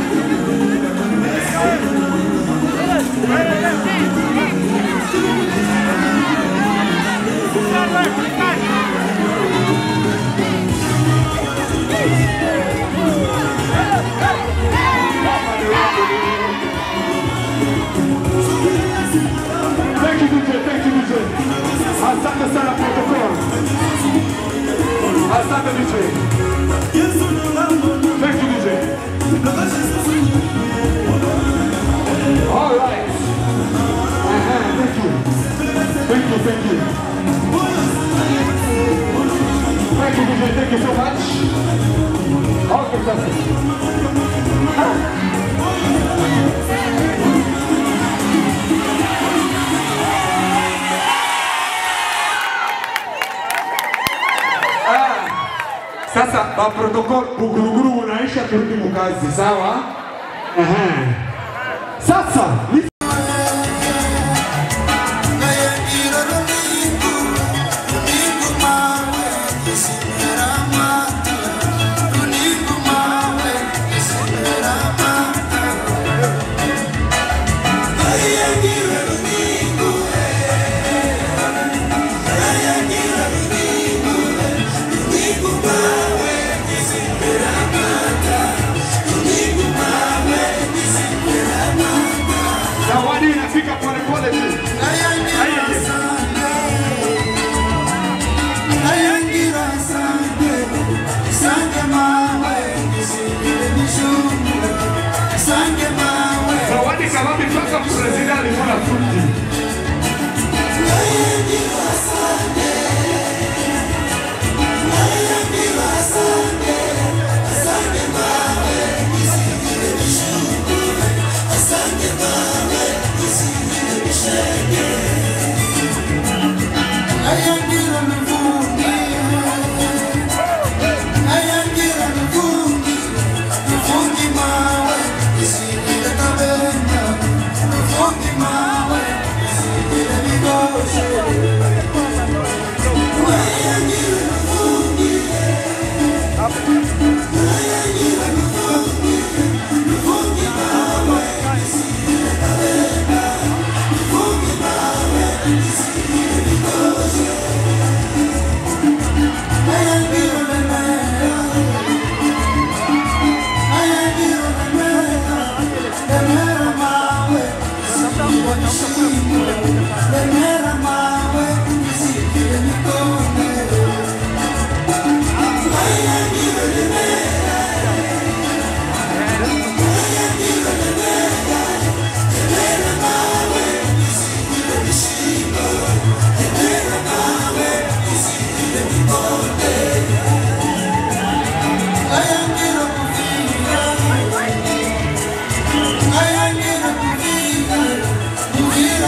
Thank you, DJ. Thank you, DJ. Asante sana protocol. Asante DJ. Thank you, DJ. All right. Uh-huh, thank you. Thank you, thank you. Thank you, DJ. Thank you so much. Okay, that's it. Ah, Sasa ba protocol buguruguru unaisha turudi mukazi, sawa? Aha. Sasa ni- zawadi inafika polepole tu. Zawadi kabambi toka president alikula fruti. Fungi mawe, isingile kabenda, fungi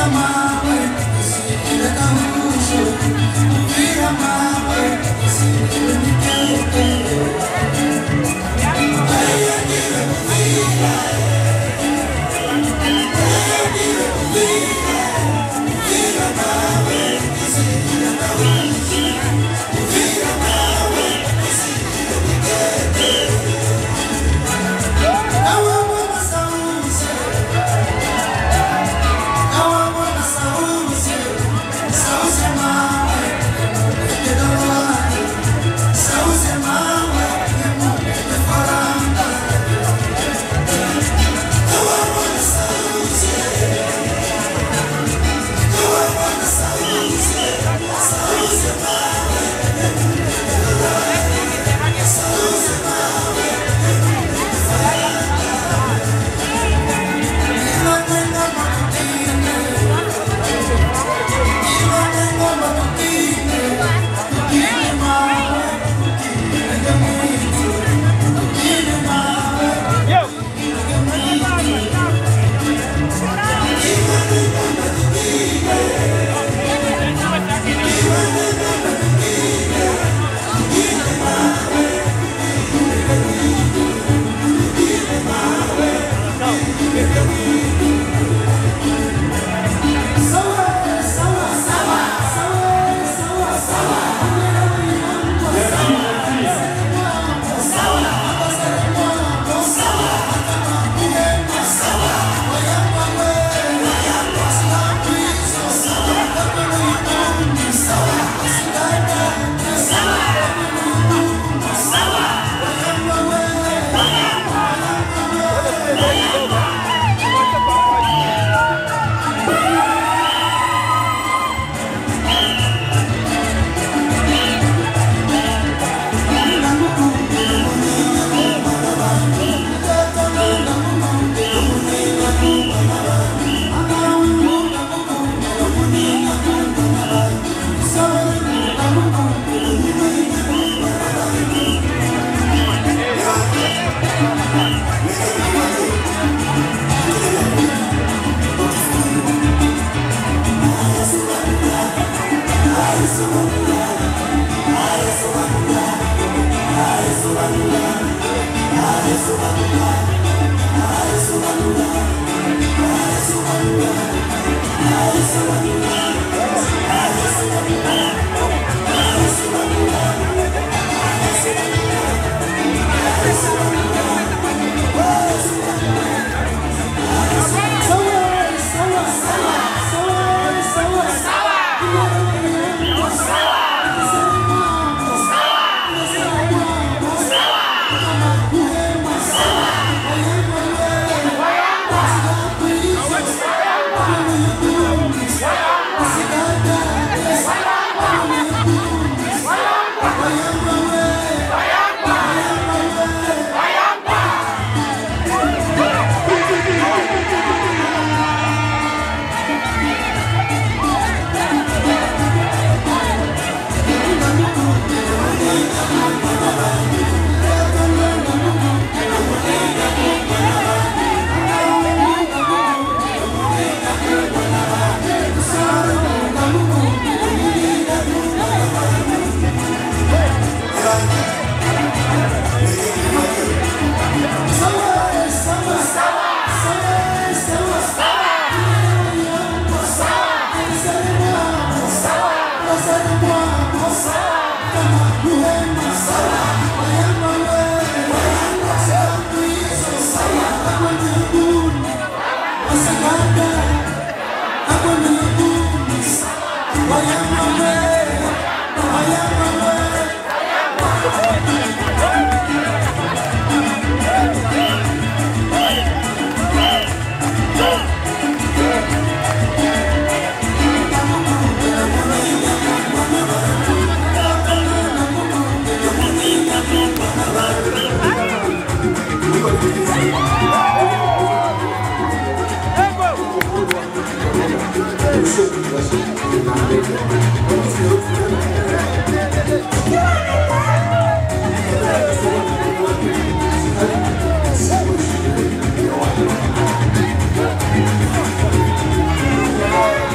Yeah.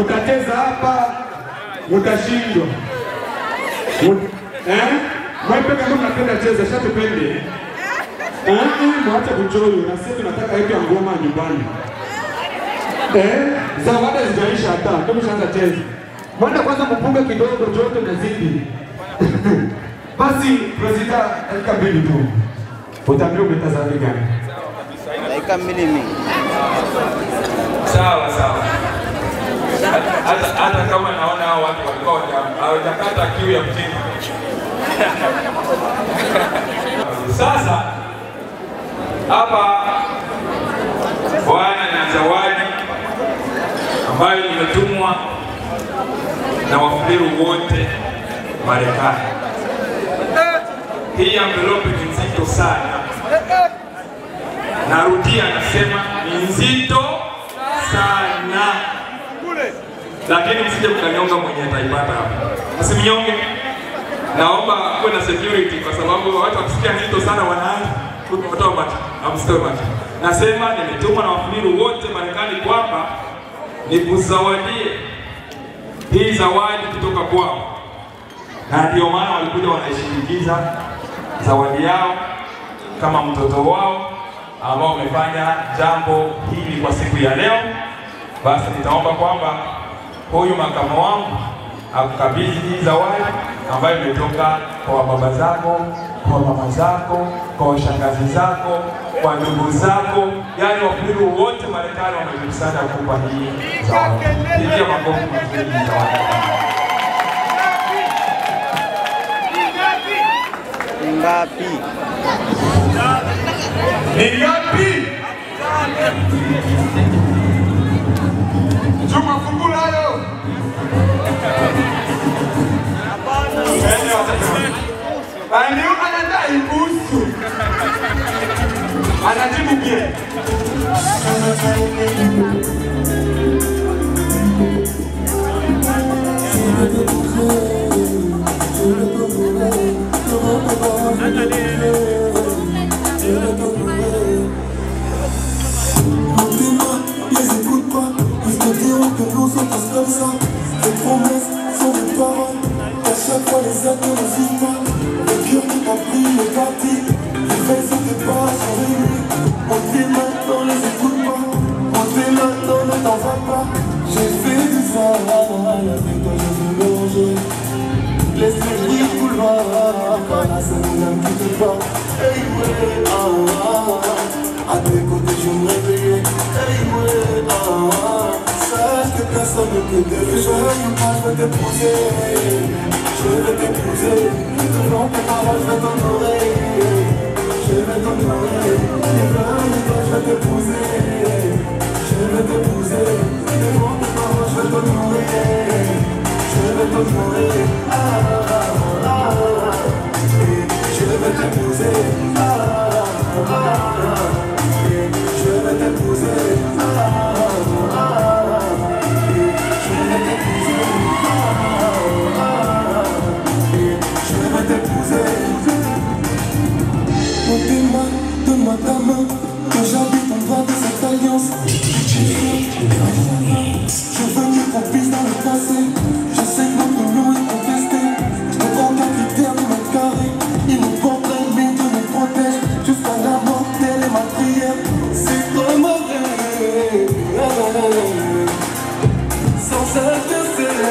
mutacheza hapa, mutashindwa. Mut- Eh? Mwepe kama mnapenda cheza, shatupende. Eh, eh, mwache kuchoyo, na sisi tunataka yetu ya ngoma nyumbani. Eh, zawadi zijaisha hata, ndio mshaanza cheza. Mwende kwanza mpunge kidogo, joto inazidi. Basi presida, dakika mbili tu. Utaambia umeta zawadi gani? Dakika mbili mingi. Sawa sawa. Hata hata kama naona hao watu walikuwa hawaja- hawajakata kiu ya mjini. Sasa hapa Bwana na zawadi ambayo imetumwa na wafuliru wote Marekani. Hii envelope ni nzito sana. Narudia, nasema ni nzito sana, lakini msije mkanyonga mwenye ataipata hapa, msimnyonge. Naomba kuwe na security, kwa sababu watu wakisikia nzito sana wanaanza kutoa macho, amsitoe macho. Nasema nimetumwa na wafuliru wote Marekani kwamba nikuzawadie hii zawadi kutoka kwao, na ndio maana walikuja wanaishinikiza zawadi yao kama mtoto wao ambao wamefanya jambo hili kwa siku ya leo. Basi nitaomba kwamba huyu makamo wangu akukabidhi hii zawadi ambayo imetoka kwa baba zako, kwa mama zako, kwa shangazi zako, kwa ndugu zako, yaani wafuliru wote Marekani wamejikusanya kukupa hii zawadi. Pigia makofi mazuri hii zawadi. Ngapi? Ni ngapi? Juma fungula hayo. Aliyo anadai kuhusu. Anajibu bien. les écoute pas, ils te diront que nous sommes tous comme ça. Les promesses sont des paroles, à chaque fois les actes ne suivent pas. Le cœur qui t'a pris est parti, les faits sont des pas sur les nuits. On te dit maintenant, les écoute pas, on te dit maintenant, ne t'en va pas. J'ai fait du sale, avec toi je veux manger. Laisse-les rire couloir, voilà c'est mon âme qui te bat. Hey ouais, ah ah, à tes côtés je me réveillais. Hey ouais, ah ah, sache que personne ne peut te Je veux pas, je vais t'épouser, je vais t'épouser. Devant tes paroles, je vais t'honorer, je vais t'honorer. Devant toi, je vais t'épouser, je vais t'épouser. Devant tes paroles, je vais t'honorer. Je vais t'honorer, ah, ah, ah, et je vais t'épouser, ah, ah, ah, et je vais t'épouser, ah, ah, ah, et je vais t'épouser, ah, ah, et je vais t'épouser. Montre-moi, donne-moi ta main, que j'habite en droit de cette alliance. Je veux qu'on puisse dans le passé. Je sais que notre union est contestée. Je ne prends qu'un critère de mètre carré. Il nous porterait, mais Dieu nous protège. Jusqu'à la mort, telle est ma prière. C'est comme un rêve. Sans cesse de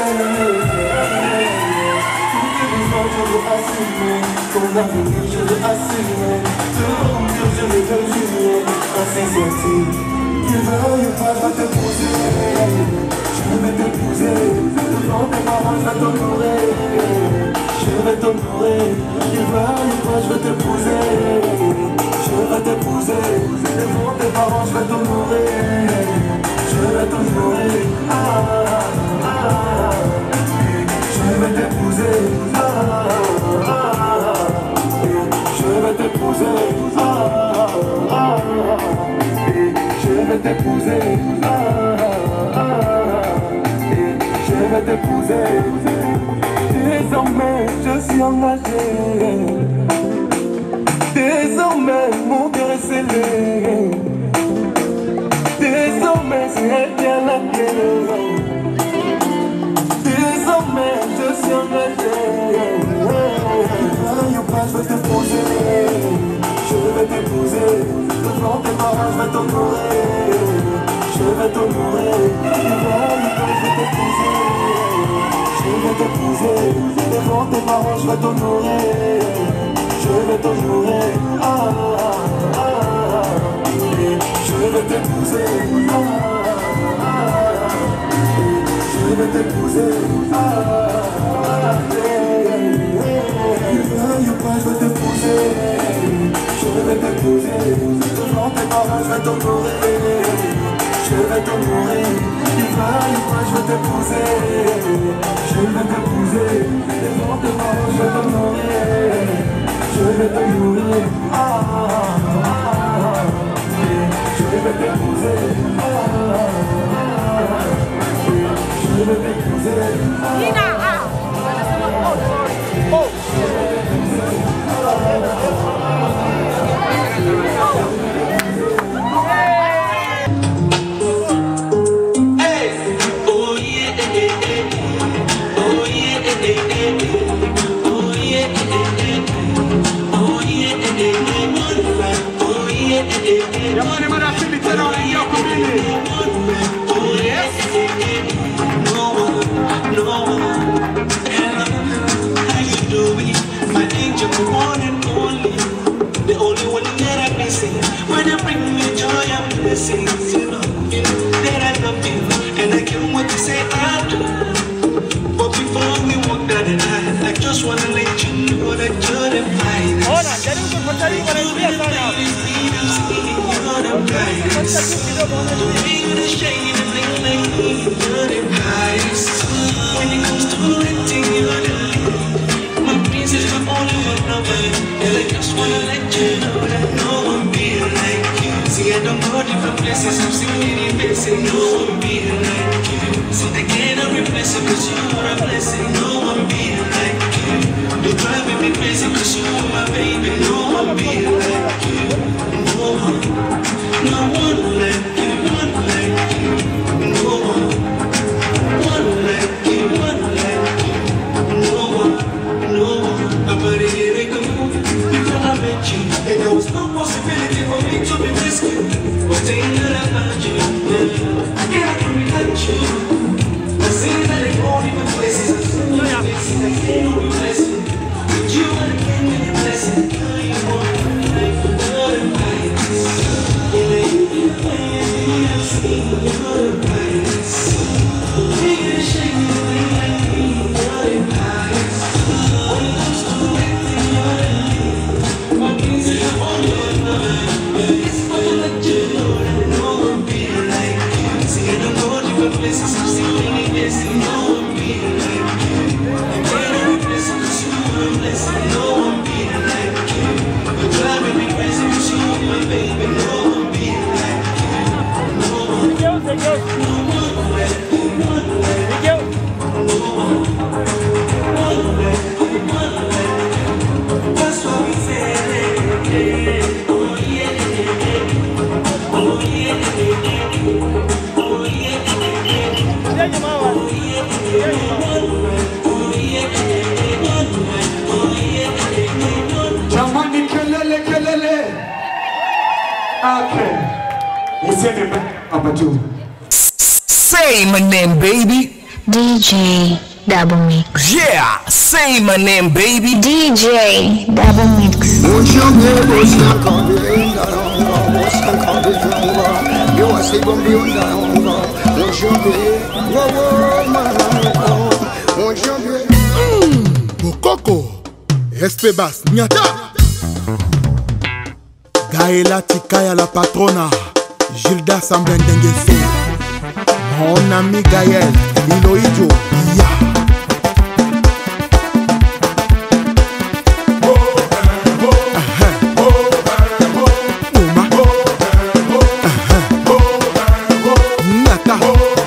Tous tes besoins, je veux assumer. Ton avenir, je veux assumer. Devant Dieu, je le veux jurer. Ainsi soit-il. Qu'il veuille pas, je vais t'épouser. Je vais t'épouser. Devant tes parents, je vais t'honorer. Je vais t'honorer. Qu'il veuille pas, je vais t'épouser. Je vais t'épouser. Devant tes parents, je vais t'honorer. Je vais t'honorer. Ah, ah, ah. Je vais t'épouser. Ah, ah, ah. Je vais t'épouser. Ah, ah, ah. Et je vais t'épouser. Ah, ah, ah. Et je vais t'épouser. Désormais, je suis engagé. Désormais, mon cœur est scellé. Désormais, c'est elle qui a la clé. vais t'épouser, je vais t'épouser. Devant tes parents, je vais t'honorer, je vais t'honorer. Je vais t'épouser, je vais t'épouser. Devant tes parents, je vais t'honorer, je vais t'honorer. Ah, ah, ah, ah. Je vais t'épouser, ah, ah, ah. je vais t'épouser. Ah, ah, ah. Tu veuilles ou pas, je vais t'épouser. Je vais t'épouser. Devant tes parents, je vais t'honorer. Je vais t'honorer. Tu veuilles ou pas, je vais t'épouser. Je vais t'épouser. Devant tes parents, je vais t'honorer. Je vais t'honorer. Ah, ah, ah, ah. Je vais t'épouser. Ah, ah, ah. Je vais t'épouser. Ah, Jamani, marafiki tena wanaingia kumbili. Yes. How you doing? My angel, the one and only, the only one that I'm missing. When you bring me joy and blessings, you know, you know that I love you, and I can't wait to say I do. But before we walk down the line, I just wanna let you know that you're the finest. Hola, jaribu kufuatilia wanaingia sana. You're the brightest. You're the shine and bling like me. You're the highest. When it comes to acting, you're the my princess, my only one lover. And I just wanna let you know that no one be like you. See, I don't go different places, I'm singing in basic. No one be like you. See, I cannot replace you, cause you are a blessing. No one be like you. You drive me crazy, cause you are my baby. No one be like you. No one, no one like you, one like you. No one, one like you, one like you. No one, no one. I'm ready to make a move before I met you. And there was no possibility for me to be rescued. Was thinking about you. Yeah. I can't without you. I see that they all different places. I see your faces. I can't be blessed. With you, I can't be blessed. Now you want my life. You're the brightest. Yeah, you're the brightest. I see you're the brightest. You're the shine, you're like me. You're the brightest. When it comes to acting, you're the lead. My dreams are all your love. It's for to let you know that no one be like you. See, I don't go different places. I'm still in this. No one be like you. I can't replace you 'cause you are a blessing. No one be like you. You're driving me crazy 'cause you are my baby. No one be like you. No one. No one like you. One like you. No one. One like you. One like you. That's what we say. Oh yeah. Oh yeah. Oh Jamani, kelele kelele. Okay. Usiende mbele hapa juu. Say my name, baby. DJ Double Mix. Yeah, say my name, baby. DJ Double Mix. Bokoko, Espebas, Nyata. Gaëla Tikaya la patrona, Gilda Sambendengeso. Mon ami Gaël, Liloïdjo, Ya. Nyata.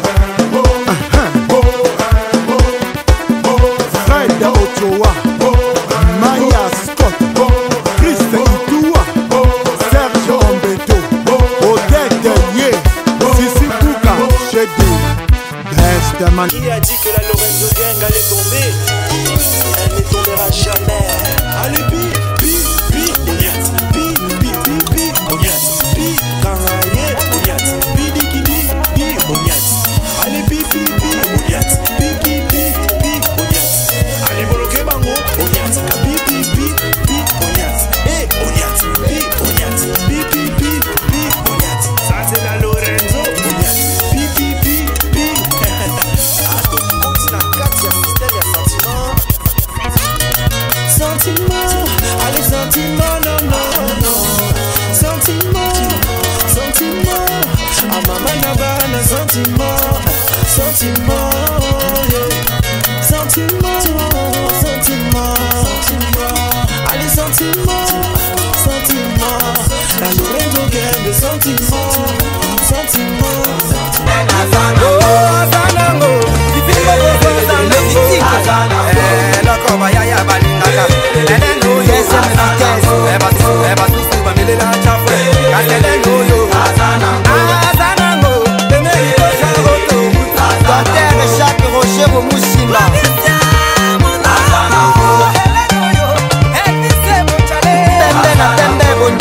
Fred Ochoa, Maya Scott, Chris Itua, Serge Ombeto, Odette Ye, Sissi Kuka, Shedi, Best Man. Qui a dit que la Lorenzo Gang allait tomber Elle ne tombera jamais. Allez, bi, bi,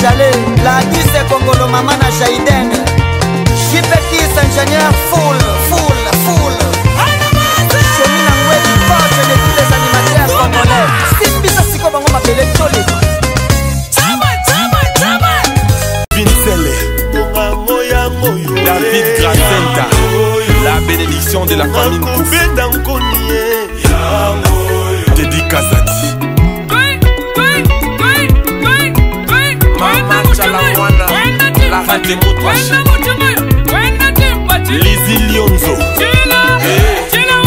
Salé, la Duse Congolo Mama na Jaiden. Jipekis ingénieur full, full, full. Chemina Ngwedi, poche de tous les animateurs congolais. Simbisa siko bango mabele tole. Vincele David Gracenta La bénédiction de la famille Nkouf Teddy Kazati Mama Chalawana La radio Moutwashi Lizzy Lionzo Eh.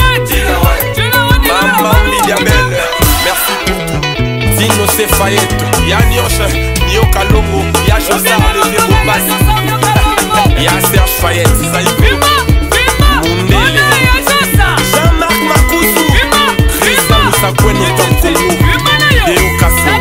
Mama Lydia Belle Merci pour tout Dino Sefayette Yanyoche Nio Kalongo Ya Josar Le Vieux Bombasi Ya Serge Fayette Zaïko Mundele Jean-Marc Makousou Reza Moussakweno Tom Congo Deo Kasso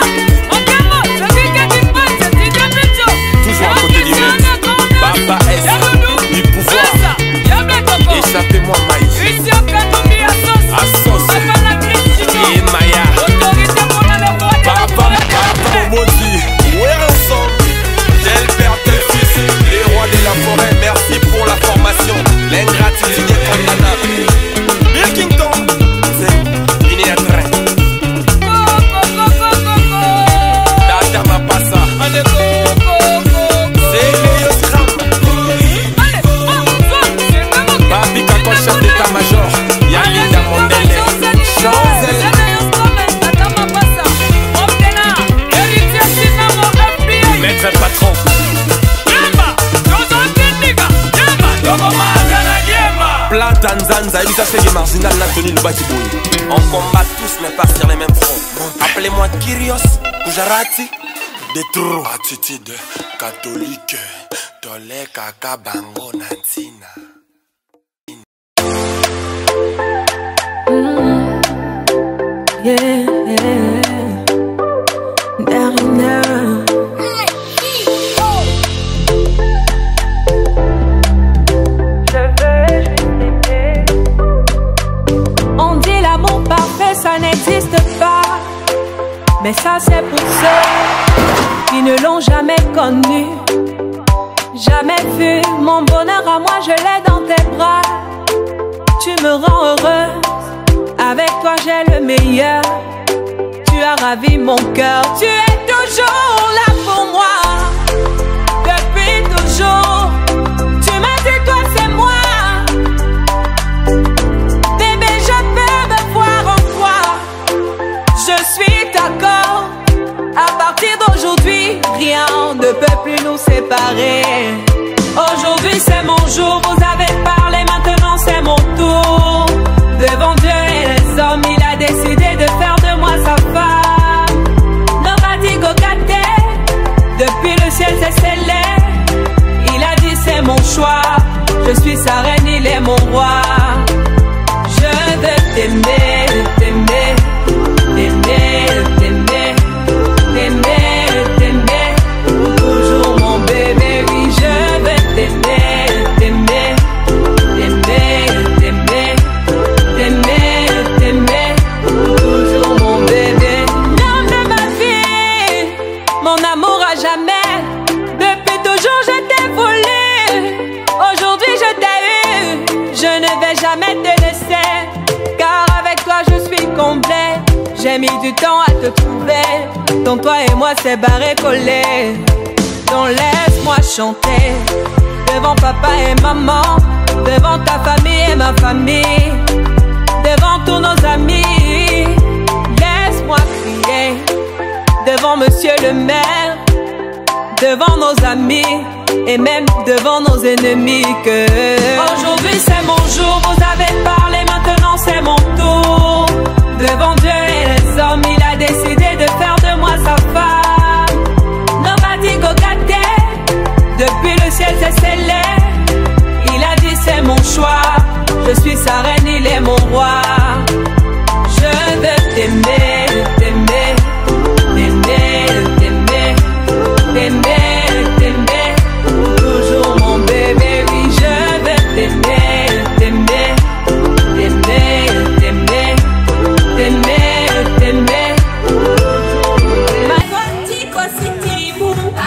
Toujours à côté du maître Baba S Du pouvoir Échappez-moi Maïs Assos Et Maya Papa, Papa Momozi Ouais ensemble Tel père, tel fils Les rois de la forêt Merci pour la formation L'ingratitude est condamnable Pilkington C'est une à train Dada Mapasa C'est Léo Scram Babi Kako chef d'état-major Yalinda Mondele Chanzel Maître patron Plata Nzanza Elisa Sege Marginal Nathalie Lubaki Boy On combat tous mais pas sur les mêmes fronts Appelez-moi Kyrios Kujarati De trop Attitude catholique Tole kaka bango nantina Yeah, Darina. On dit l'amour parfait, ça n'existe pas. Mais ça, c'est pour ceux qui ne l'ont jamais connu. Jamais vu mon bonheur à moi, je l'ai dans tes bras. Tu me rends heureuse. Avec toi, j'ai le meilleur. Tu as ravi mon cœur. Tu es toujours là pour moi. Depuis toujours. Tu m'as dit, toi, c'est moi. Bébé, je peux me voir en toi. Je suis d'accord. À partir d'aujourd'hui, rien ne peut plus nous séparer. Aujourd'hui, c'est mon jour. Vous avez parlé, maintenant, c'est mon tour. Devant Dieu et les hommes, il a décidé de faire de moi sa femme. Nobody go Depuis le ciel, c'est scellé. Il a dit, c'est mon choix. Je suis sa reine, il est mon roi. Je veux t'aimer, t'aimer, t'aimer, t'aimer, t'aimer, t'aimer. Pour toujours mon bébé, oui, je veux t'aimer, t'aimer, t'aimer, t'aimer, t'aimer, t'aimer. Pour toujours mon bébé. L'homme de ma vie, mon amour à jamais. Depuis toujours, je t'ai voulu. Aujourd'hui, je t'ai eu. Je ne vais jamais te laisser. Car avec toi, je suis complet. J'ai mis du temps à te trouver. Donc, toi et moi, c'est barré collé. Donc, laisse-moi chanter. Devant papa et maman. Devant ta famille et ma famille. Devant tous nos amis. Laisse-moi crier. Devant monsieur le maire devant nos amis et même devant nos ennemis que aujourd'hui c'est mon jour, vous avez parlé, maintenant c'est mon tour. Devant Dieu et les hommes, il a décidé de faire de moi sa femme. Nobody go get there. Depuis le ciel c'est scellé. Il a dit c'est mon choix. Je suis sa reine, il est mon roi. Je veux t'aimer, t'aimer, t'aimer, t'aimer, t'aimer, t'aimer. Pour toujours mon bébé, oui, je veux t'aimer, t'aimer, t'aimer, t'aimer, t'aimer, t'aimer. Magotiko sitimu,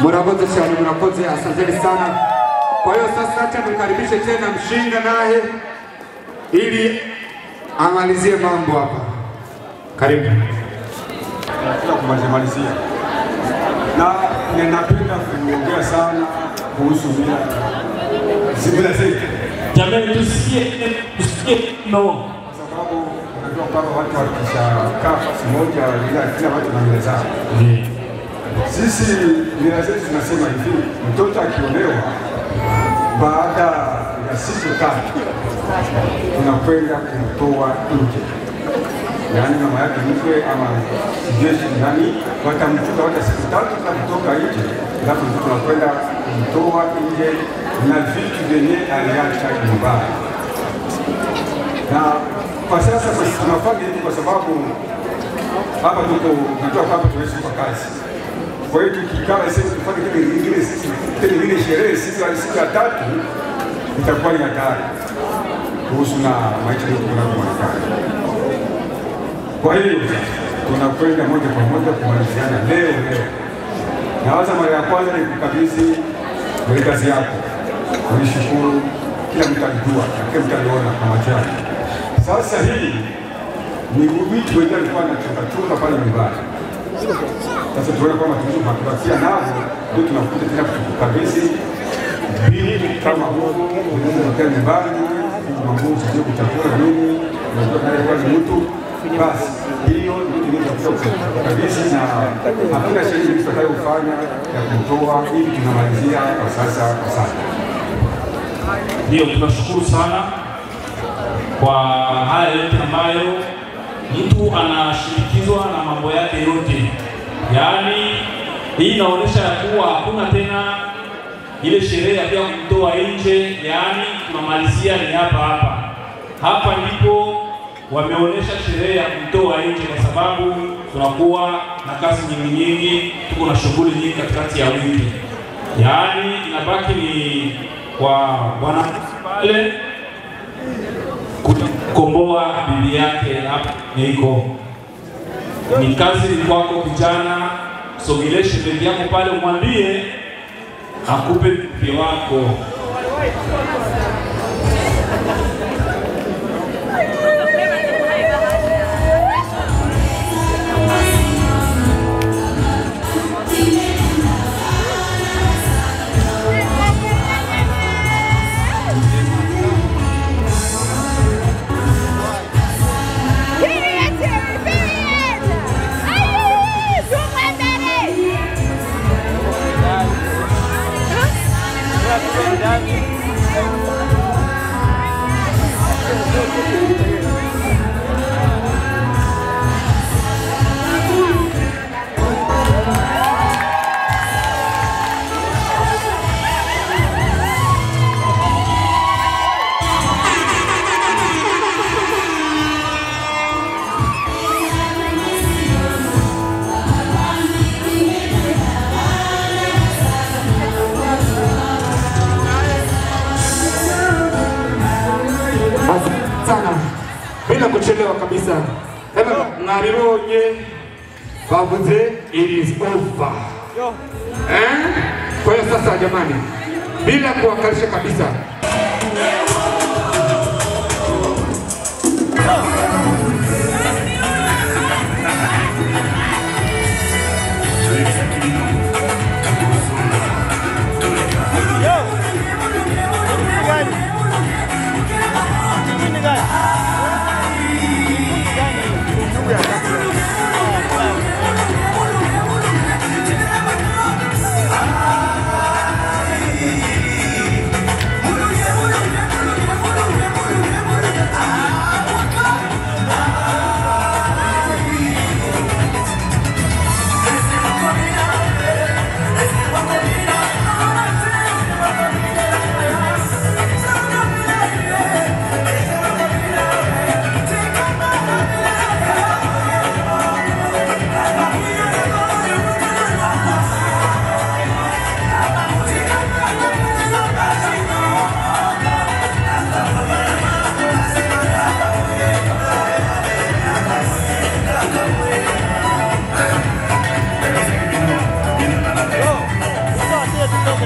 Murakoze cyane, murakoze, asanteni sana. Kwa hiyo sasa, acha nimkaribishe tena mshinda naye ili amalizie mambo hapa. Karibu. Nataka kumalizia malizia, na ninapenda kuongea sana kuhusu mila zimila zetu. Jamani, tusikie tusikie no, kwa sababu unajua kwamba watu wakishakaa nafasi moja, ila kila watu na mila zao. Sisi mila zetu tunasema hivi, mtoto akiolewa baada ya siku tatu tunakwenda kumtoa nje, yaani mama yake mkwe ama jeshi nani watamchukua hata siku tatu za kutoka nje, alafu mtoto tunakwenda kumtoa nje na vitu vyenye aliacha nyumbani. Na kwa sasa kwa- tunafanya hivi kwa sababu hapa tuko najua kwamba tunaishi kwa kazi kwa hiyo tukikaa sisi tufanye kile kingine sisi kile kingine sherehe siku ya siku ya tatu itakuwa ni hatari kuhusu na maisha yetu tunavyoonekana. Kwa hiyo tunakwenda moja kwa moja kumaliziana leo leo. Nawaza mara ya kwanza ni kukabidhi kwenye kazi yako, ulishukuru, kila mtu alijua, na kila mtu aliona kwa macho yake. Sasa hii ni vitu wenyewe alikuwa anachunga chunga pale nyumbani. Sasa tuone kwamba tulichobakia navyo ndio tunakuja tena kukabidhi bili kama huu unaokaa nyumbani, mambo sio kuchakula nini, unajua kale kwa ni mtu basi hiyo ndio tunakuja kukabidhi na hakuna sheria tutakayofanya ya kutoa ili tunamalizia kwa sasa. Asante. ndio tunashukuru sana kwa haya yote ambayo mtu anashirikizwa na mambo yake yote, yaani hii inaonyesha ya kuwa hakuna tena ile sherehe ya pia kumtoa nje, yaani tunamalizia ni hapa hapa. Hapa ndipo wameonyesha sherehe ya kumtoa nje, kwa sababu tunakuwa na kazi nyingi nyingi, tuko na shughuli nyingi katikati ya wiki, yaani inabaki ni kwa wanafunzi pale kukomboa bibi yake hapa niko ni kazi ni kwako kijana, sogeleshe shemeji yako pale, umwambie akupe mke wako. sana bila kuchelewa kabisa. Ema mwabibonye bavuze it is over. Eh? Kwa hiyo sasa jamani, bila kuwakalisha kabisa Thank you.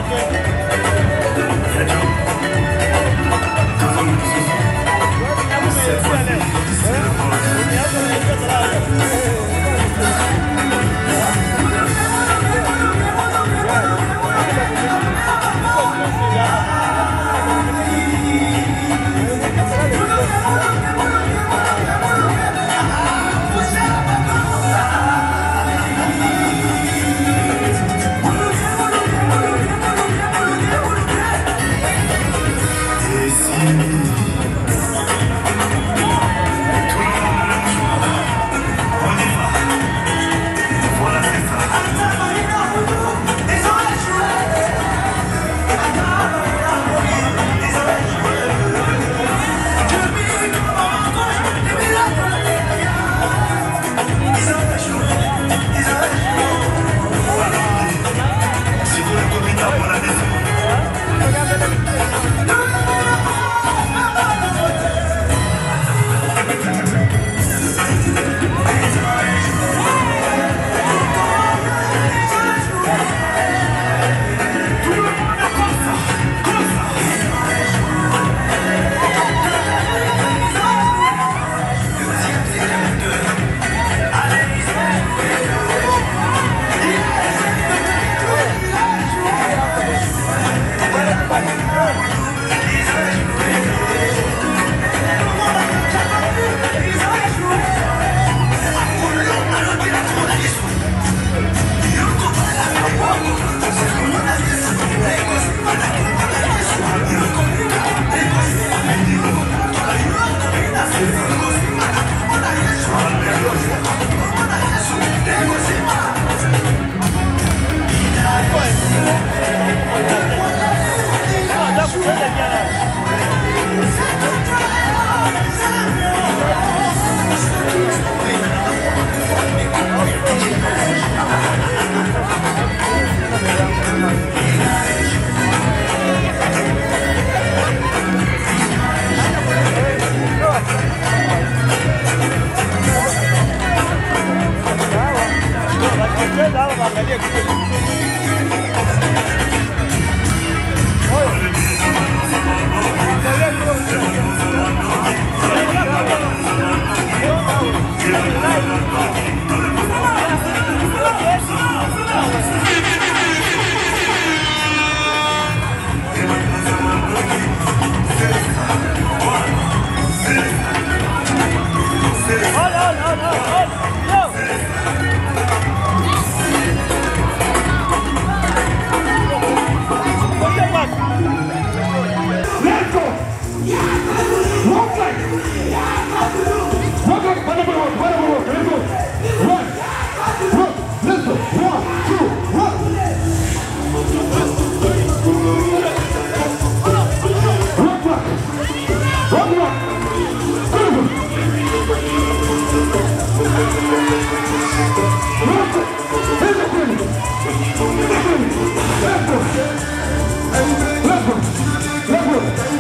Let's go.